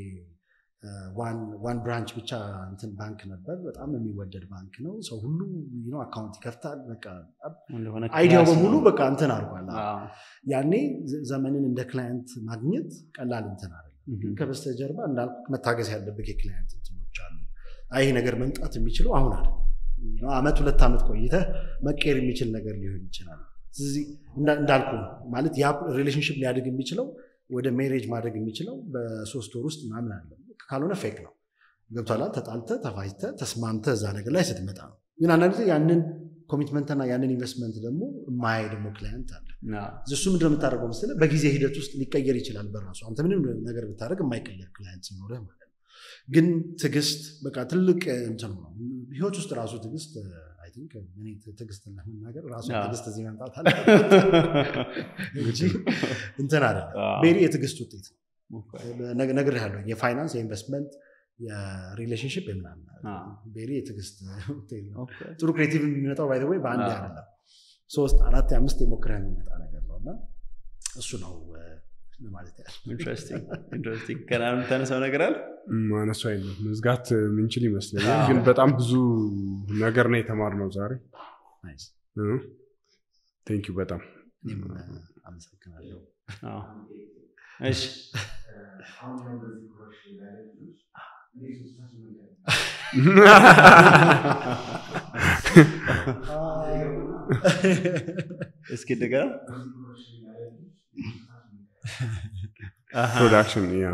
ዋን ብራንች ብቻ እንትን ባንክ ነበር። በጣም የሚወደድ ባንክ ነው። ሰው ሁሉ አካውንት ይከፍታል። በቃ አይዲያው በሙሉ በቃ እንትን አድርጓል። ያኔ ዘመንን እንደ ክላይንት ማግኘት ቀላል እንትን አይደለም። ከበስተጀርባ እንዳልኩ መታገስ ያለብህ የክላይንት እንትኖች አሉ። ይሄ ነገር መምጣት የሚችለው አሁን አይደለም። አመት ሁለት ዓመት ቆይተህ መቀየር የሚችል ነገር ሊሆን ይችላል። ስለዚህ እንዳልኩ ማለት ያ ሪሌሽንሽፕ ሊያድግ የሚችለው ወደ ሜሬጅ ማድረግ የሚችለው በሶስት ወር ውስጥ ምናምን አለ። ካልሆነ ፌክ ነው። ገብቷላ። ተጣልተ ተፋጅተ ተስማምተ እዛ ነገር ላይ ስትመጣ ነው። ግን አንዳንድ ጊዜ ያንን ኮሚትመንትና ያንን ኢንቨስትመንት ደግሞ የማያይ ደግሞ ክላይንት አለ። እሱ ምንድነው የምታደርገው መሰለህ? በጊዜ ሂደት ውስጥ ሊቀየር ይችላል በራሱ አንተ ምንም ነገር ብታደርግ የማይቀየር ክላይንት ሲኖርህ ማለት ነው። ግን ትዕግስት በቃ ትልቅ እንትኑ ነው። ህይወት ውስጥ ራሱ ትዕግስት ትዕግስት ለመናገር ራሱ ትዕግስት እዚህ መምጣት አለ እንጂ እንትን አይደለም። ቤሪ የትዕግስት ውጤት ነው። ነግሬሃለሁ። የፋይናንስ የኢንቨስትመንት የሪሌሽንሽፕ የምናምን ቤሪ የትዕግስት ውጤት ነው። ጥሩ ክሬቲቭ የሚመጣው ባይ ወይ በአንድ አይደለም፣ ሶስት አራት አምስት የሞክረህ የሚመጣ ነገር ነው እና እሱ ነው ማለት ያህል ኢንትረስቲንግ ገና የምታነሳው ነገር አለ ማነሱ አይነት መዝጋት ምንችል ይመስለኛል። ግን በጣም ብዙ ነገር ነው የተማርነው ዛሬ። ቴንክ ዩ በጣም አመሰግናለሁ። እሺ እስኪ እንደገና ፕሮዳክሽን ያ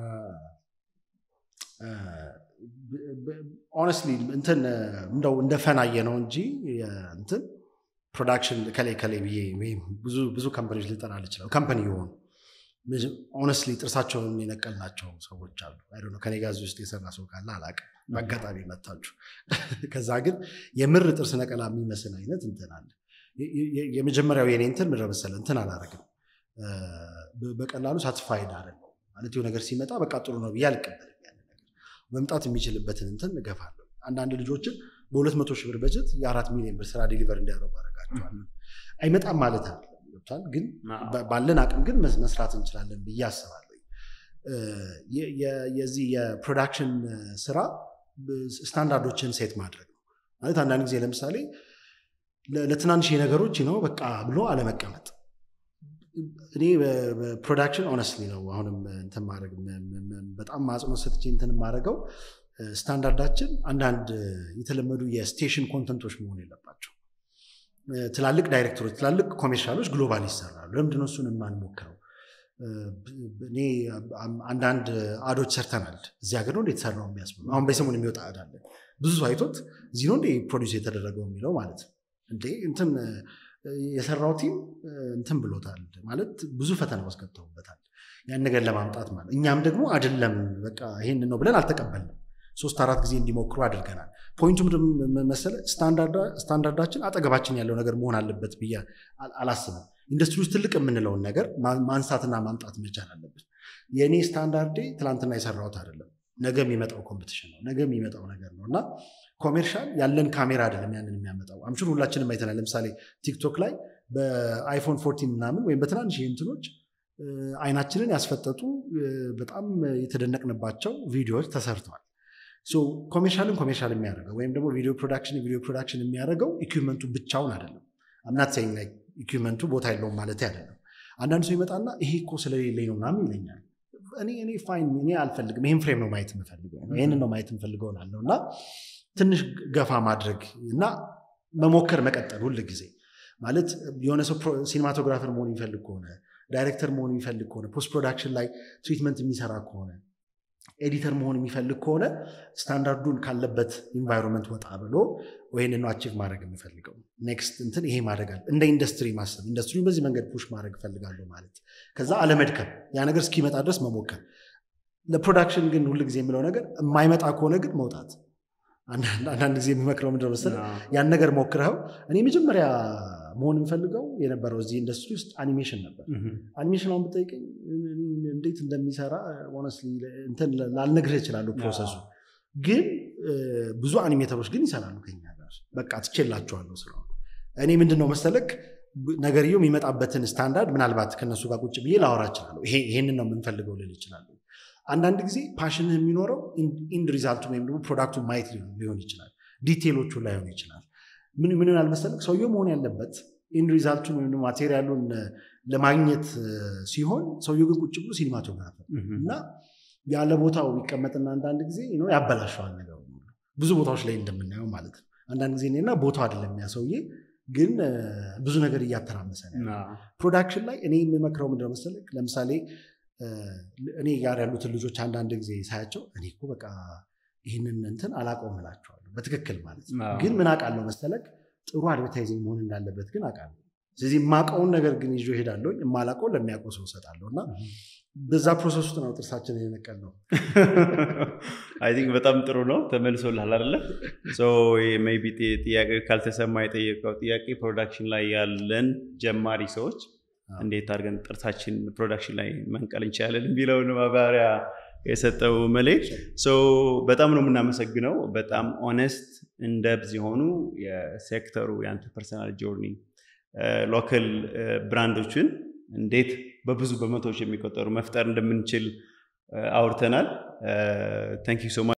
ኦነስትሊ እንትን እንደው እንደ ፈናየ ነው እንጂ እንትን ፕሮዳክሽን ከላይ ከላይ ብዬ ብዙ ካምፓኒዎች ልጠራ ልችላል ካምፓኒ የሆኑ ኦነስትሊ ጥርሳቸውን የነቀልናቸው ሰዎች አሉ። አይ ከኔ ጋር እዚህ ውስጥ የሰራ ሰው ካለ አላውቅም። በአጋጣሚ መታችሁ። ከዛ ግን የምር ጥርስ ነቀላ የሚመስል አይነት እንትን አለ። የመጀመሪያው የኔ እንትን ምድረ መሰለ እንትን አላረግም። በቀላሉ ሳትስፋይድ አይደለም ማለት የሆነ ነገር ሲመጣ በቃ ጥሩ ነው ብዬ አልቀበልም። ያንን ነገር መምጣት የሚችልበትን እንትን እገፋለሁ። አንዳንድ ልጆችን በሁለት መቶ ሺህ ብር በጀት የአራት ሚሊዮን ብር ስራ ዴሊቨር እንዲያደርጉ አደርጋቸዋለሁ። አይመጣም ማለት አለ ገብቷል። ግን ባለን አቅም ግን መስራት እንችላለን ብዬ አስባለሁ። የዚህ የፕሮዳክሽን ስራ ስታንዳርዶችን ሴት ማድረግ ነው ማለት አንዳንድ ጊዜ ለምሳሌ ለትናንሽ ነገሮች ነው በቃ ብሎ አለመቀመጥ። እኔ ፕሮዳክሽን ኦነስትሊ ነው አሁንም እንትን ማድረግ በጣም አጽንኦት ሰጥቼ እንትን የማደርገው ስታንዳርዳችን አንዳንድ የተለመዱ የስቴሽን ኮንተንቶች መሆን የለባቸው። ትላልቅ ዳይሬክተሮች፣ ትላልቅ ኮሜርሻሎች ግሎባል ይሰራሉ። ለምንድነው እሱን የማንሞክረው? እኔ አንዳንድ አዶች ሰርተናል። እዚህ ሀገር ነው የተሰራው የሚያስብሉ አሁን በሰሞን የሚወጣ አድ አለ። ብዙ ሰው አይቶት እዚህ ነው እንደ ፕሮዲስ የተደረገው የሚለው ማለት ነው። እንዴ እንትን የሰራው ቲም እንትን ብሎታል ማለት ብዙ ፈተና ውስጥ ገብተውበታል ያን ነገር ለማምጣት ማለት እኛም ደግሞ አይደለም በቃ ይሄን ነው ብለን አልተቀበልንም። ሶስት አራት ጊዜ እንዲሞክሩ አድርገናል። ፖይንቱ መሰለ ስታንዳርዳችን አጠገባችን ያለው ነገር መሆን አለበት ብዬ አላስብም። ኢንዱስትሪ ውስጥ ትልቅ የምንለውን ነገር ማንሳትና ማምጣት መቻል አለብን። የእኔ ስታንዳርዴ ትላንትና የሰራሁት አይደለም፣ ነገ የሚመጣው ኮምፒቲሽን ነው፣ ነገ የሚመጣው ነገር ነው እና ኮሜርሻል ያለን ካሜራ አይደለም ያንን የሚያመጣው። አምሹር ሁላችንም አይተናል። ለምሳሌ ቲክቶክ ላይ በአይፎን ፎርቲን ምናምን ወይም በትናንሽ እንትኖች አይናችንን ያስፈጠጡ በጣም የተደነቅንባቸው ቪዲዮዎች ተሰርተዋል። ኮሜርሻልን ኮሜርሻል የሚያደርገው ወይም ደግሞ ቪዲዮ ፕሮዳክሽን ቪዲዮ ፕሮዳክሽን የሚያደርገው ኢኩመንቱ ብቻውን አይደለም። አምናት ሰኝ ኢኩመንቱ ቦታ የለውም ማለት አይደለም። አንዳንድ ሰው ይመጣና ይሄ እኮ ስለሌለኝ ነው ምናምን ይለኛል። እኔ እኔ ፋይን እኔ አልፈልግም፣ ይህን ፍሬም ነው ማየት የምፈልገው፣ ይህን ነው ማየት የምፈልገው ላለው እና ትንሽ ገፋ ማድረግ እና መሞከር መቀጠል ሁል ጊዜ ማለት የሆነ ሰው ሲኒማቶግራፈር መሆን የሚፈልግ ከሆነ ዳይሬክተር መሆን የሚፈልግ ከሆነ ፖስት ፕሮዳክሽን ላይ ትሪትመንት የሚሰራ ከሆነ ኤዲተር መሆን የሚፈልግ ከሆነ ስታንዳርዱን ካለበት ኢንቫይሮንመንት ወጣ ብሎ ይህንን አቺቭ ማድረግ የሚፈልገው ኔክስት እንትን ይሄ ማድረግ አለ እንደ ኢንዱስትሪ ማሰብ ኢንዱስትሪውን በዚህ መንገድ ፑሽ ማድረግ እፈልጋለሁ ማለት ከዛ አለመድከም ያ ነገር እስኪመጣ ድረስ መሞከር ለፕሮዳክሽን ግን ሁል ጊዜ የምለው ነገር የማይመጣ ከሆነ ግን መውጣት አንዳንድ ጊዜ የሚመክረው ምንድን ነው መሰለህ ያን ነገር ሞክረኸው እኔ መጀመሪያ መሆን የምፈልገው የነበረው እዚህ ኢንዱስትሪ ውስጥ አኒሜሽን ነበር አኒሜሽን አሁን ብጠይቀኝ እንዴት እንደሚሰራ ሆነስትሊ እንትን ላልነግርህ እችላለሁ ፕሮሰሱ ግን ብዙ አኒሜተሮች ግን ይሰራሉ ከኛ ጋር በቃ ትቼላቸዋለሁ ስለሆነ እኔ ምንድን ነው መሰለክ ነገርየው የሚመጣበትን ስታንዳርድ ምናልባት ከነሱ ጋር ቁጭ ብዬ ላወራ እችላለሁ ይሄንን ነው የምንፈልገው ልል እችላለሁ አንዳንድ ጊዜ ፓሽንህ የሚኖረው ኢንድ ሪዛልቱ ወይም ደግሞ ፕሮዳክቱን ማየት ሊሆን ይችላል ዲቴሎቹ ላይሆን ይችላል ምን ምን አልመሰለክ ሰውየው መሆን ያለበት ኢንድ ሪዛልቱን ወይም ደግሞ ማቴሪያሉን ለማግኘት ሲሆን ሰውየው ግን ቁጭ ብሎ ሲኒማቶግራፈር እና ያለ ቦታው ይቀመጥና አንዳንድ ጊዜ ያበላሸዋል ነገሩ ብዙ ቦታዎች ላይ እንደምናየው ማለት ነው አንዳንድ ጊዜ እኔና ቦታው አይደለም ያ ሰውዬ ግን ብዙ ነገር እያተራመሰ ነው ፕሮዳክሽን ላይ እኔ የምመክረው ምንድነው መሰለክ ለምሳሌ እኔ ጋር ያሉትን ልጆች አንዳንድ ጊዜ ሳያቸው እኔ እኮ በቃ ይህንን እንትን አላውቀውም እላቸዋለሁ በትክክል ማለት ነው ግን ምን አውቃለሁ መሰለክ ጥሩ አድቨርታይዚንግ መሆን እንዳለበት ግን አውቃለሁ ስለዚህ የማውቀውን ነገር ግን ይዞ ሄዳለሁ የማላውቀውን ለሚያውቀው ሰው እሰጣለሁ እና በዛ ፕሮሰስ ውስጥ ነው ጥርሳችን የነቀል ነው አይ ቲንክ በጣም ጥሩ ነው ተመልሶልሃል አለ ቢ ጥያቄ ካልተሰማ የጠየቀው ጥያቄ ፕሮዳክሽን ላይ ያለን ጀማሪ ሰዎች እንዴት አድርገን ጥርሳችን ፕሮዳክሽን ላይ መንቀል እንችላለን የሚለውን ማብራሪያ የሰጠው መልክ በጣም ነው የምናመሰግነው በጣም ኦነስት እንደብዝ የሆኑ የሴክተሩ የአንተ ፐርሰናል ጆርኒ ሎካል ብራንዶችን እንዴት በብዙ በመቶዎች የሚቆጠሩ መፍጠር እንደምንችል አውርተናል ታንክ ሶ